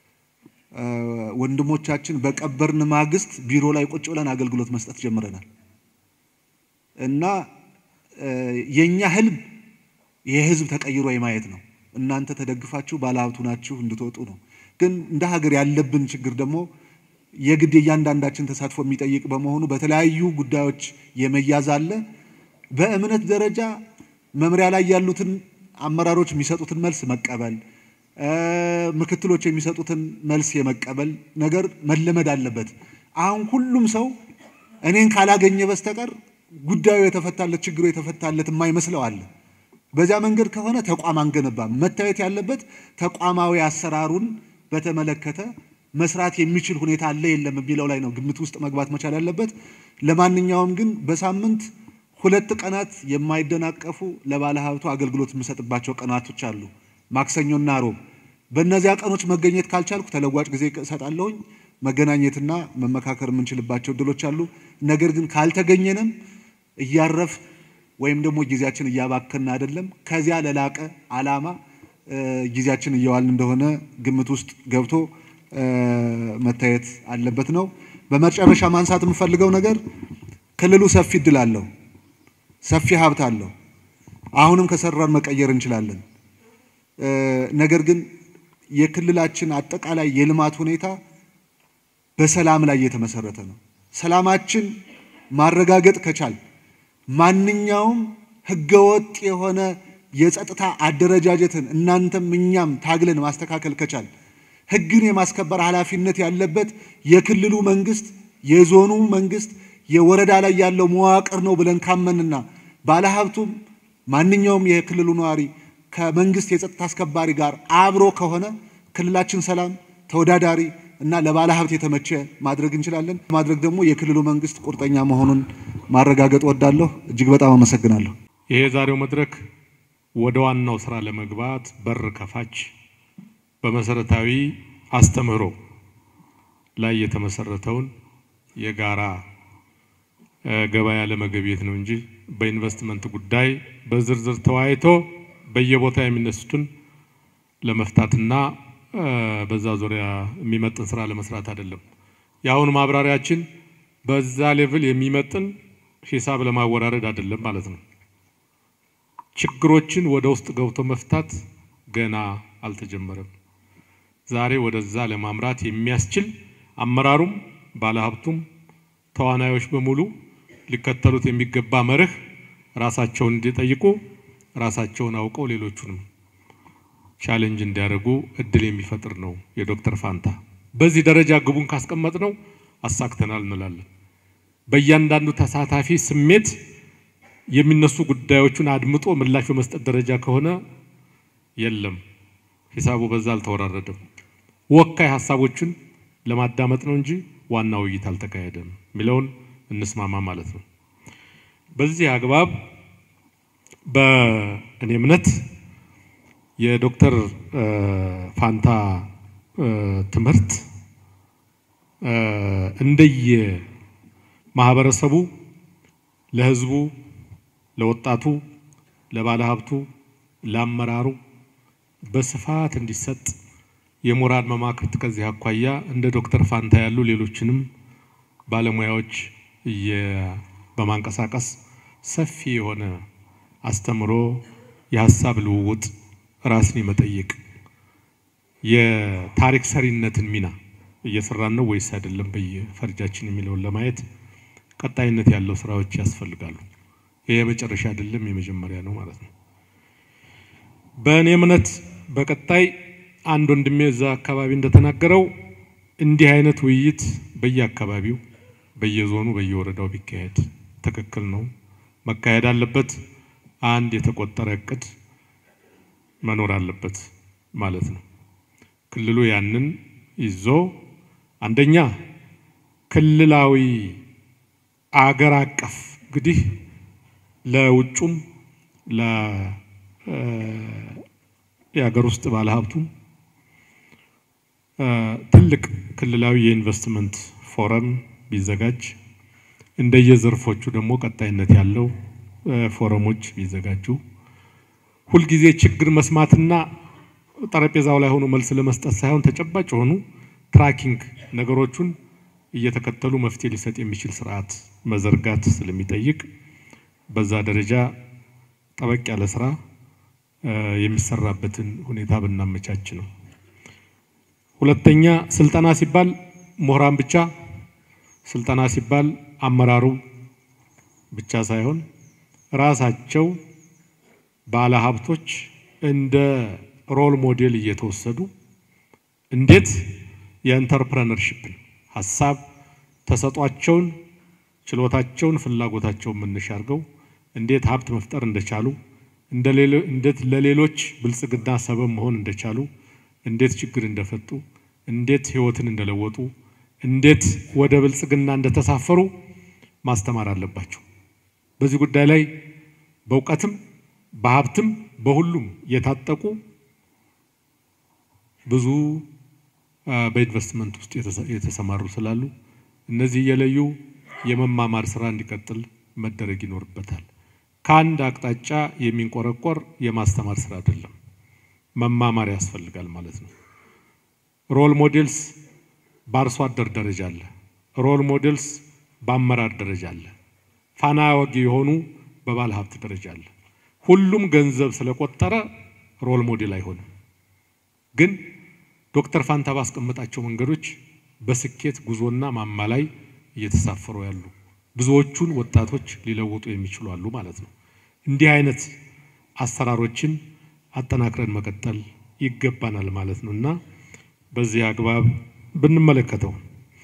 ወንድሞቻችን በቀበርን ማግስት ቢሮ ላይ ቁጭ ብለን አገልግሎት መስጠት ጀምረናል እና የኛ ህልም የህዝብ ተቀይሮ የማየት ነው። እናንተ ተደግፋችሁ ባለሀብቱ ናችሁ እንድትወጡ ነው። ግን እንደ ሀገር ያለብን ችግር ደግሞ የግድ የእያንዳንዳችን ተሳትፎ የሚጠይቅ በመሆኑ በተለያዩ ጉዳዮች የመያዝ አለ። በእምነት ደረጃ መምሪያ ላይ ያሉትን አመራሮች የሚሰጡትን መልስ መቀበል፣ ምክትሎች የሚሰጡትን መልስ የመቀበል ነገር መለመድ አለበት። አሁን ሁሉም ሰው እኔን ካላገኘ በስተቀር ጉዳዩ የተፈታለት ችግሩ የተፈታለት የማይመስለው አለ። በዚያ መንገድ ከሆነ ተቋም አንገነባም። መታየት ያለበት ተቋማዊ አሰራሩን በተመለከተ መስራት የሚችል ሁኔታ አለ የለም የሚለው ላይ ነው ግምት ውስጥ መግባት መቻል ያለበት። ለማንኛውም ግን በሳምንት ሁለት ቀናት የማይደናቀፉ ለባለ ሀብቱ አገልግሎት የምሰጥባቸው ቀናቶች አሉ፣ ማክሰኞና ሮብ። በእነዚያ ቀኖች መገኘት ካልቻልኩ ተለዋጭ ጊዜ እሰጣለሁኝ። መገናኘትና መመካከር የምንችልባቸው እድሎች አሉ። ነገር ግን ካልተገኘንም እያረፍ ወይም ደግሞ ጊዜያችን እያባከን አይደለም። ከዚያ ለላቀ ዓላማ ጊዜያችን እየዋልን እንደሆነ ግምት ውስጥ ገብቶ መታየት አለበት ነው። በመጨረሻ ማንሳት የምፈልገው ነገር ክልሉ ሰፊ እድል አለው፣ ሰፊ ሀብት አለው። አሁንም ከሰራን መቀየር እንችላለን። ነገር ግን የክልላችን አጠቃላይ የልማት ሁኔታ በሰላም ላይ የተመሰረተ ነው። ሰላማችን ማረጋገጥ ከቻል ማንኛውም ህገወጥ የሆነ የጸጥታ አደረጃጀትን እናንተም እኛም ታግለን ማስተካከል ከቻል ህግን የማስከበር ኃላፊነት ያለበት የክልሉ መንግስት፣ የዞኑ መንግስት፣ የወረዳ ላይ ያለው መዋቅር ነው ብለን ካመንና ባለሀብቱም ማንኛውም የክልሉ ነዋሪ ከመንግስት የጸጥታ አስከባሪ ጋር አብሮ ከሆነ ክልላችን ሰላም፣ ተወዳዳሪ እና ለባለ ሀብት የተመቸ ማድረግ እንችላለን። ማድረግ ደግሞ የክልሉ መንግስት ቁርጠኛ መሆኑን ማረጋገጥ ወዳለሁ። እጅግ በጣም አመሰግናለሁ። ይሄ የዛሬው መድረክ ወደ ዋናው ስራ ለመግባት በር ከፋች በመሰረታዊ አስተምህሮ ላይ የተመሰረተውን የጋራ ገበያ ለመገብየት ነው እንጂ በኢንቨስትመንት ጉዳይ በዝርዝር ተወያይቶ በየቦታ የሚነሱትን ለመፍታትና በዛ ዙሪያ የሚመጥን ስራ ለመስራት አይደለም። የአሁኑ ማብራሪያችን በዛ ሌቭል የሚመጥን ሂሳብ ለማወራረድ አይደለም ማለት ነው። ችግሮችን ወደ ውስጥ ገብቶ መፍታት ገና አልተጀመረም። ዛሬ ወደዛ ለማምራት የሚያስችል አመራሩም፣ ባለሀብቱም፣ ተዋናዮች በሙሉ ሊከተሉት የሚገባ መርህ ራሳቸውን እንዲጠይቁ ራሳቸውን አውቀው ሌሎቹንም ቻሌንጅ እንዲያደርጉ እድል የሚፈጥር ነው የዶክተር ፋንታ። በዚህ ደረጃ ግቡን ካስቀመጥ ነው አሳክተናል እንላለን። በእያንዳንዱ ተሳታፊ ስሜት የሚነሱ ጉዳዮቹን አድምጦ ምላሽ በመስጠት ደረጃ ከሆነ የለም፣ ሂሳቡ በዛ አልተወራረደም። ወካይ ሀሳቦችን ለማዳመጥ ነው እንጂ ዋና ውይይት አልተካሄደም የሚለውን እንስማማ ማለት ነው። በዚህ አግባብ በእኔ እምነት የዶክተር ፋንታ ትምህርት እንደየ ማህበረሰቡ ለህዝቡ፣ ለወጣቱ፣ ለባለሀብቱ፣ ለአመራሩ በስፋት እንዲሰጥ የሞራል መማክርት ከዚህ አኳያ እንደ ዶክተር ፋንታ ያሉ ሌሎችንም ባለሙያዎች በማንቀሳቀስ ሰፊ የሆነ አስተምሮ የሀሳብ ልውውጥ ራስን የመጠየቅ የታሪክ ሰሪነትን ሚና እየሰራን ነው ወይስ አይደለም በየፈርጃችን የሚለውን ለማየት ቀጣይነት ያለው ስራዎች ያስፈልጋሉ። ይሄ የመጨረሻ አይደለም፣ የመጀመሪያ ነው ማለት ነው። በእኔ እምነት በቀጣይ አንድ ወንድሜ እዛ አካባቢ እንደተናገረው እንዲህ አይነት ውይይት በየአካባቢው በየዞኑ በየወረዳው ቢካሄድ ትክክል ነው፣ መካሄድ አለበት። አንድ የተቆጠረ እቅድ መኖር አለበት ማለት ነው። ክልሉ ያንን ይዞ አንደኛ ክልላዊ አገር አቀፍ እንግዲህ ለውጩም የሀገር ውስጥ ባለሀብቱም ትልቅ ክልላዊ የኢንቨስትመንት ፎረም ቢዘጋጅ እንደየዘርፎቹ ደግሞ ቀጣይነት ያለው ፎረሞች ቢዘጋጁ ሁልጊዜ ችግር መስማትና ጠረጴዛው ላይ ሆኖ መልስ ለመስጠት ሳይሆን ተጨባጭ የሆኑ ትራኪንግ ነገሮቹን እየተከተሉ መፍትሄ ሊሰጥ የሚችል ስርዓት መዘርጋት ስለሚጠይቅ በዛ ደረጃ ጠበቅ ያለ ስራ የሚሰራበትን ሁኔታ ብናመቻች ነው። ሁለተኛ ስልጠና ሲባል ምሁራን ብቻ፣ ስልጠና ሲባል አመራሩ ብቻ ሳይሆን ራሳቸው ባለ ሀብቶች እንደ ሮል ሞዴል እየተወሰዱ እንዴት የኢንተርፕረነርሺፕን ሀሳብ ተሰጧቸውን፣ ችሎታቸውን፣ ፍላጎታቸውን መነሻ አድርገው እንዴት ሀብት መፍጠር እንደቻሉ እንዴት ለሌሎች ብልጽግና ሰበብ መሆን እንደቻሉ እንዴት ችግር እንደፈቱ እንዴት ህይወትን እንደለወጡ እንዴት ወደ ብልጽግና እንደተሳፈሩ ማስተማር አለባቸው። በዚህ ጉዳይ ላይ በእውቀትም በሀብትም በሁሉም የታጠቁ ብዙ በኢንቨስትመንት ውስጥ የተሰማሩ ስላሉ እነዚህ እየለዩ የመማማር ስራ እንዲቀጥል መደረግ ይኖርበታል። ከአንድ አቅጣጫ የሚንቆረቆር የማስተማር ስራ አይደለም፣ መማማር ያስፈልጋል ማለት ነው። ሮል ሞዴልስ በአርሶ አደር ደረጃ አለ። ሮል ሞዴልስ በአመራር ደረጃ አለ። ፋና ወጊ የሆኑ በባለ ሀብት ደረጃ አለ። ሁሉም ገንዘብ ስለቆጠረ ሮል ሞዴል አይሆንም። ግን ዶክተር ፋንታ ባስቀመጣቸው መንገዶች በስኬት ጉዞና ማማ ላይ እየተሳፈሩ ያሉ ብዙዎቹን ወጣቶች ሊለውጡ የሚችሉ አሉ ማለት ነው። እንዲህ አይነት አሰራሮችን አጠናክረን መቀጠል ይገባናል ማለት ነው እና በዚህ አግባብ ብንመለከተው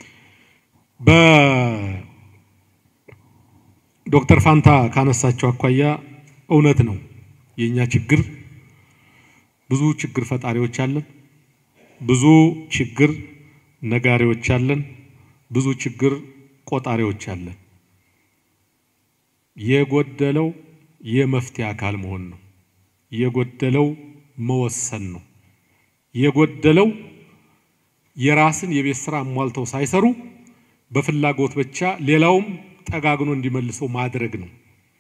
በዶክተር ፋንታ ካነሳቸው አኳያ እውነት ነው። የእኛ ችግር ብዙ ችግር ፈጣሪዎች አለን፣ ብዙ ችግር ነጋሪዎች አለን፣ ብዙ ችግር ቆጣሪዎች አለን። የጎደለው የመፍትሄ አካል መሆን ነው። የጎደለው መወሰን ነው። የጎደለው የራስን የቤት ስራ አሟልተው ሳይሰሩ በፍላጎት ብቻ ሌላውም ጠጋግኖ እንዲመልሰው ማድረግ ነው።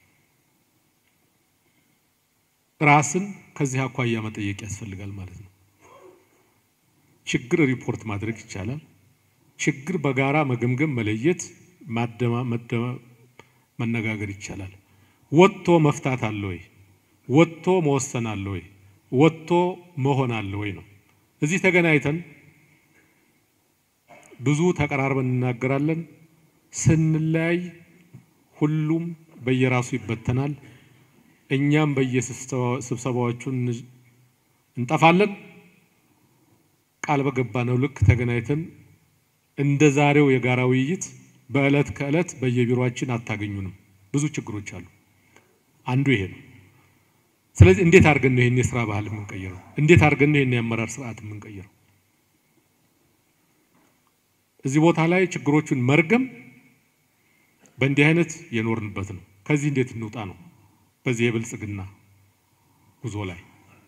ራስን ከዚህ አኳያ መጠየቅ ያስፈልጋል ማለት ነው። ችግር ሪፖርት ማድረግ ይቻላል። ችግር በጋራ መገምገም፣ መለየት፣ ማደማ መነጋገር ይቻላል። ወጥቶ መፍታት አለ ወይ? ወጥቶ መወሰን አለ ወይ? ወጥቶ መሆን አለ ወይ ነው። እዚህ ተገናኝተን ብዙ ተቀራርበን እናገራለን። ስንለያይ ሁሉም በየራሱ ይበተናል። እኛም በየስብሰባዎቹ እንጠፋለን። ቃል በገባነው ልክ ተገናኝተን እንደ ዛሬው የጋራ ውይይት በዕለት ከዕለት በየቢሮአችን አታገኙንም። ብዙ ችግሮች አሉ። አንዱ ይሄ ነው። ስለዚህ እንዴት አድርገን ነው ይሄን የስራ ባህል የምንቀይረው? እንዴት አድርገን ነው ይሄን የአመራር ስርዓት የምንቀይረው? እዚህ ቦታ ላይ ችግሮቹን መርገም በእንዲህ አይነት የኖርንበት ነው። ከዚህ እንዴት እንውጣ ነው። በዚህ የብልጽግና ጉዞ ላይ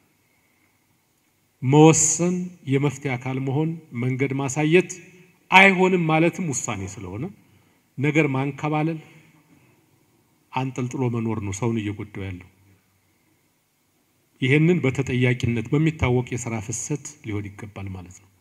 መወሰን፣ የመፍትሄ አካል መሆን፣ መንገድ ማሳየት አይሆንም ማለትም ውሳኔ ስለሆነ ነገር ማንከባለል፣ አንጠልጥሎ መኖር ነው ሰውን እየጎዳው ያለው። ይሄንን በተጠያቂነት በሚታወቅ የስራ ፍሰት ሊሆን ይገባል ማለት ነው።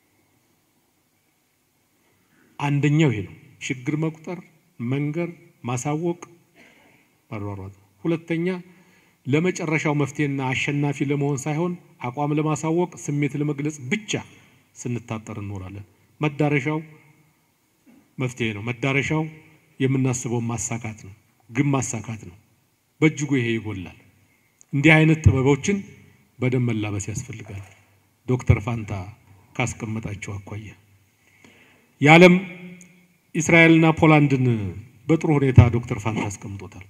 አንደኛው ይሄ ነው። ችግር መቁጠር፣ መንገር፣ ማሳወቅ፣ መሯሯጥ። ሁለተኛ ለመጨረሻው መፍትሄና አሸናፊ ለመሆን ሳይሆን አቋም ለማሳወቅ ስሜት ለመግለጽ ብቻ ስንታጠር እንኖራለን። መዳረሻው መፍትሄ ነው። መዳረሻው የምናስበውን ማሳካት ነው፣ ግን ማሳካት ነው። በእጅጉ ይሄ ይጎላል። እንዲህ አይነት ጥበቦችን በደንብ መላበስ ያስፈልጋል። ዶክተር ፋንታ ካስቀመጣቸው አኳያ የዓለም እስራኤልና ፖላንድን በጥሩ ሁኔታ ዶክተር ፋንታ አስቀምጦታል።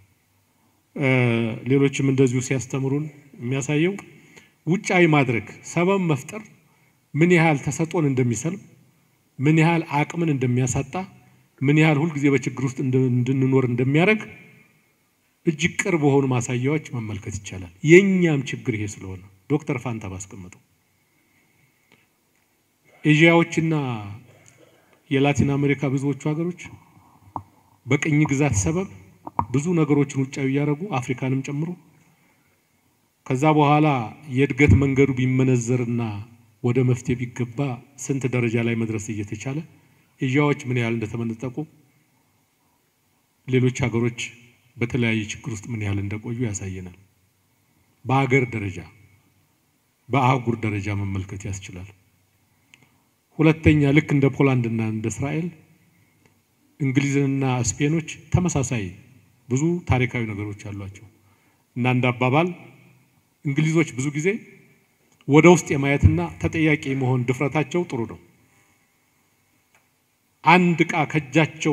ሌሎችም እንደዚሁ ሲያስተምሩን የሚያሳየው ውጫዊ ማድረግ ሰበብ መፍጠር ምን ያህል ተሰጦን እንደሚሰልብ፣ ምን ያህል አቅምን እንደሚያሳጣ፣ ምን ያህል ሁልጊዜ በችግር ውስጥ እንድንኖር እንደሚያደርግ እጅግ ቅርብ በሆኑ ማሳያዎች መመልከት ይቻላል። የእኛም ችግር ይሄ ስለሆነ ዶክተር ፋንታ ባስቀመጠው ኤዥያዎችና የላቲን አሜሪካ ብዙዎቹ ሀገሮች በቅኝ ግዛት ሰበብ ብዙ ነገሮችን ውጫዊ እያደረጉ አፍሪካንም ጨምሮ ከዛ በኋላ የእድገት መንገዱ ቢመነዘርና ወደ መፍትሄ ቢገባ ስንት ደረጃ ላይ መድረስ እየተቻለ ኤዥያዎች ምን ያህል እንደተመነጠቁ ሌሎች ሀገሮች በተለያየ ችግር ውስጥ ምን ያህል እንደቆዩ ያሳየናል። በሀገር ደረጃ በአህጉር ደረጃ መመልከት ያስችላል። ሁለተኛ ልክ እንደ ፖላንድና እንደ እስራኤል እንግሊዝና ስፔኖች ተመሳሳይ ብዙ ታሪካዊ ነገሮች አሏቸው እና እንደ አባባል እንግሊዞች ብዙ ጊዜ ወደ ውስጥ የማየትና ተጠያቂ መሆን ድፍረታቸው ጥሩ ነው። አንድ ዕቃ ከእጃቸው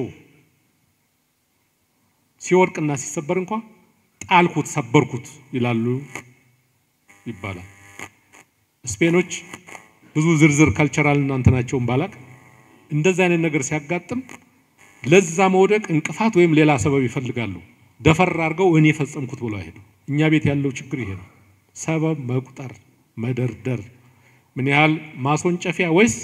ሲወድቅና ሲሰበር እንኳ ጣልኩት፣ ሰበርኩት ይላሉ ይባላል። ስፔኖች ብዙ ዝርዝር ካልቸራል እናንተናቸውን ባላቅ እንደዚህ አይነት ነገር ሲያጋጥም ለዛ መውደቅ እንቅፋት ወይም ሌላ ሰበብ ይፈልጋሉ። ደፈር አድርገው እኔ የፈጸምኩት ብለው አይሄዱ። እኛ ቤት ያለው ችግር ይሄ ነው። ሰበብ መቁጠር፣ መደርደር፣ ምን ያህል ማስወንጨፊያ ወይስ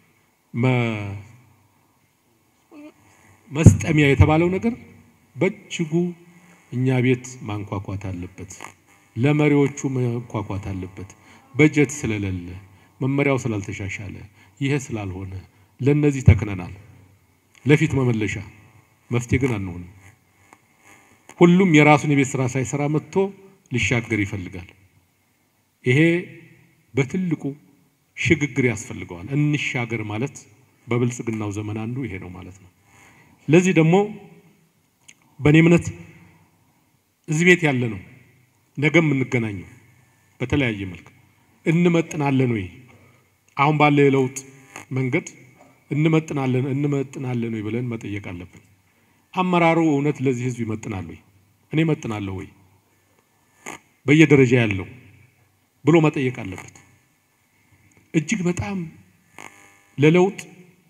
መስጠሚያ የተባለው ነገር በእጅጉ እኛ ቤት ማንኳኳት አለበት። ለመሪዎቹ ማንኳኳት አለበት። በጀት ስለሌለ መመሪያው ስላልተሻሻለ ይሄ ስላልሆነ ለነዚህ ተክነናል። ለፊት መመለሻ መፍትሄ ግን አንሆንም። ሁሉም የራሱን የቤት ስራ ሳይሰራ መጥቶ ሊሻገር ይፈልጋል። ይሄ በትልቁ ሽግግር ያስፈልገዋል። እንሻገር ማለት በብልጽግናው ዘመን አንዱ ይሄ ነው ማለት ነው። ለዚህ ደግሞ በእኔ እምነት እዚህ ቤት ያለ ነው ነገ የምንገናኘው በተለያየ መልክ እንመጥናለን ወይ አሁን ባለ የለውጥ መንገድ እንመጥናለን እንመጥናለን ወይ ብለን መጠየቅ አለብን። አመራሩ እውነት ለዚህ ህዝብ ይመጥናል ወይ? እኔ እመጥናለሁ ወይ? በየደረጃ ያለው ብሎ መጠየቅ አለበት። እጅግ በጣም ለለውጥ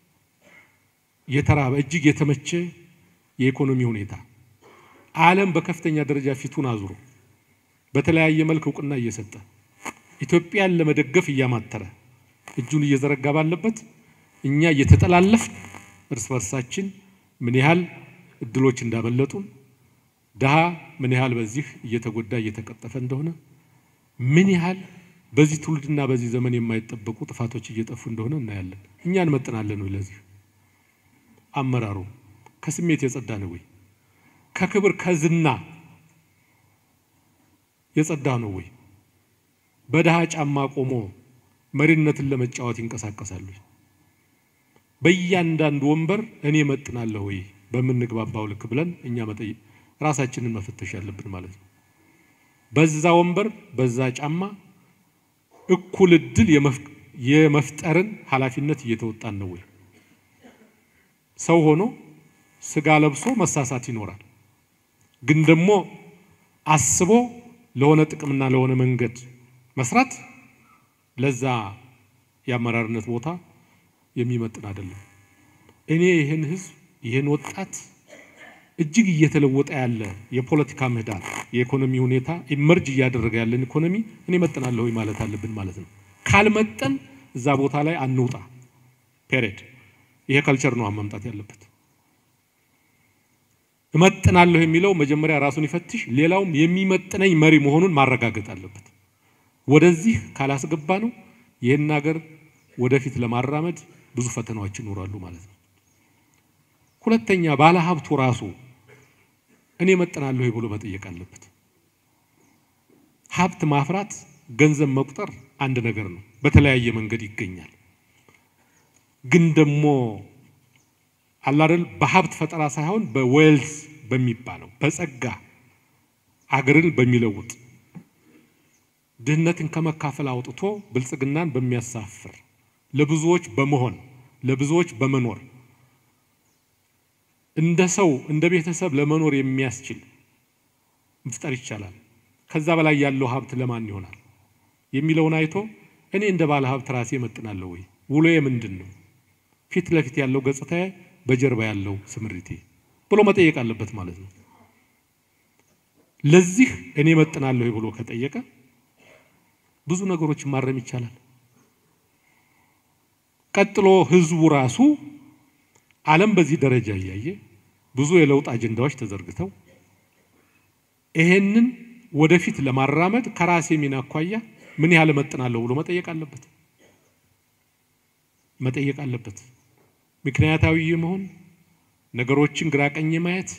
የተራበ እጅግ የተመቸ የኢኮኖሚ ሁኔታ ዓለም በከፍተኛ ደረጃ ፊቱን አዙሮ በተለያየ መልክ እውቅና እየሰጠ ኢትዮጵያን ለመደገፍ እያማተረ እጁን እየዘረጋ ባለበት እኛ እየተጠላለፍ እርስ በርሳችን ምን ያህል እድሎች እንዳበለጡን ድሃ ምን ያህል በዚህ እየተጎዳ እየተቀጠፈ እንደሆነ ምን ያህል በዚህ ትውልድና በዚህ ዘመን የማይጠበቁ ጥፋቶች እየጠፉ እንደሆነ እናያለን። እኛ እንመጥናለን ወይ? ለዚህ አመራሩ ከስሜት የጸዳ ነው ወይ? ከክብር ከዝና የጸዳ ነው ወይ? በድሃ ጫማ ቆሞ መሪነትን ለመጫወት ይንቀሳቀሳሉ? በእያንዳንዱ ወንበር እኔ መጥናለሁ ወይ በምንግባባው ልክ ብለን እኛ መጠየቅ ራሳችንን መፈተሽ ያለብን ማለት ነው። በዛ ወንበር በዛ ጫማ እኩል እድል የመፍጠርን ኃላፊነት እየተወጣን ነው ወይ? ሰው ሆኖ ስጋ ለብሶ መሳሳት ይኖራል። ግን ደግሞ አስቦ ለሆነ ጥቅምና ለሆነ መንገድ መስራት ለዛ የአመራርነት ቦታ የሚመጥን አይደለም። እኔ ይህን ህዝብ ይህን ወጣት እጅግ እየተለወጠ ያለ የፖለቲካ ምህዳር የኢኮኖሚ ሁኔታ ኢመርጅ እያደረገ ያለን ኢኮኖሚ እኔ መጥናለሁ ማለት አለብን ማለት ነው። ካልመጠን እዛ ቦታ ላይ አንውጣ። ፔሬድ። ይሄ ከልቸር ነው መምጣት ያለበት። እመጥናለሁ የሚለው መጀመሪያ ራሱን ይፈትሽ፣ ሌላውም የሚመጥነኝ መሪ መሆኑን ማረጋገጥ አለበት። ወደዚህ ካላስገባ ነው ይህን ሀገር ወደፊት ለማራመድ ብዙ ፈተናዎች ይኖራሉ ማለት ነው። ሁለተኛ ባለ ሀብቱ ራሱ እኔ መጥናለሁ ብሎ መጠየቅ አለበት። ሀብት ማፍራት፣ ገንዘብ መቁጠር አንድ ነገር ነው፣ በተለያየ መንገድ ይገኛል። ግን ደግሞ አላደል በሀብት ፈጠራ ሳይሆን በዌልዝ በሚባለው በጸጋ አገርን በሚለውጥ ድህነትን ከመካፈል አውጥቶ ብልጽግናን በሚያሳፍር ለብዙዎች በመሆን ለብዙዎች በመኖር እንደ ሰው እንደ ቤተሰብ ለመኖር የሚያስችል መፍጠር ይቻላል። ከዛ በላይ ያለው ሀብት ለማን ይሆናል የሚለውን አይቶ እኔ እንደ ባለ ሀብት ራሴ እመጥናለሁ ወይ? ውሎዬ ምንድን ነው? ፊት ለፊት ያለው ገጽታዬ፣ በጀርባ ያለው ስምሪቴ ብሎ መጠየቅ አለበት ማለት ነው። ለዚህ እኔ እመጥናለሁ ብሎ ከጠየቀ ብዙ ነገሮችን ማረም ይቻላል። ቀጥሎ ህዝቡ ራሱ ዓለም በዚህ ደረጃ እያየ ብዙ የለውጥ አጀንዳዎች ተዘርግተው ይሄንን ወደፊት ለማራመድ ከራሴ ሚና አኳያ ምን ያህል እመጥናለሁ ብሎ መጠየቅ አለበት መጠየቅ አለበት። ምክንያታዊ መሆን፣ ነገሮችን ግራ ቀኝ ማየት፣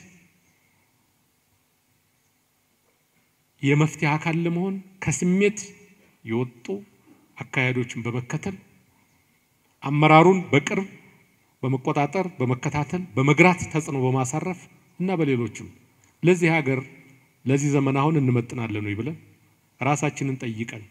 የመፍትሄ አካል ለመሆን ከስሜት የወጡ አካሄዶችን በመከተል አመራሩን በቅርብ በመቆጣጠር በመከታተል በመግራት ተጽዕኖ በማሳረፍ እና በሌሎችም ለዚህ ሀገር ለዚህ ዘመን አሁን እንመጥናለን ወይ ብለን ራሳችንን ጠይቀን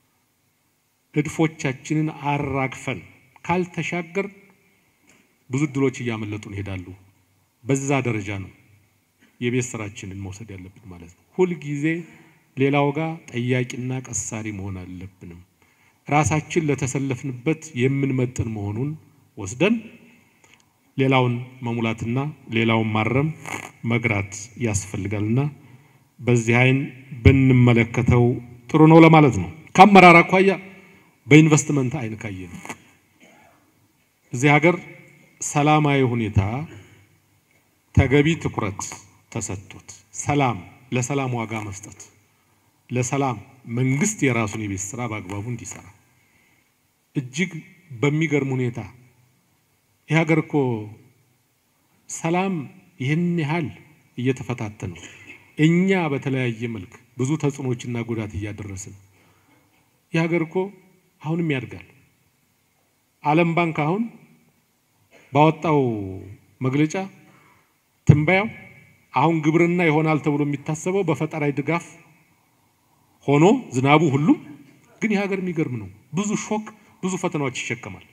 እድፎቻችንን አራግፈን ካልተሻገር ብዙ እድሎች እያመለጡን ይሄዳሉ። በዛ ደረጃ ነው የቤት ስራችንን መውሰድ ያለብን ማለት ነው። ሁልጊዜ ሌላው ጋር ጠያቂና ቀሳሪ መሆን አለብንም። ራሳችን ለተሰለፍንበት የምንመጥን መሆኑን ወስደን ሌላውን መሙላትና ሌላውን ማረም መግራት ያስፈልጋልና በዚህ አይን ብንመለከተው ጥሩ ነው ለማለት ነው። ከአመራር አኳያ በኢንቨስትመንት አይን ካየ ነው እዚህ ሀገር ሰላማዊ ሁኔታ ተገቢ ትኩረት ተሰጥቶት ሰላም ለሰላም ዋጋ መስጠት ለሰላም መንግስት የራሱን የቤት ስራ በአግባቡ እንዲሰራ እጅግ በሚገርም ሁኔታ ይህ ሀገር እኮ ሰላም ይህን ያህል እየተፈታተነው እኛ በተለያየ መልክ ብዙ ተጽዕኖችና ጉዳት እያደረስን የሀገር እኮ አሁንም ያድጋል። ዓለም ባንክ አሁን ባወጣው መግለጫ ትንበያው አሁን ግብርና ይሆናል ተብሎ የሚታሰበው በፈጠራዊ ድጋፍ ሆኖ ዝናቡ ሁሉም ግን የሀገር የሚገርም ነው። ብዙ ሾክ፣ ብዙ ፈተናዎች ይሸከማል።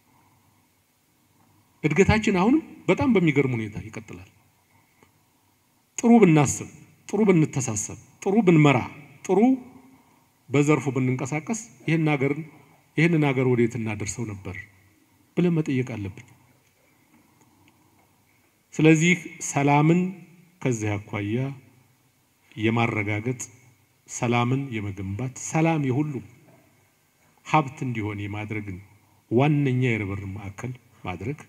እድገታችን አሁንም በጣም በሚገርም ሁኔታ ይቀጥላል። ጥሩ ብናስብ፣ ጥሩ ብንተሳሰብ፣ ጥሩ ብንመራ፣ ጥሩ በዘርፉ ብንንቀሳቀስ ይህን ሀገር ይህንን ሀገር ወዴት እናደርሰው ነበር ብለን መጠየቅ አለብን። ስለዚህ ሰላምን ከዚህ አኳያ የማረጋገጥ ሰላምን የመገንባት ሰላም የሁሉም ሀብት እንዲሆን የማድረግን ዋነኛ የርብርብ ማዕከል ማድረግ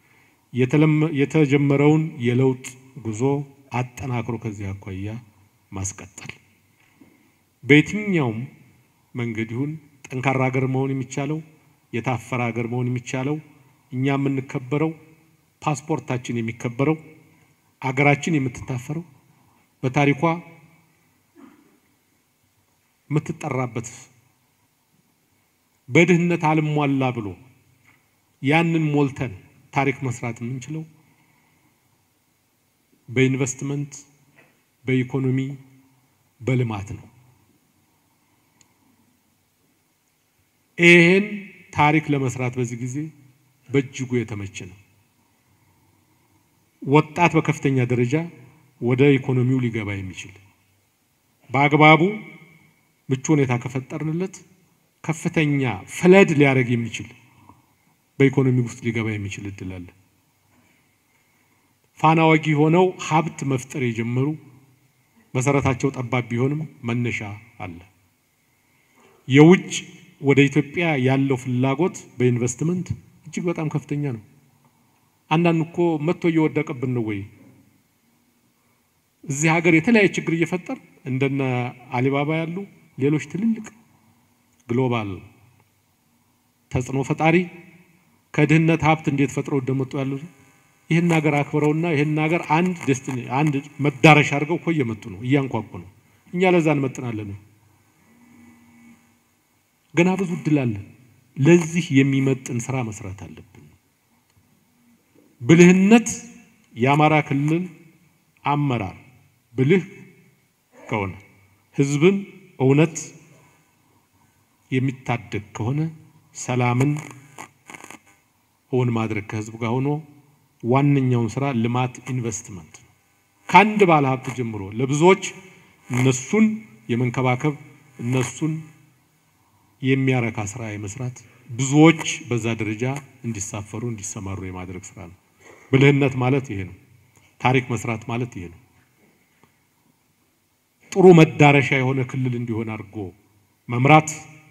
የተጀመረውን የለውጥ ጉዞ አጠናክሮ ከዚህ አኳያ ማስቀጠል በየትኛውም መንገድ ይሁን ጠንካራ ሀገር መሆን የሚቻለው የታፈረ ሀገር መሆን የሚቻለው እኛ የምንከበረው ፓስፖርታችን የሚከበረው አገራችን የምትታፈረው በታሪኳ የምትጠራበት በድህነት አልሟላ ብሎ ያንን ሞልተን ታሪክ መስራት የምንችለው በኢንቨስትመንት፣ በኢኮኖሚ፣ በልማት ነው። ይህን ታሪክ ለመስራት በዚህ ጊዜ በእጅጉ የተመቸ ነው። ወጣት በከፍተኛ ደረጃ ወደ ኢኮኖሚው ሊገባ የሚችል በአግባቡ ምቹ ሁኔታ ከፈጠርንለት ከፍተኛ ፍለድ ሊያደርግ የሚችል በኢኮኖሚ ውስጥ ሊገባ የሚችል እድል አለ። ፋና ወጊ ሆነው ሀብት መፍጠር የጀመሩ መሰረታቸው ጠባብ ቢሆንም መነሻ አለ። የውጭ ወደ ኢትዮጵያ ያለው ፍላጎት በኢንቨስትመንት እጅግ በጣም ከፍተኛ ነው። አንዳንድ እኮ መጥቶ እየወደቀብን ነው ወይ እዚህ ሀገር የተለያየ ችግር እየፈጠር እንደነ አሊባባ ያሉ ሌሎች ትልልቅ ግሎባል ተጽዕኖ ፈጣሪ ከድህነት ሀብት እንዴት ፈጥረው እንደመጡ ያሉ ይህን ሀገር አክብረውና ይህን ሀገር አንድ ደስቲኒ አንድ መዳረሻ አድርገው እኮ እየመጡ ነው፣ እያንኳኩ ነው። እኛ ለዛ እንመጥናለን። ገና ብዙ እድል አለ። ለዚህ የሚመጥን ስራ መስራት አለብን። ብልህነት የአማራ ክልል አመራር ብልህ ከሆነ ህዝብን እውነት የሚታደግ ከሆነ ሰላምን እውን ማድረግ ከህዝብ ጋር ሆኖ ዋነኛውን ስራ ልማት ኢንቨስትመንት ነው። ከአንድ ባለ ሀብት ጀምሮ ለብዙዎች እነሱን የመንከባከብ እነሱን የሚያረካ ስራ የመስራት ብዙዎች በዛ ደረጃ እንዲሳፈሩ እንዲሰማሩ የማድረግ ስራ ነው። ብልህነት ማለት ይሄ ነው። ታሪክ መስራት ማለት ይሄ ነው። ጥሩ መዳረሻ የሆነ ክልል እንዲሆን አድርጎ መምራት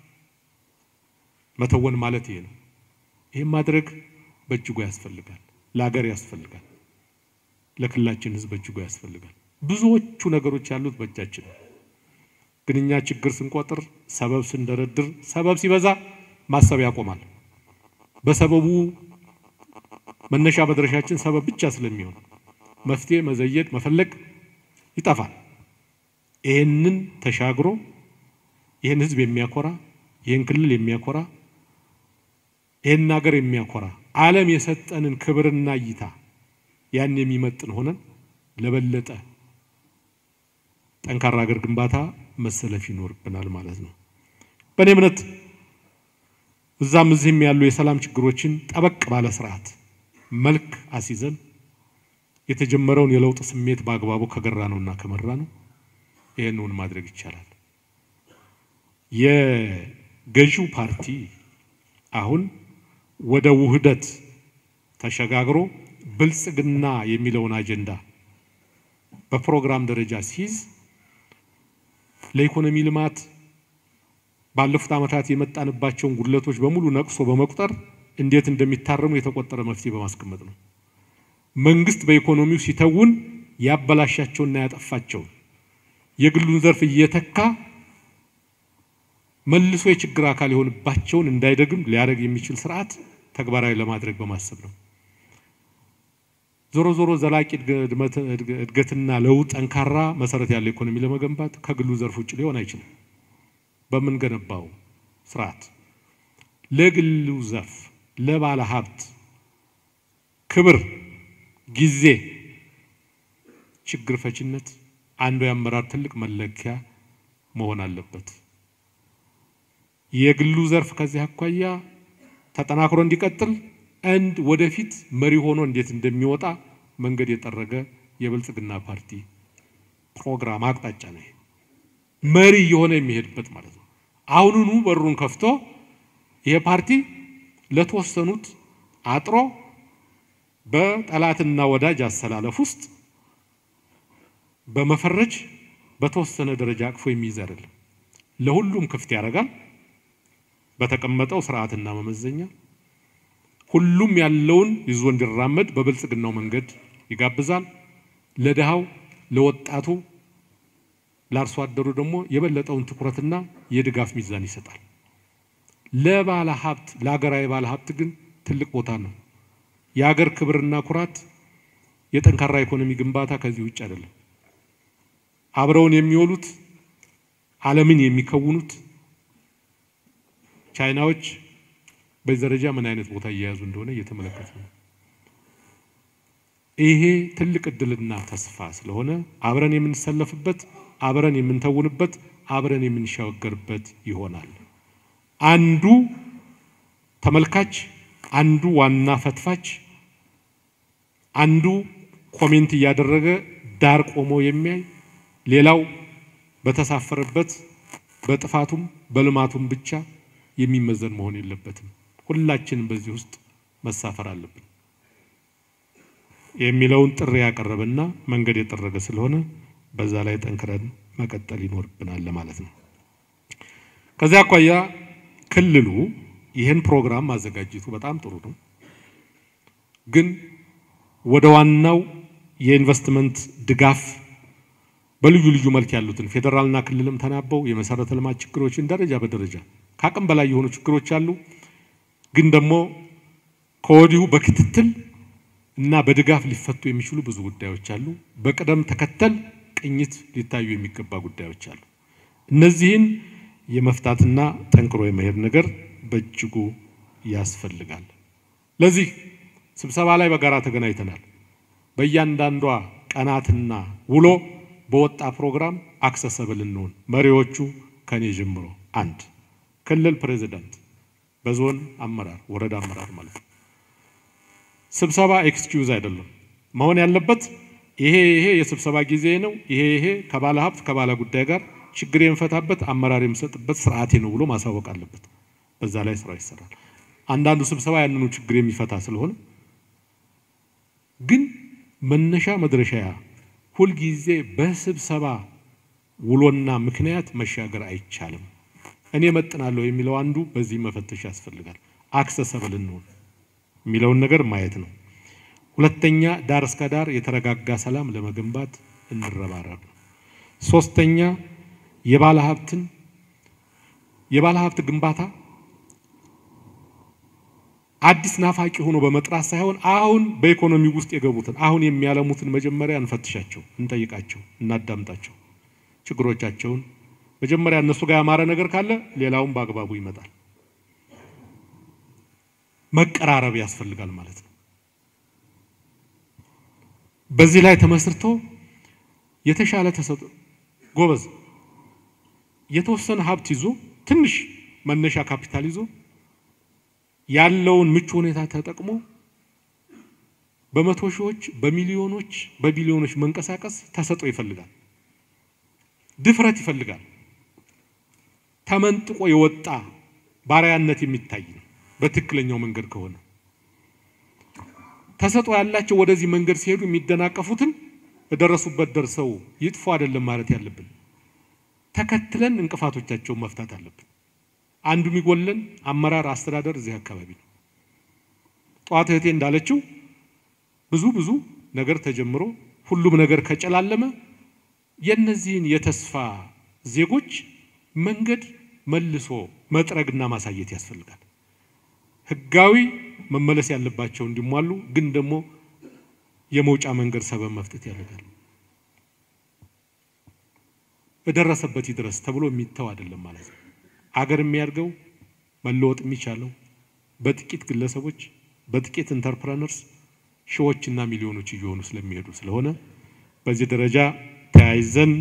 መተወን ማለት ይሄ ነው። ይህም ማድረግ በእጅጉ ያስፈልጋል። ለሀገር ያስፈልጋል። ለክልላችን ህዝብ በእጅጉ ያስፈልጋል። ብዙዎቹ ነገሮች ያሉት በእጃችን ነው። ግን እኛ ችግር ስንቆጥር፣ ሰበብ ስንደረድር፣ ሰበብ ሲበዛ ማሰብ ያቆማል። በሰበቡ መነሻ መድረሻችን ሰበብ ብቻ ስለሚሆን መፍትሄ መዘየድ መፈለግ ይጠፋል። ይህንን ተሻግሮ ይህን ህዝብ የሚያኮራ ይህን ክልል የሚያኮራ ይህን ሀገር የሚያኮራ ዓለም የሰጠንን ክብርና እይታ ያን የሚመጥን ሆነን ለበለጠ ጠንካራ ሀገር ግንባታ መሰለፍ ይኖርብናል ማለት ነው። በእኔ እምነት እዛም እዚህም ያሉ የሰላም ችግሮችን ጠበቅ ባለ ስርዓት መልክ አስይዘን የተጀመረውን የለውጥ ስሜት በአግባቡ ከገራ ነውና ከመራ ነው ይህንን ማድረግ ይቻላል። የገዢው ፓርቲ አሁን ወደ ውህደት ተሸጋግሮ ብልጽግና የሚለውን አጀንዳ በፕሮግራም ደረጃ ሲይዝ ለኢኮኖሚ ልማት ባለፉት ዓመታት የመጣንባቸውን ጉድለቶች በሙሉ ነቅሶ በመቁጠር እንዴት እንደሚታረሙ የተቆጠረ መፍትሄ በማስቀመጥ ነው። መንግስት በኢኮኖሚው ሲተውን ያበላሻቸውና ያጠፋቸውን የግሉን ዘርፍ እየተካ መልሶ የችግር አካል የሆንባቸውን እንዳይደግም ሊያደርግ የሚችል ስርዓት ተግባራዊ ለማድረግ በማሰብ ነው። ዞሮ ዞሮ ዘላቂ እድገትና ለውጥ ጠንካራ መሰረት ያለው ኢኮኖሚ ለመገንባት ከግሉ ዘርፍ ውጭ ሊሆን አይችልም። በምንገነባው ስርዓት ለግሉ ዘርፍ ለባለ ሀብት ክብር፣ ጊዜ፣ ችግር ፈችነት አንዱ የአመራር ትልቅ መለኪያ መሆን አለበት። የግሉ ዘርፍ ከዚህ አኳያ ተጠናክሮ እንዲቀጥል አንድ ወደፊት መሪ ሆኖ እንዴት እንደሚወጣ መንገድ የጠረገ የብልጽግና ፓርቲ ፕሮግራም አቅጣጫ ነው። መሪ እየሆነ የሚሄድበት ማለት ነው። አሁኑኑ በሩን ከፍቶ ይሄ ፓርቲ ለተወሰኑት አጥሮ በጠላትና ወዳጅ አሰላለፍ ውስጥ በመፈረጅ በተወሰነ ደረጃ አቅፎ የሚይዝ አይደለም። ለሁሉም ክፍት ያደርጋል። በተቀመጠው ስርዓትና መመዘኛ ሁሉም ያለውን ይዞ እንዲራመድ በብልጽግናው መንገድ ይጋብዛል። ለድሃው፣ ለወጣቱ፣ ለአርሶ አደሩ ደግሞ የበለጠውን ትኩረትና የድጋፍ ሚዛን ይሰጣል። ለባለ ሀብት ለሀገራዊ ባለ ሀብት ግን ትልቅ ቦታ ነው። የሀገር ክብርና ኩራት፣ የጠንካራ ኢኮኖሚ ግንባታ ከዚህ ውጭ አይደለም። አብረውን የሚወሉት ዓለምን የሚከውኑት ቻይናዎች በዚህ ደረጃ ምን አይነት ቦታ እየያዙ እንደሆነ እየተመለከቱ ነው። ይሄ ትልቅ እድልና ተስፋ ስለሆነ አብረን የምንሰለፍበት፣ አብረን የምንተውንበት፣ አብረን የምንሻገርበት ይሆናል። አንዱ ተመልካች፣ አንዱ ዋና ፈትፋች፣ አንዱ ኮሜንት እያደረገ ዳር ቆሞ የሚያይ ሌላው በተሳፈረበት በጥፋቱም በልማቱም ብቻ የሚመዘን መሆን የለበትም። ሁላችንም በዚህ ውስጥ መሳፈር አለብን የሚለውን ጥሪ ያቀረበና መንገድ የጠረገ ስለሆነ በዛ ላይ ጠንክረን መቀጠል ይኖርብናል ለማለት ነው። ከዚያ አኳያ ክልሉ ይህን ፕሮግራም ማዘጋጀቱ በጣም ጥሩ ነው። ግን ወደ ዋናው የኢንቨስትመንት ድጋፍ በልዩ ልዩ መልክ ያሉትን ፌዴራልና ክልልም ተናበው የመሰረተ ልማት ችግሮችን ደረጃ በደረጃ ከአቅም በላይ የሆኑ ችግሮች አሉ። ግን ደግሞ ከወዲሁ በክትትል እና በድጋፍ ሊፈቱ የሚችሉ ብዙ ጉዳዮች አሉ። በቅደም ተከተል ቅኝት ሊታዩ የሚገባ ጉዳዮች አሉ። እነዚህን የመፍታትና ጠንክሮ የመሄድ ነገር በእጅጉ ያስፈልጋል። ለዚህ ስብሰባ ላይ በጋራ ተገናኝተናል። በእያንዳንዷ ቀናትና ውሎ በወጣ ፕሮግራም አክሰሰብል እንሆን መሪዎቹ ከኔ ጀምሮ አንድ ክልል ፕሬዚዳንት በዞን አመራር ወረዳ አመራር ማለት ነው። ስብሰባ ኤክስኪዩዝ አይደለም መሆን ያለበት ይሄ ይሄ የስብሰባ ጊዜ ነው፣ ይሄ ይሄ ከባለ ሀብት ከባለ ጉዳይ ጋር ችግር የምፈታበት አመራር የምሰጥበት ስርዓቴ ነው ብሎ ማሳወቅ አለበት። በዛ ላይ ስራ ይሰራል። አንዳንዱ ስብሰባ ያንኑ ችግር የሚፈታ ስለሆነ ግን መነሻ መድረሻ ሁልጊዜ በስብሰባ ውሎና ምክንያት መሻገር አይቻልም። እኔ መጥናለሁ የሚለው አንዱ በዚህ መፈተሽ ያስፈልጋል። አክሰሰብል እንሆን የሚለውን ነገር ማየት ነው። ሁለተኛ ዳር እስከ ዳር የተረጋጋ ሰላም ለመገንባት እንረባረብ ነው። ሶስተኛ የባለ ሀብትን የባለ ሀብት ግንባታ አዲስ ናፋቂ ሆኖ በመጥራት ሳይሆን አሁን በኢኮኖሚ ውስጥ የገቡትን አሁን የሚያለሙትን መጀመሪያ እንፈትሻቸው፣ እንጠይቃቸው፣ እናዳምጣቸው ችግሮቻቸውን መጀመሪያ እነሱ ጋር ያማረ ነገር ካለ ሌላውን በአግባቡ ይመጣል። መቀራረብ ያስፈልጋል ማለት ነው። በዚህ ላይ ተመስርቶ የተሻለ ተሰጥ ጎበዝ የተወሰነ ሀብት ይዞ ትንሽ መነሻ ካፒታል ይዞ ያለውን ምቹ ሁኔታ ተጠቅሞ በመቶ ሺዎች፣ በሚሊዮኖች፣ በቢሊዮኖች መንቀሳቀስ ተሰጦ ይፈልጋል። ድፍረት ይፈልጋል። ተመንጥቆ የወጣ ባሪያነት የሚታይ ነው። በትክክለኛው መንገድ ከሆነ ተሰጦ ያላቸው ወደዚህ መንገድ ሲሄዱ የሚደናቀፉትን በደረሱበት ደርሰው ይጥፉ አይደለም ማለት ያለብን፣ ተከትለን እንቅፋቶቻቸውን መፍታት አለብን። አንዱ የሚጎለን አመራር፣ አስተዳደር እዚህ አካባቢ ነው። ጠዋት እህቴ እንዳለችው ብዙ ብዙ ነገር ተጀምሮ ሁሉም ነገር ከጨላለመ የነዚህን የተስፋ ዜጎች መንገድ መልሶ መጥረግና ማሳየት ያስፈልጋል። ህጋዊ መመለስ ያለባቸው እንዲሟሉ ግን ደግሞ የመውጫ መንገድ ሰበብ መፍጠት ያደርጋል። በደረሰበት ይድረስ ተብሎ የሚተው አይደለም ማለት ነው። አገር የሚያድገው መለወጥ የሚቻለው በጥቂት ግለሰቦች፣ በጥቂት ኢንተርፕረነርስ ሺዎችና ሚሊዮኖች እየሆኑ ስለሚሄዱ ስለሆነ በዚህ ደረጃ ተያይዘን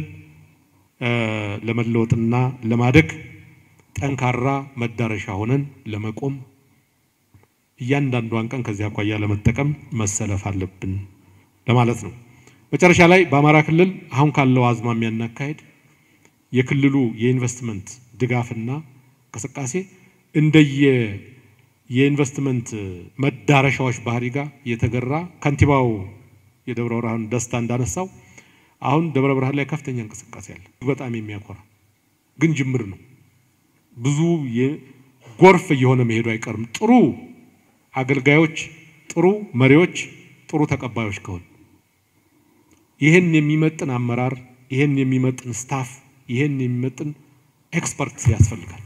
ለመለወጥና ለማደግ ጠንካራ መዳረሻ ሆነን ለመቆም እያንዳንዷን ቀን ከዚህ አኳያ ለመጠቀም መሰለፍ አለብን ለማለት ነው። መጨረሻ ላይ በአማራ ክልል አሁን ካለው አዝማሚያና አካሄድ የክልሉ የኢንቨስትመንት ድጋፍና እንቅስቃሴ እንደየ የኢንቨስትመንት መዳረሻዎች ባህሪ ጋር የተገራ ከንቲባው የደብረ ብርሃን ደስታ እንዳነሳው አሁን ደብረ ብርሃን ላይ ከፍተኛ እንቅስቃሴ አለ። በጣም የሚያኮራ ግን ጅምር ነው። ብዙ ጎርፍ እየሆነ መሄዱ አይቀርም። ጥሩ አገልጋዮች፣ ጥሩ መሪዎች፣ ጥሩ ተቀባዮች ከሆኑ ይህን የሚመጥን አመራር፣ ይህን የሚመጥን ስታፍ፣ ይህን የሚመጥን ኤክስፐርት ያስፈልጋል።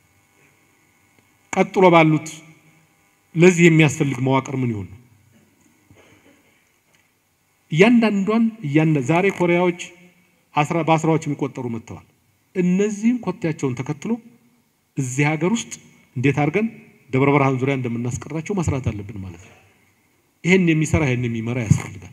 ቀጥሎ ባሉት ለዚህ የሚያስፈልግ መዋቅር ምን ይሆን? እያንዳንዷን ዛሬ ኮሪያዎች በአስራዎች የሚቆጠሩ መጥተዋል። እነዚህም ኮቴያቸውን ተከትሎ እዚህ ሀገር ውስጥ እንዴት አድርገን ደብረ ብርሃን ዙሪያ እንደምናስቀራቸው መስራት አለብን ማለት ነው። ይህን የሚሰራ ይህን የሚመራ ያስፈልጋል፣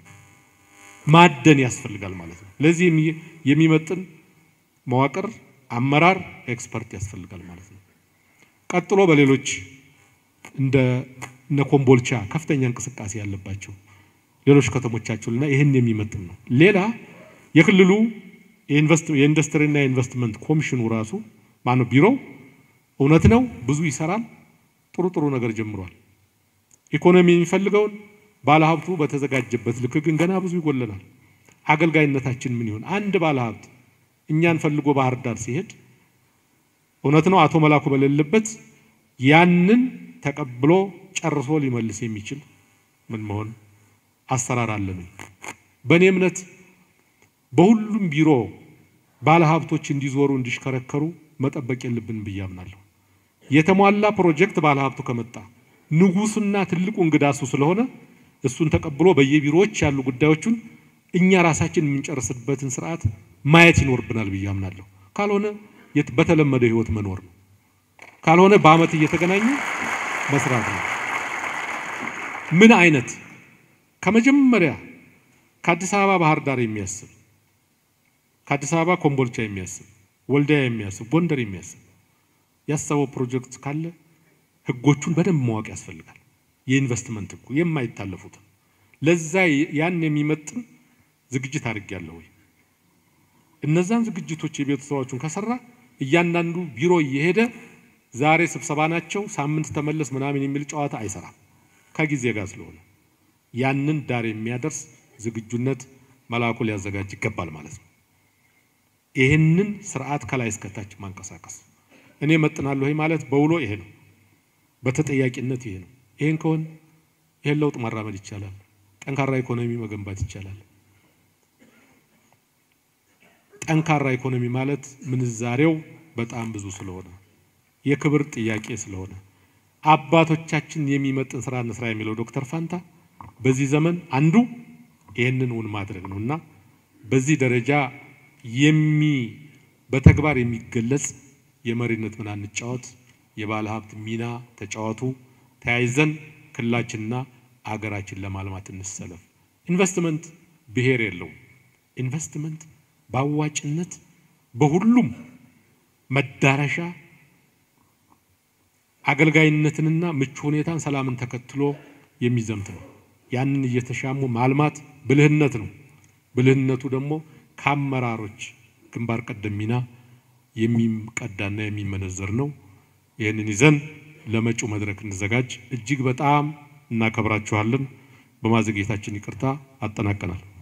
ማደን ያስፈልጋል ማለት ነው። ለዚህ የሚመጥን መዋቅር፣ አመራር፣ ኤክስፐርት ያስፈልጋል ማለት ነው። ቀጥሎ በሌሎች እንደ እነ ኮምቦልቻ ከፍተኛ እንቅስቃሴ ያለባቸው ሌሎች ከተሞቻቸውና ይህን የሚመጥን ነው። ሌላ የክልሉ የኢንዱስትሪና የኢንቨስትመንት ኮሚሽኑ ራሱ ማነው ቢሮው እውነት ነው ብዙ ይሰራል። ጥሩ ጥሩ ነገር ጀምሯል። ኢኮኖሚ የሚፈልገውን ባለሀብቱ በተዘጋጀበት ልክ ግን ገና ብዙ ይጎለናል። አገልጋይነታችን ምን ይሆን? አንድ ባለሀብት እኛን ፈልጎ ባህር ዳር ሲሄድ እውነት ነው አቶ መላኩ በሌለበት ያንን ተቀብሎ ጨርሶ ሊመልስ የሚችል ምን መሆን አሰራር አለን። በእኔ እምነት በሁሉም ቢሮ ባለሀብቶች እንዲዞሩ እንዲሽከረከሩ መጠበቅ የለብንም ብዬ አምናለሁ። የተሟላ ፕሮጀክት ባለሀብቱ ከመጣ ንጉሱና ትልቁ እንግዳ እሱ ስለሆነ እሱን ተቀብሎ በየቢሮዎች ያሉ ጉዳዮቹን እኛ ራሳችን የምንጨርስበትን ስርዓት ማየት ይኖርብናል ብዬ አምናለሁ። ካልሆነ በተለመደው ህይወት መኖር ነው። ካልሆነ በአመት እየተገናኙ መስራት ነው። ምን አይነት ከመጀመሪያ ከአዲስ አበባ ባህር ዳር የሚያስብ ከአዲስ አበባ ኮምቦልቻ የሚያስብ ወልዲያ የሚያስብ ጎንደር የሚያስብ ያሰበው ፕሮጀክት ካለ ህጎቹን በደንብ ማወቅ ያስፈልጋል። የኢንቨስትመንት ህጉ የማይታለፉትን ለዛ ያን የሚመጥን ዝግጅት አድርጌያለሁ ወይ? እነዛን ዝግጅቶች የቤት ስራዎቹን ከሰራ እያንዳንዱ ቢሮ እየሄደ ዛሬ ስብሰባ ናቸው ሳምንት ተመለስ ምናምን የሚል ጨዋታ አይሰራም። ከጊዜ ጋር ስለሆነ ያንን ዳር የሚያደርስ ዝግጁነት መላኩ ሊያዘጋጅ ይገባል ማለት ነው። ይህንን ስርዓት ከላይ እስከታች ማንቀሳቀስ እኔ መጥናለሁ ወይ ማለት በውሎ ይሄ ነው፣ በተጠያቂነት ይሄ ነው። ይሄን ከሆን ይሄን ለውጥ ማራመድ ይቻላል። ጠንካራ ኢኮኖሚ መገንባት ይቻላል። ጠንካራ ኢኮኖሚ ማለት ምንዛሬው በጣም ብዙ ስለሆነ የክብር ጥያቄ ስለሆነ አባቶቻችን የሚመጥን ስራ እንስራ የሚለው ዶክተር ፋንታ በዚህ ዘመን አንዱ ይህንን እውን ማድረግ ነው እና በዚህ ደረጃ የሚ በተግባር የሚገለጽ የመሪነት ምን አንጫወት፣ የባለ ሀብት ሚና ተጫወቱ፣ ተያይዘን ክልላችንና አገራችን ለማልማት እንሰለፍ። ኢንቨስትመንት ብሔር የለውም። ኢንቨስትመንት በአዋጭነት በሁሉም መዳረሻ አገልጋይነትንና ምቹ ሁኔታን፣ ሰላምን ተከትሎ የሚዘምት ነው። ያንን እየተሻሙ ማልማት ብልህነት ነው። ብልህነቱ ደግሞ ከአመራሮች ግንባር ቀደም ሚና የሚቀዳና የሚመነዘር ነው። ይህንን ይዘን ለመጪው መድረክ እንዘጋጅ። እጅግ በጣም እናከብራችኋለን። በማዘግየታችን ይቅርታ። አጠናቀናል።